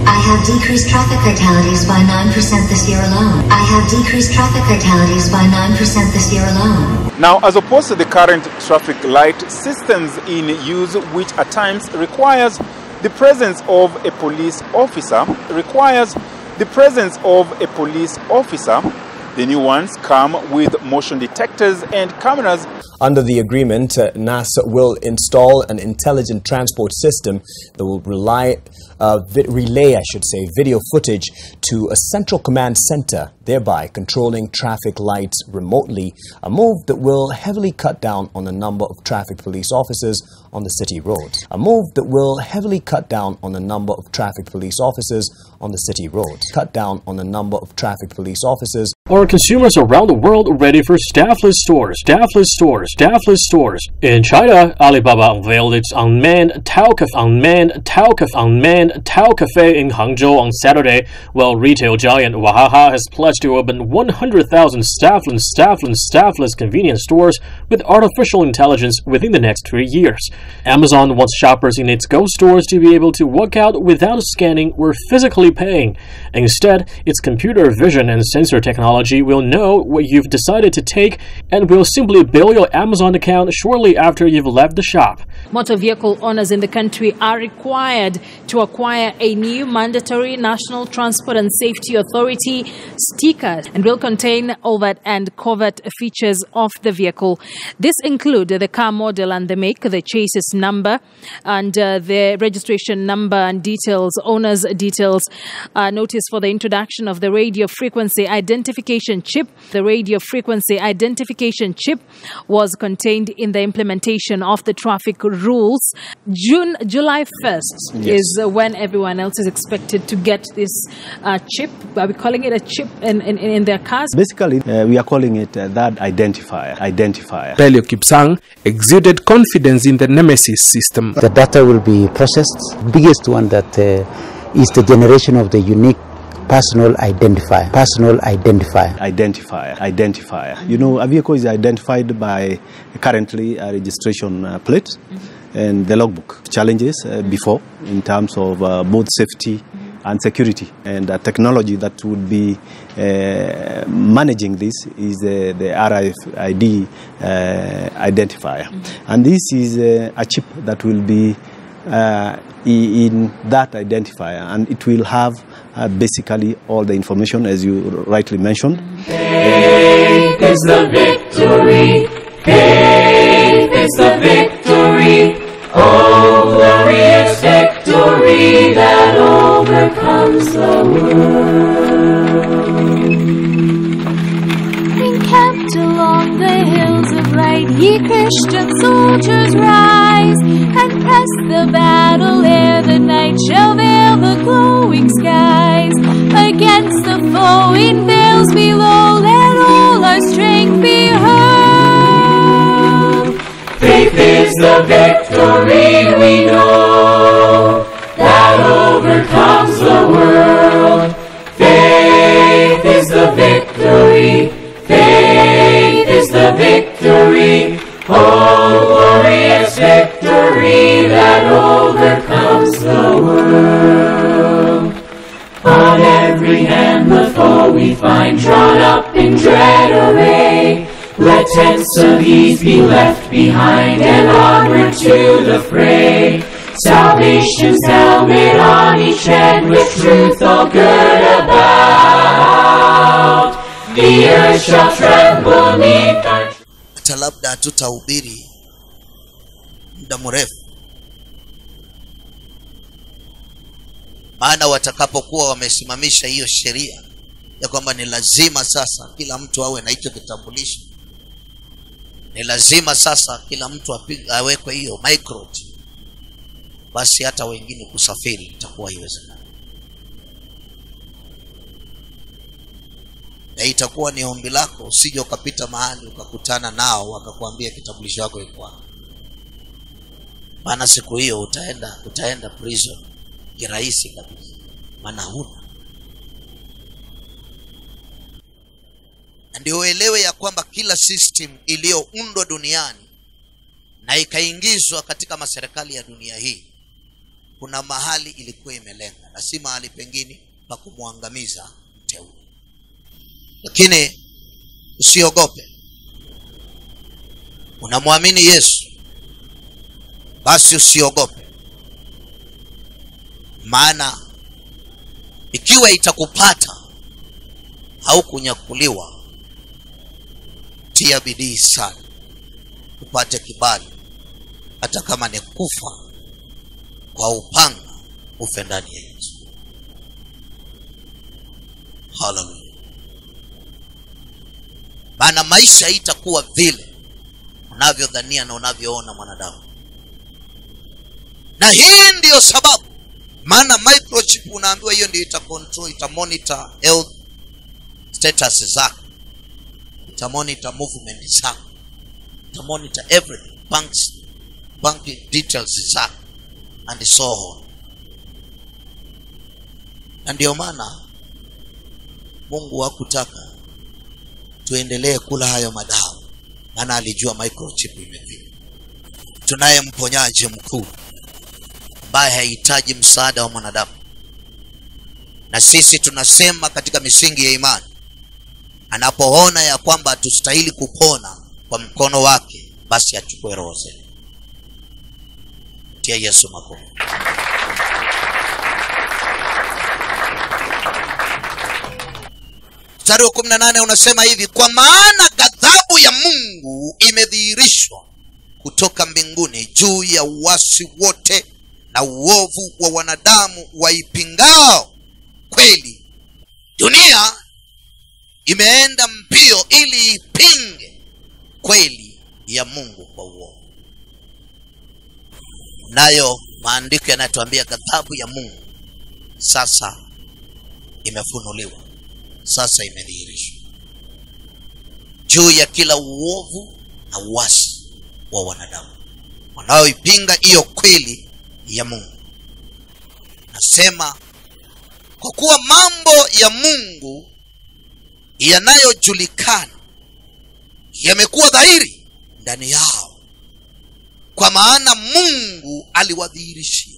I have decreased traffic fatalities by 9% this year alone. I have decreased traffic fatalities by 9% this year alone. Now, as opposed to the current traffic light systems in use, which at times requires the presence of a police officer, requires the presence of a police officer, the new ones come with motion detectors and cameras Under the agreement, uh, NASA will install an intelligent transport system that will rely, uh, vi- relay, I should say, video footage to a central command center, thereby controlling traffic lights remotely, a move that will heavily cut down on the number of traffic police officers on the city roads. A move that will heavily cut down on the number of traffic police officers on the city roads. Cut down on the number of traffic police officers Are consumers around the world ready for staffless stores? Staffless stores, staffless stores. In China, Alibaba unveiled its unmanned Tao Cafe, unmanned Tao Cafe, unmanned Tao Cafe in Hangzhou on Saturday, while retail giant Wahaha has pledged to open 100,000 staffless, staffless, staffless convenience stores with artificial intelligence within the next three years. Amazon wants shoppers in its Go stores to be able to walk out without scanning or physically paying. Instead, its computer vision and sensor technology will know what you've decided to take and will simply bill your Amazon account shortly after you've left the shop. Motor vehicle owners in the country are required to acquire a new mandatory National Transport and Safety Authority sticker and will contain overt and covert features of the vehicle. This include the car model and the make, the chasis number, and uh, the registration number and details, owner's details. Uh, notice for the introduction of the radio frequency identification chip. The radio frequency identification chip was contained in the implementation of the traffic rules. June, July 1st Yes. is uh, when everyone else is expected to get this uh, chip. Are we calling it a chip in, in, in their cars? Basically, uh, we are calling it uh, that identifier. Identifier. Pelio Kipsang exuded confidence in the Nemesis system. The data will be processed. Biggest one that uh, is the generation of the unique personal identifier. Personal identifier. Identifier. Identifier. You know, a vehicle is identified by currently a registration uh, plate and the logbook. Challenges uh, before in terms of uh, both safety and security. And the technology that would be uh, managing this is uh, the RFID uh, identifier. And this is uh, a chip that will be uh, i- in that identifier and it will have uh, basically all the information as you rightly mentioned. Faith is the victory. Faith is the victory. Oh, glorious victory that overcomes the world. Encamped along the hills of right, ye Christian soldiers rise and press the battle ere the night shall veil the glowing skies. Against the foe in veils below, let all our strength be heard. Faith is the victory we know that overcomes the world. Faith is the victory. Faith is the victory. Oh, glorious victory that overcomes the world. On every hand the foe we find drawn up in dread array. Let tents of ease be left behind and onward to the fray. Salvation's helmet on each head with truth all good about. The earth shall tremble neath our hata labda hatutahubiri muda mrefu maana watakapokuwa wamesimamisha hiyo sheria ya kwamba ni lazima sasa kila mtu awe na hicho kitambulisho ni lazima sasa kila mtu apig- awekwe hiyo microchip basi hata wengine kusafiri itakuwa iwezekana na itakuwa ni ombi lako usije ukapita mahali ukakutana nao wakakuambia kitambulisho chako iko wapi maana siku hiyo utaenda utaenda prison kirahisi kabisa maana huna na ndio uelewe ya kwamba kila system iliyoundwa duniani na ikaingizwa katika maserikali ya dunia hii kuna mahali ilikuwa imelenga na si mahali pengine pa kumwangamiza mteule lakini usiogope unamwamini yesu basi usiogope maana ikiwa itakupata au kunyakuliwa tia bidii sana upate kibali hata kama ni kufa kwa upanga ufe ndani ya yesu haleluya maana maisha itakuwa vile unavyodhania na unavyoona mwanadamu na hii ndiyo sababu maana microchip unaambiwa hiyo ndio ita control ita monitor health status zako ita monitor movement zako ita monitor everything banks bank details zako and so on na ndio maana mungu hakutaka tuendelee kula hayo madawa maana alijua microchip imefika tunaye mponyaji mkuu ambaye hahitaji msaada wa mwanadamu na sisi tunasema katika misingi ya imani anapoona ya kwamba hatustahili kupona kwa mkono wake basi achukue roho zetu tia yesu makofi mstari wa kumi na nane unasema hivi kwa maana ghadhabu ya mungu imedhihirishwa kutoka mbinguni juu ya uwasi wote na uovu wa wanadamu waipingao kweli dunia imeenda mbio ili ipinge kweli ya mungu kwa uovu nayo maandiko yanatuambia ghadhabu ya mungu sasa imefunuliwa sasa imedhihirishwa juu ya kila uovu na uasi wa wanadamu wanaoipinga hiyo kweli ya mungu nasema kwa kuwa mambo ya mungu yanayojulikana yamekuwa dhahiri ndani yao kwa maana mungu aliwadhihirishia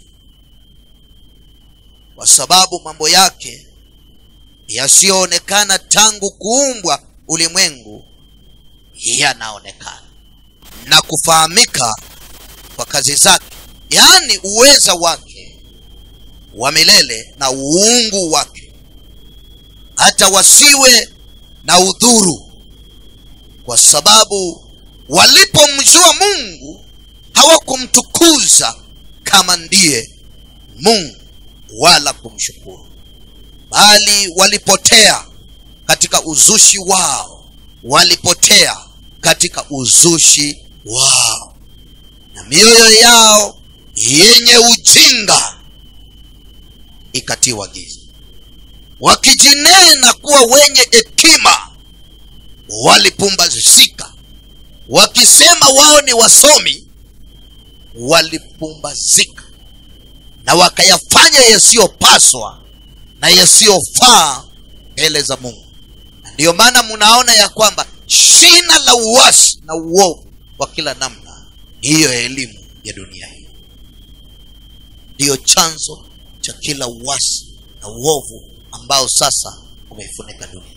kwa sababu mambo yake yasiyoonekana tangu kuumbwa ulimwengu yanaonekana na kufahamika kwa kazi zake yaani uweza wake wa milele na uungu wake hata wasiwe na udhuru kwa sababu walipomjua mungu hawakumtukuza kama ndiye mungu wala kumshukuru bali walipotea katika uzushi wao walipotea katika uzushi wao na mioyo yao yenye ujinga ikatiwa giza wakijinena kuwa wenye hekima walipumbazika wakisema wao ni wasomi walipumbazika na wakayafanya yasiyopaswa na yasiyofaa mbele za mungu na ndiyo maana mnaona ya kwamba shina la uwasi na uovu wa kila namna ni hiyo elimu ya dunia hii ndiyo chanzo cha kila uwasi na uovu ambao sasa umeifunika dunia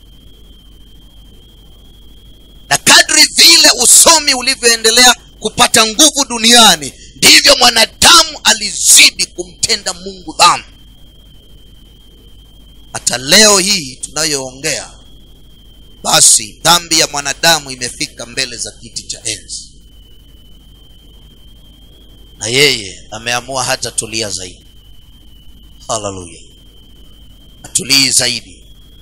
na kadri vile usomi ulivyoendelea kupata nguvu duniani ndivyo mwanadamu alizidi kumtenda mungu dhambi hata leo hii tunayoongea basi dhambi ya mwanadamu imefika mbele za kiti cha enzi na yeye ameamua hata tulia zaidi haleluya atulii zaidi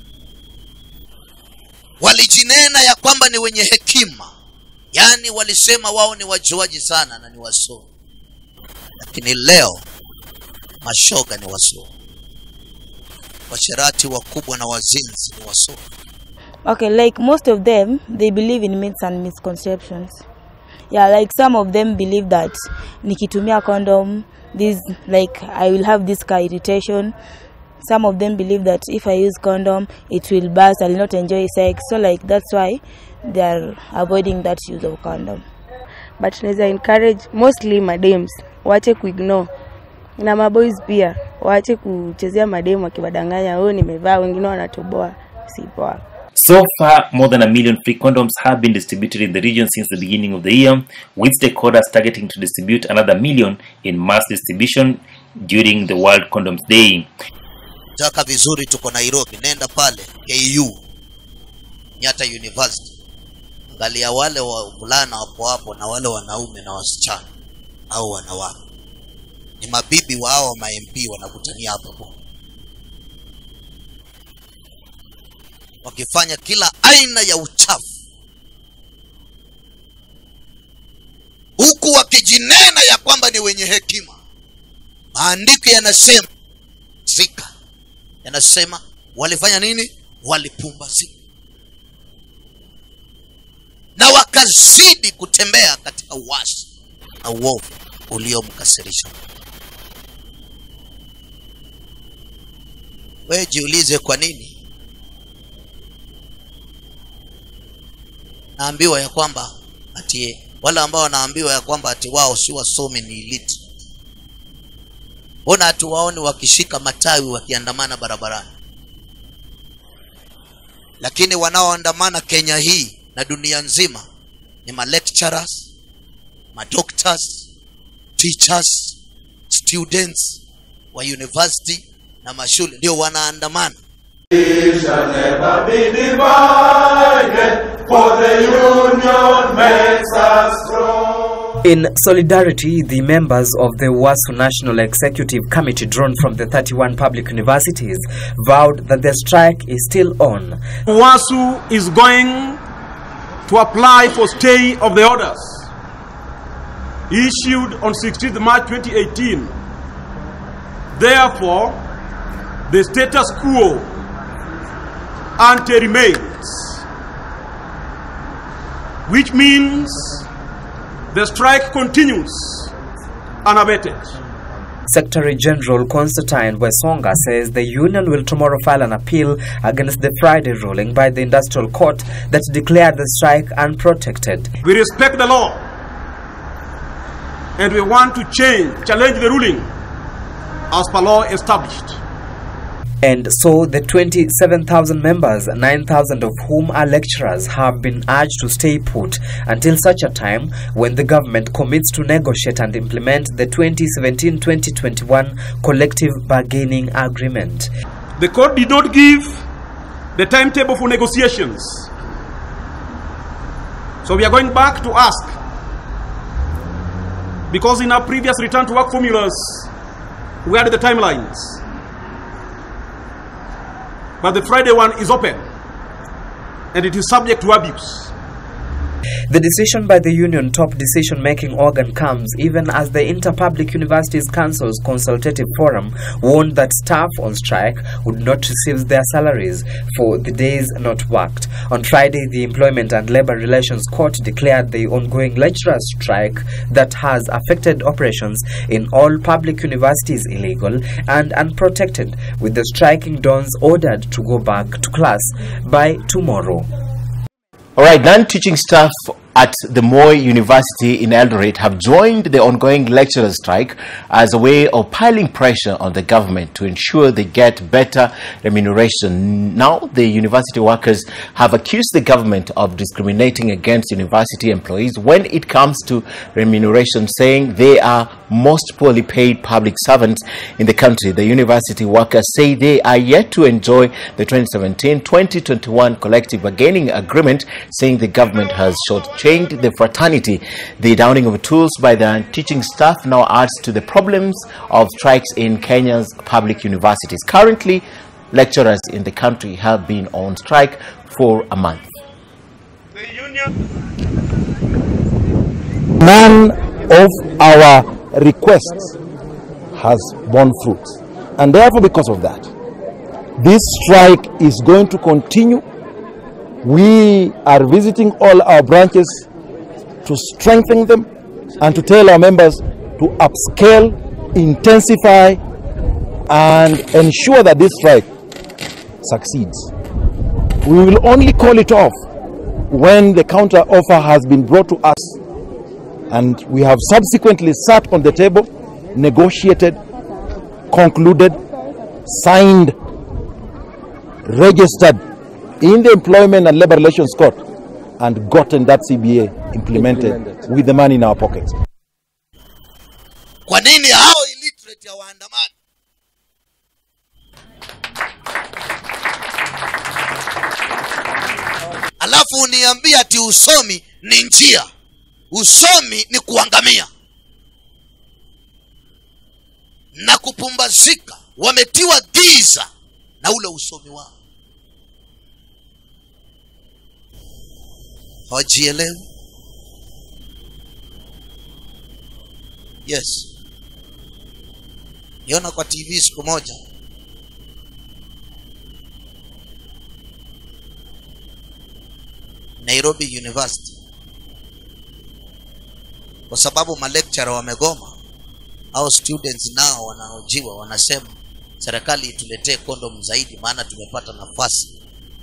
walijinena ya kwamba ni wenye hekima yaani walisema wao ni wajuaji sana na ni wasomi lakini leo mashoga ni wasomi washerati wakubwa na wazinzi ni wasomi Okay, like most of them, they believe in myths and misconceptions. Yeah, like some of them believe that nikitumia condom, this like I will have this car irritation. Some of them believe that if I use condom, it will burst. I will not enjoy sex. So like that's why they are avoiding that use of condom. but naweza encourage mostly madems wache kuignore na maboys pia waache kuchezea mademu wakiwadanganya, oh, nimevaa, wengine wanatoboa, si poa. So far, more than a million free condoms have been distributed in the region since the beginning of the year, with stakeholders targeting to distribute another million in mass distribution during the World Condoms Day. taka vizuri tuko nairobi nenda pale ku nyata university angalia wale wavulana wapo hapo na wale wanaume na wasichana au wanawake ni mabibi wa hao mamp wanakutania hapo hapo wakifanya kila aina ya uchafu huku wakijinena ya kwamba ni wenye hekima maandiko yanasema zika yanasema walifanya nini walipumbazika na wakazidi kutembea katika uasi na uovu uliomkasirisha wewe jiulize kwa nini naambiwa ya kwamba ati wale ambao wanaambiwa ya kwamba ati wao si wasomi ni elite mbona hatuwaoni wakishika matawi wakiandamana barabarani lakini wanaoandamana kenya hii na dunia nzima ni malecturers madoctors teachers students wa university na mashule ndio wanaandamana shall never be divided, for the union makes us strong. In solidarity, the members of the WASU National Executive Committee, drawn from the 31 public universities, vowed that the strike is still on. WASU is going to apply for stay of the orders issued on 16th March 2018. Therefore, the status quo ante remains, which means the strike continues unabated. Secretary General Constantine Wesonga says the union will tomorrow file an appeal against the Friday ruling by the Industrial Court that declared the strike unprotected. We respect the law and we want to change, challenge the ruling as per law established. And so the 27,000 members, 9,000 of whom are lecturers, have been urged to stay put until such a time when the government commits to negotiate and implement the 2017-2021 collective bargaining agreement. The court did not give the timetable for negotiations. So we are going back to ask because in our previous return to work formulas, we had the timelines. But the Friday one is open and it is subject to abuse. The decision by the union top decision making organ comes even as the Interpublic Universities Council's consultative forum warned that staff on strike would not receive their salaries for the days not worked. On Friday, the Employment and Labor Relations Court declared the ongoing lecturer strike that has affected operations in all public universities illegal and unprotected, with the striking dons ordered to go back to class by tomorrow. All right, non-teaching staff at the Moy University in Eldoret have joined the ongoing lecturer strike as a way of piling pressure on the government to ensure they get better remuneration. Now, the university workers have accused the government of discriminating against university employees when it comes to remuneration, saying they are most poorly paid public servants in the country. The university workers say they are yet to enjoy the 2017-2021 collective bargaining agreement, saying the government has shortchanged the fraternity. The downing of tools by the teaching staff now adds to the problems of strikes in Kenya's public universities. Currently, lecturers in the country have been on strike for a month. None of our requests has borne fruit. And therefore, because of that, this strike is going to continue. We are visiting all our branches to strengthen them and to tell our members to upscale, intensify, and ensure that this strike succeeds. We will only call it off when the counter offer has been brought to us and we have subsequently sat on the table, negotiated, concluded, signed, registered in the Employment and Labor Relations Court and gotten that CBA implemented, with the money in our pockets. kwa nini hao illiterate hawaandamani alafu uniambia ati usomi ni njia usomi ni kuangamia na kupumbazika wametiwa giza na ule usomi wao hawajielewi yes niona kwa tv siku moja nairobi university kwa sababu malecturer wamegoma au students nao wanaojiwa wanasema serikali ituletee kondom zaidi maana tumepata nafasi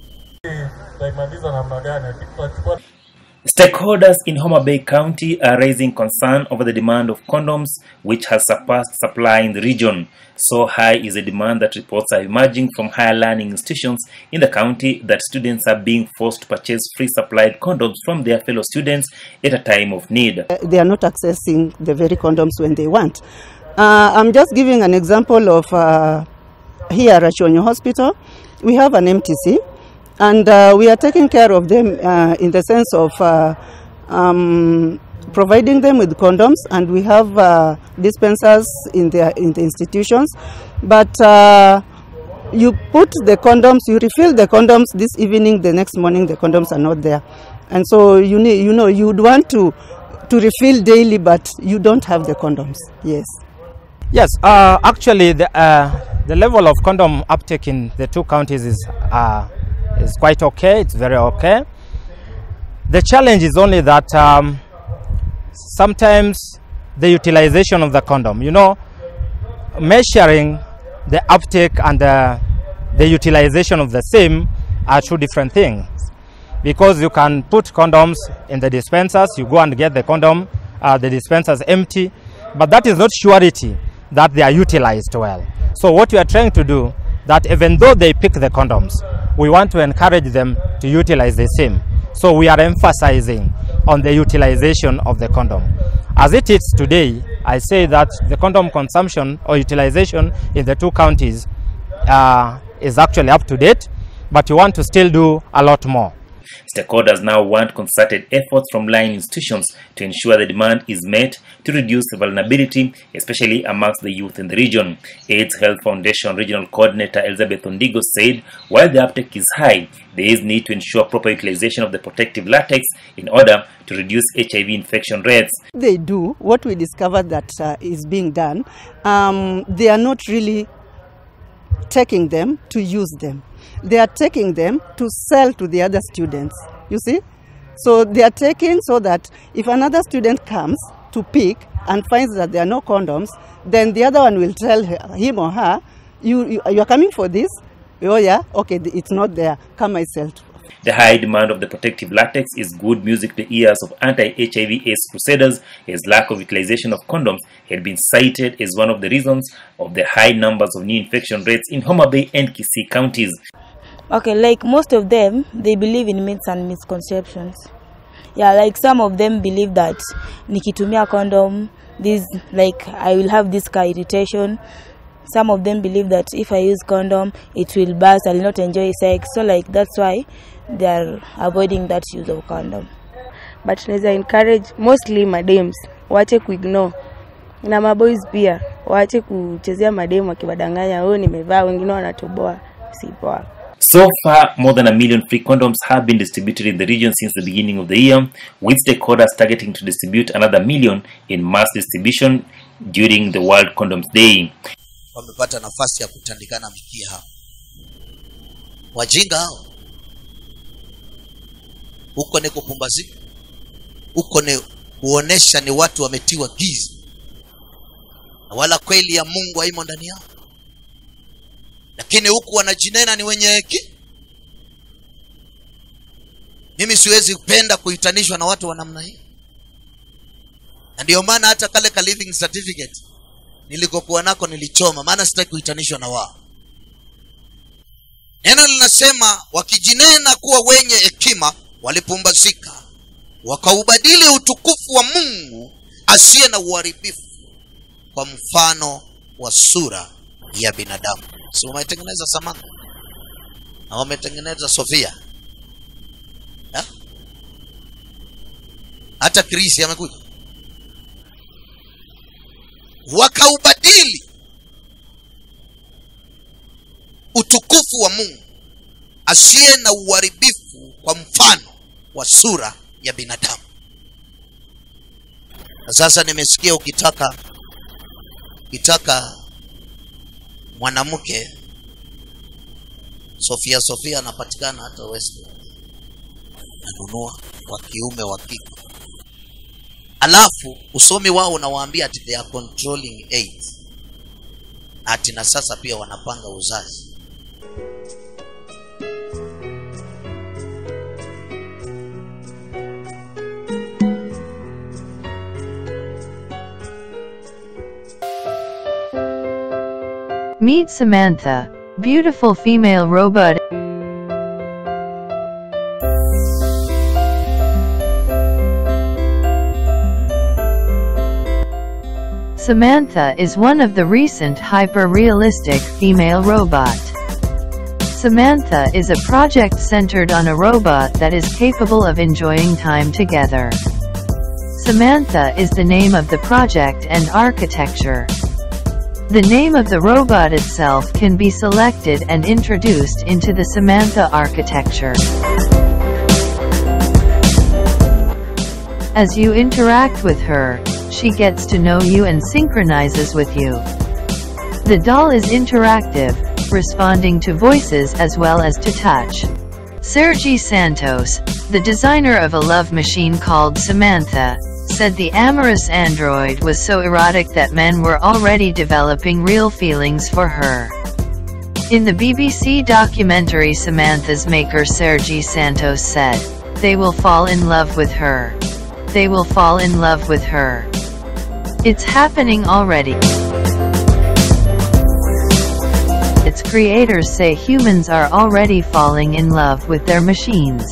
Stakeholders in Homa Bay County are raising concern over the demand of condoms, which has surpassed supply in the region. So high is the demand that reports are emerging from higher learning institutions in the county that students are being forced to purchase free supplied condoms from their fellow students at a time of need. they are not accessing the very condoms when they want. Uh, I'm just giving an example of uh, here at Chonyo Hospital. We have an MTC, and uh, we are taking care of them uh, in the sense of uh, um, providing them with condoms, and we have uh, dispensers in the in the institutions. But uh, you put the condoms, you refill the condoms this evening. The next morning, the condoms are not there, and so you need, you know, you would want to to refill daily, but you don't have the condoms. Yes. Yes, uh, actually, the, uh, the level of condom uptake in the two counties is, uh, is quite okay. It's very okay. The challenge is only that um, sometimes the utilization of the condom, you know, measuring the uptake and the, the utilization of the same are two different things. Because you can put condoms in the dispensers, you go and get the condom, uh, the dispensers empty, but that is not surety that they are utilized well. So what we are trying to do, that even though they pick the condoms, we want to encourage them to utilize the same. So we are emphasizing on the utilization of the condom. As it is today, I say that the condom consumption or utilization in the two counties uh, is actually up to date, but we want to still do a lot more. Stakeholders now want concerted efforts from line institutions to ensure the demand is met to reduce vulnerability, especially amongst the youth in the region. AIDS Health Foundation Regional Coordinator Elizabeth Ondigo said while the uptake is high, there is need to ensure proper utilization of the protective latex in order to reduce HIV infection rates. They do what we discovered that uh, is being done. Um, they are not really taking them to use them. They are taking them to sell to the other students. You see? So they are taking so that if another student comes to pick and finds that there are no condoms, then the other one will tell her, him or her, you, you, you are coming for this? Oh, yeah? Okay, th- it's not there. Come myself. The high demand of the protective latex is good music to the ears of anti-HIV AIDS crusaders as lack of utilization of condoms had been cited as one of the reasons of the high numbers of new infection rates in Homa Bay and Kisii counties. Okay, like most of them, they believe in myths and misconceptions. Yeah, like some of them believe that nikitumia condom, this like I will have this car irritation. Some of them believe that if I use condom, it will burst. I'll not enjoy sex. So like that's why they are avoiding that use of condom. but naweza encourage mostly madems waache kuignore na maboys pia waache kuchezea mademu wakiwadanganya oh nimevaa wengine wanatoboa si poa So far, more than a million free condoms have been distributed in the region since the beginning of the year, with stakeholders targeting to distribute another million in mass distribution during the World Condoms Day. wamepata nafasi ya kutandikana mikia hao wajinga hao huko ni kupumbazika huko ni kuonesha ni watu wametiwa giza na wala kweli ya mungu haimo ndani yao lakini huku wanajinena ni wenye heki mimi siwezi penda kuhitanishwa na watu wa namna hii na ndio maana hata kale ka living certificate nilikokuwa nako nilichoma maana sitaki kuhitanishwa na wao neno linasema wakijinena kuwa wenye hekima walipumbazika wakaubadili utukufu wa mungu asiye na uharibifu kwa mfano wa sura ya binadamu si wametengeneza samantha na wametengeneza sofia Ha? hata krisi amekuja wakaubadili utukufu wa mungu asiye na uharibifu kwa mfano wa sura ya binadamu na sasa nimesikia ukitaka ukitaka mwanamke sofia sofia anapatikana hata west nanunua wa kiume wa kike alafu usomi wao unawaambia ati they are controlling AIDS. ati na sasa pia wanapanga uzazi Meet Samantha, beautiful female robot. Samantha is one of the recent hyper-realistic female robot. Samantha is a project centered on a robot that is capable of enjoying time together. Samantha is the name of the project and architecture. The name of the robot itself can be selected and introduced into the Samantha architecture. As you interact with her, she gets to know you and synchronizes with you. The doll is interactive, responding to voices as well as to touch. Sergi Santos, the designer of a love machine called Samantha, said the amorous android was so erotic that men were already developing real feelings for her. In the BBC documentary Samantha's maker Sergi Santos said, They will fall in love with her. They will fall in love with her. It's happening already. Its creators say humans are already falling in love with their machines.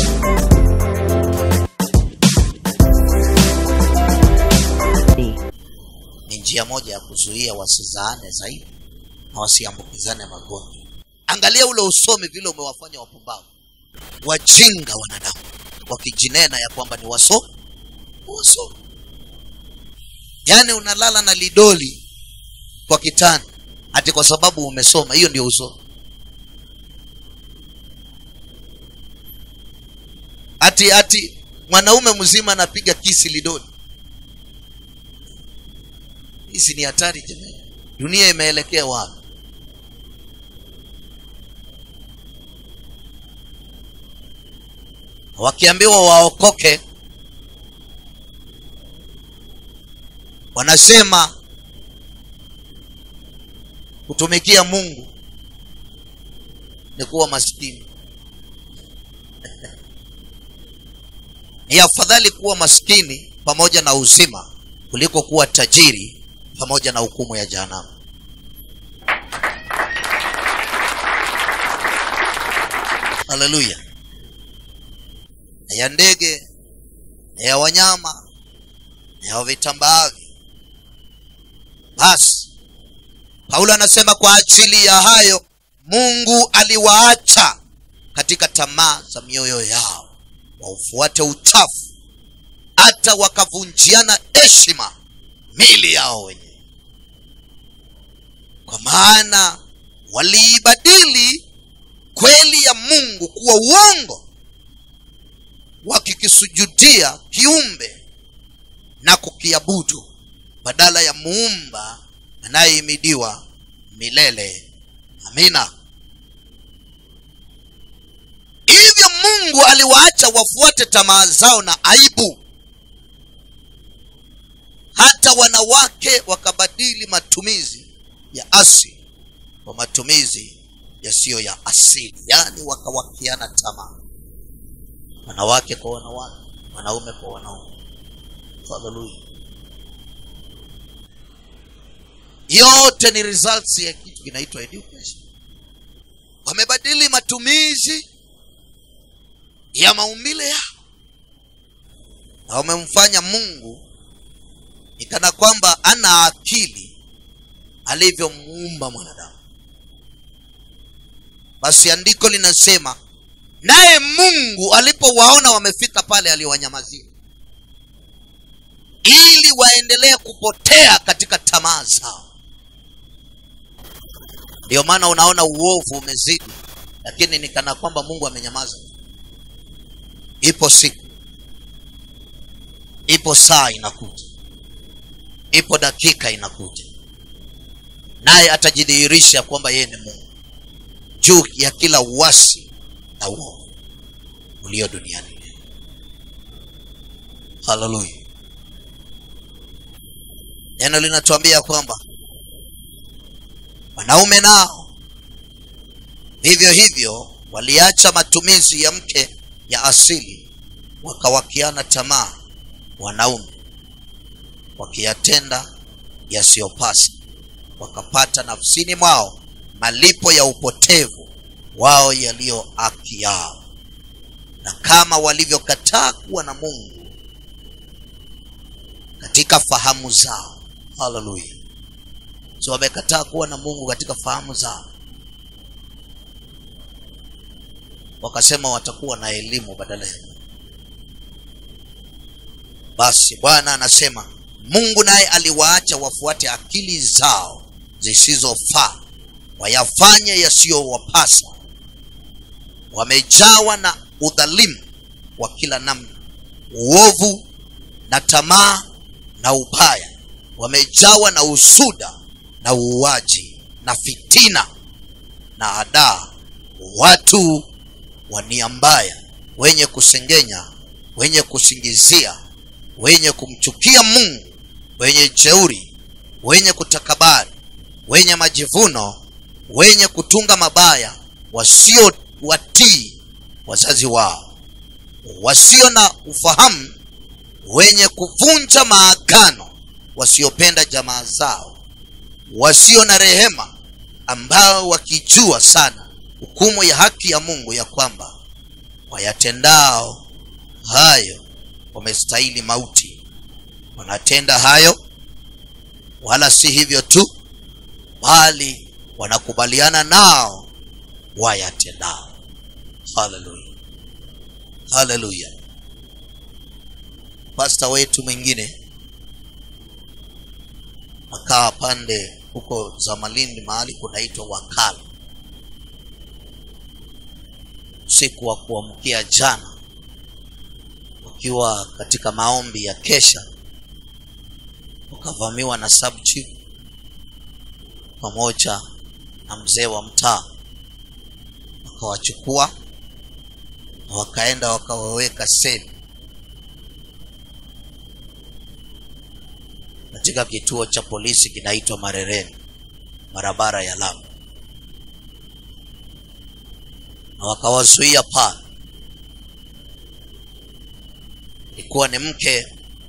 ni njia moja ya kuzuia wasizaane zaidi na wasiambukizane magonjwa angalia ule usomi vile umewafanya wapumbavu wajinga wanadamu wakijinena ya kwamba ni waso waso yaani unalala na lidoli kwa kitanda ati kwa sababu umesoma hiyo ndio usomi ati ati mwanaume mzima anapiga kisi lidoli hizi ni hatari jamani dunia imeelekea wapi wakiambiwa waokoke wanasema kutumikia mungu ni kuwa maskini ni afadhali kuwa maskini pamoja na uzima kuliko kuwa tajiri pamoja na hukumu ya jehanamu haleluya na ya ndege na ya wanyama na ya vitambaavyo basi paulo anasema kwa ajili ya hayo mungu aliwaacha katika tamaa za mioyo yao waufuate uchafu hata wakavunjiana heshima mili yao wenyewe kwa maana waliibadili kweli ya mungu kuwa uongo wakikisujudia kiumbe na kukiabudu badala ya muumba anayehimidiwa milele amina hivyo mungu aliwaacha wafuate tamaa zao na aibu hata wanawake wakabadili matumizi ya asili kwa matumizi yasiyo ya asili yaani wakawakiana tamaa wanawake kwa wanawake wanaume kwa wanaume haleluya yote ni results ya kitu kinaitwa education wamebadili matumizi ya maumbile yao na wamemfanya mungu ni kana kwamba ana akili alivyomuumba mwanadamu basi andiko linasema naye mungu alipowaona wamefika pale aliwanyamazia ili waendelee kupotea katika tamaa zao ndio maana unaona uovu umezidi lakini ni kana kwamba mungu amenyamaza ipo siku ipo saa inakuja ipo dakika inakuja naye atajidhihirisha kwamba yeye ni mungu juu ya kila uasi na uovu ulio duniani haleluya neno linatuambia kwamba wanaume nao vivyo hivyo waliacha matumizi ya mke ya asili wakawakiana tamaa wanaume wakiyatenda yasiyopasa wakapata nafsini mwao malipo ya upotevu wao yaliyo haki yao na kama walivyokataa kuwa na mungu katika fahamu zao haleluya so wamekataa kuwa na mungu katika fahamu zao wakasema watakuwa na elimu badala ya Mungu. basi bwana anasema mungu naye aliwaacha wafuate akili zao zisizofaa wayafanye yasiyowapasa wamejawa na udhalimu wa kila namna uovu na tamaa na ubaya wamejawa na usuda na uuaji na fitina na adaa watu wa nia mbaya wenye kusengenya wenye kusingizia wenye kumchukia mungu wenye jeuri wenye kutakabari wenye majivuno wenye kutunga mabaya wasio watii wazazi wao wasio na ufahamu wenye kuvunja maagano wasiopenda jamaa zao wasio na rehema ambao wakijua sana hukumu ya haki ya mungu ya kwamba wayatendao hayo wamestahili mauti wanatenda hayo wala si hivyo tu bali wanakubaliana nao wayatendao haleluya haleluya pasta wetu mwingine akaa pande huko za malindi mahali kunaitwa wakala usiku wa kuamkia jana wakiwa katika maombi ya kesha wakavamiwa na sub chief pamoja na mzee wa mtaa wakawachukua na wakaenda wakawaweka seli katika kituo cha polisi kinaitwa marereni barabara ya lamu na wakawazuia pale ilikuwa ni mke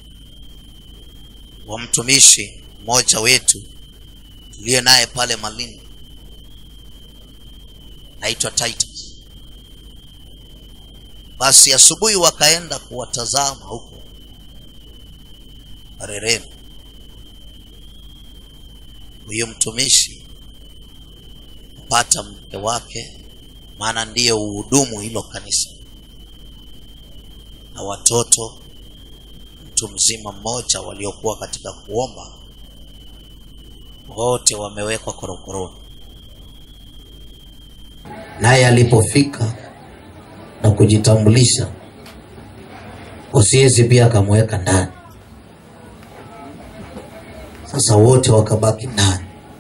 wa mtumishi mmoja wetu tuliye naye pale malindi naitwa titus basi asubuhi wakaenda kuwatazama huko marereni huyo mtumishi kupata mke wake maana ndiye uhudumu hilo kanisa na watoto mtu mzima mmoja waliokuwa katika kuomba wote wamewekwa korokoroni naye alipofika na kujitambulisha osiezi pia akamweka ndani sasa wote wakabaki ndani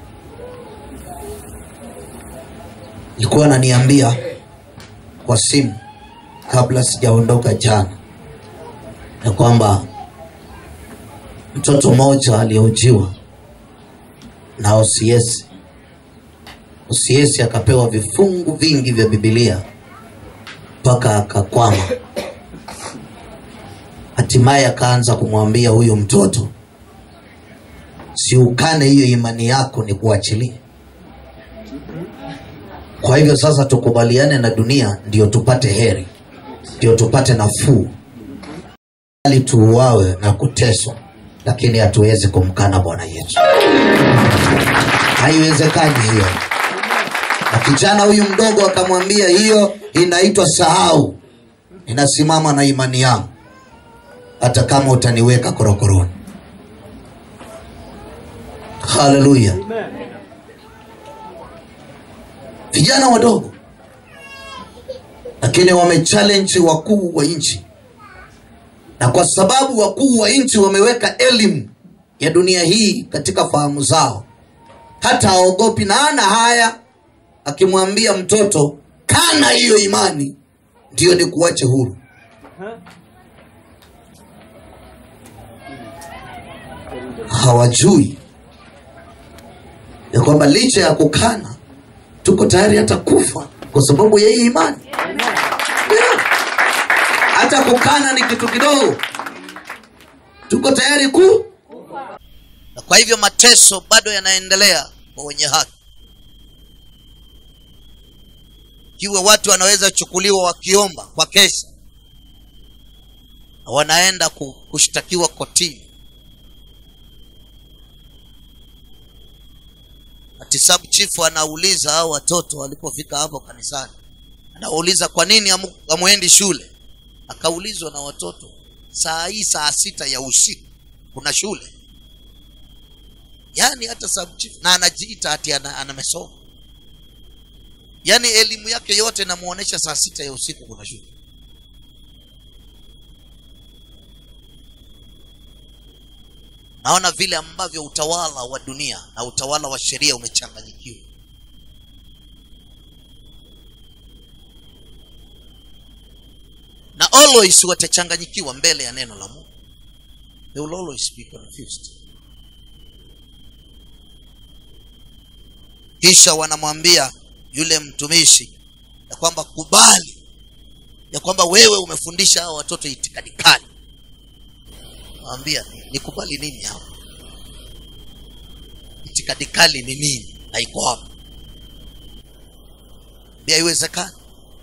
ilikuwa ananiambia kwa simu kabla sijaondoka jana ya kwamba mtoto mmoja alihojiwa na OCS. OCS akapewa vifungu vingi vya Biblia mpaka akakwama. Hatimaye akaanza kumwambia huyo mtoto siukane hiyo imani yako ni kuachilie kwa hivyo sasa tukubaliane na dunia ndio tupate heri ndio tupate nafuu ali tuuawe na kuteswa lakini hatuwezi kumkana bwana yesu haiwezekani hiyo na kijana huyu mdogo akamwambia hiyo inaitwa sahau inasimama na imani yangu hata kama utaniweka korokoroni haleluya vijana wadogo lakini wamechallenge wakuu wa nchi na kwa sababu wakuu wa nchi wameweka elimu ya dunia hii katika fahamu zao hata aogopi na ana haya akimwambia mtoto kana hiyo imani ndiyo ni kuache huru hawajui ya kwamba licha ya kukana tuko tayari hata kufa kwa sababu ya hii imani yeah. hata kukana ni kitu kidogo tuko tayari ku na kwa hivyo mateso bado yanaendelea kwa wenye haki ikiwa watu wanaweza chukuliwa wakiomba kwa kesi na wanaenda ku- kushtakiwa kotini ati sub chief anauliza hao watoto walipofika hapo kanisani anauliza kwa nini hamu- hamwendi shule akaulizwa na watoto saa hii saa sita ya usiku kuna shule yaani hata sub chief na anajiita ati ana, anamesoma yaani elimu yake yote inamuonesha saa sita ya usiku kuna shule naona vile ambavyo utawala wa dunia na utawala wa sheria umechanganyikiwa na always watachanganyikiwa mbele ya neno la mungu they will always be confused kisha wanamwambia yule mtumishi ya kwamba kubali ya kwamba wewe umefundisha hao watoto itikadi kali nawambia nikubali nini hapa itikadi kali ni nini haiko hapa Mbia haiwezekani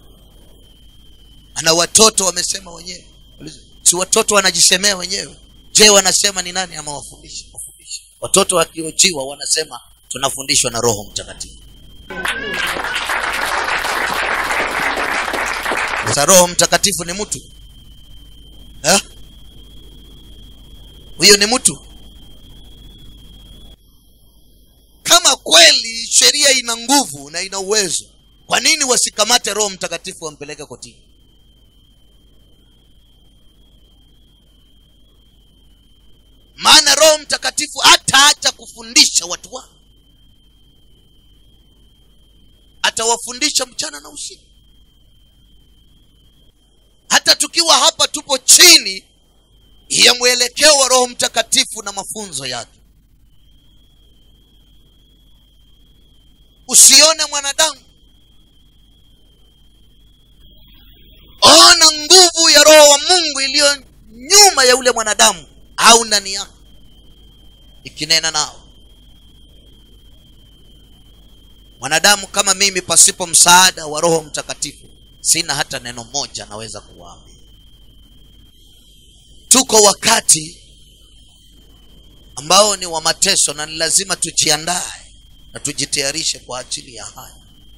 ana watoto wamesema wenyewe si watoto wanajisemea wenyewe je wanasema ni nani amewafundisha Wafundisha. watoto wakiojiwa wanasema tunafundishwa na roho mtakatifu sasa roho mtakatifu ni mtu eh? huyo ni mtu kama kweli sheria ina nguvu na ina uwezo kwa nini wasikamate roho mtakatifu wampeleke kotini maana roho mtakatifu hataacha kufundisha watu wake atawafundisha mchana na usiku hata tukiwa hapa tupo chini ya mwelekeo wa roho mtakatifu na mafunzo yake usione mwanadamu ona nguvu ya roho wa mungu iliyo nyuma ya ule mwanadamu au ndani yake ikinena nao mwanadamu kama mimi pasipo msaada wa roho mtakatifu sina hata neno moja naweza kuwaambia tuko wakati ambao ni wa mateso na ni lazima tujiandae na tujitayarishe kwa ajili ya haya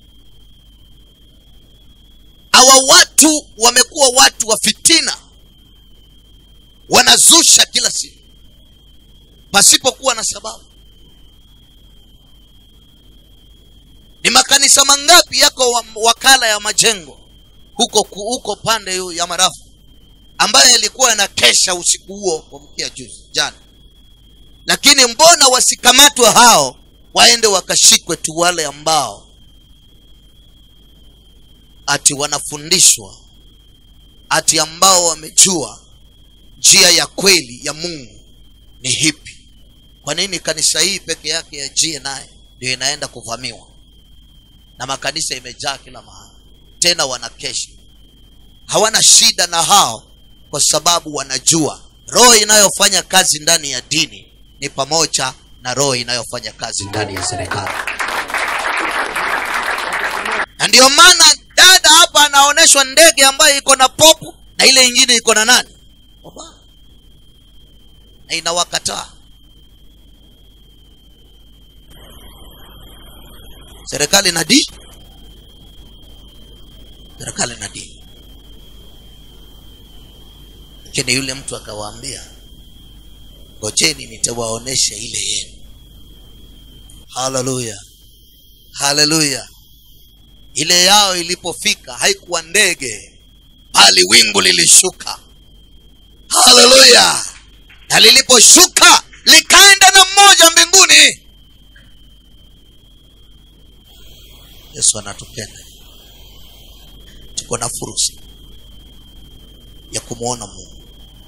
hawa watu wamekuwa watu wa fitina wanazusha kila siku pasipokuwa na sababu ni makanisa mangapi yako wa- wakala ya majengo huko huko pande hiyo ya marafu ambayo yalikuwa yanakesha usiku huo kuamkia juzi jana lakini mbona wasikamatwe hao waende wakashikwe tu wale ambao ati wanafundishwa ati ambao wamejua njia ya kweli ya mungu ni hipi kwa nini kanisa hii peke yake ya gni ndio inaenda kuvamiwa na makanisa imejaa kila mahali tena wanakesha hawana shida na hao kwa sababu wanajua roho inayofanya kazi ndani ya dini ni pamoja na roho inayofanya kazi ndani ya serikali na ndio maana dada hapa anaonyeshwa ndege ambayo iko na popu na ile ingine iko na nani Obama. na inawakataa serikali na d serikali na d lakini yule mtu akawaambia ngojeni nitawaonesha ile yenu haleluya haleluya ile yao ilipofika haikuwa ndege bali wingu lilishuka haleluya na liliposhuka likaenda na mmoja mbinguni yesu anatupenda tuko na fursa ya kumwona mungu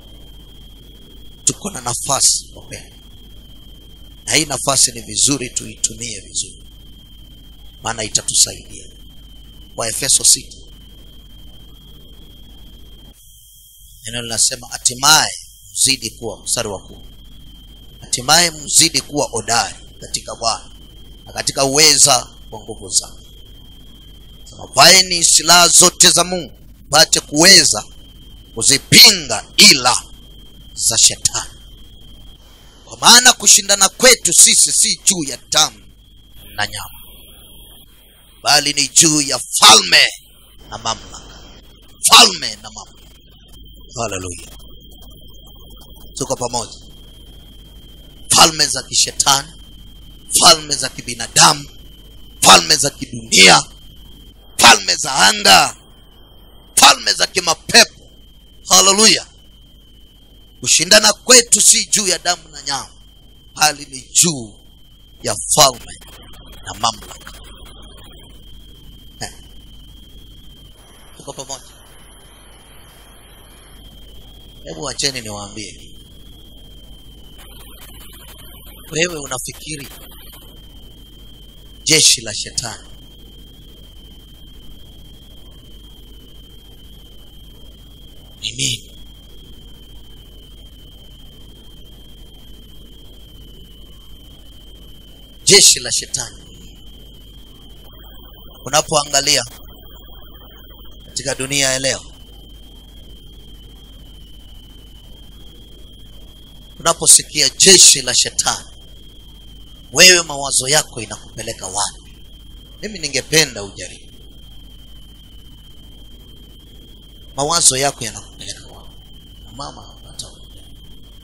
tuko na nafasi wapenda na hii nafasi ni vizuri tuitumie vizuri maana itatusaidia waefeso sita neno linasema hatimaye mzidi kuwa mstari wa kumi hatimaye mzidi kuwa odari katika bwana na katika uweza wa nguvu zake sema vaeni silaha zote za mungu pate kuweza kuzipinga ila za shetani kwa maana kushindana kwetu sisi si juu ya damu na nyama bali ni juu ya falme na mamlaka falme na mamlaka haleluya tuko pamoja falme za kishetani falme za kibinadamu falme za kidunia falme za anga falme za kimapepo haleluya kushindana kwetu si juu ya damu na nyama bali ni juu ya falme na mamlaka Eh. tuko pamoja hebu wacheni niwaambie wewe unafikiri jeshi la shetani ni nini jeshi la shetani unapoangalia katika dunia ya leo unaposikia jeshi la shetani wewe mawazo yako inakupeleka wapi mimi ningependa ujaribu mawazo yako yanakupeleka wapi mama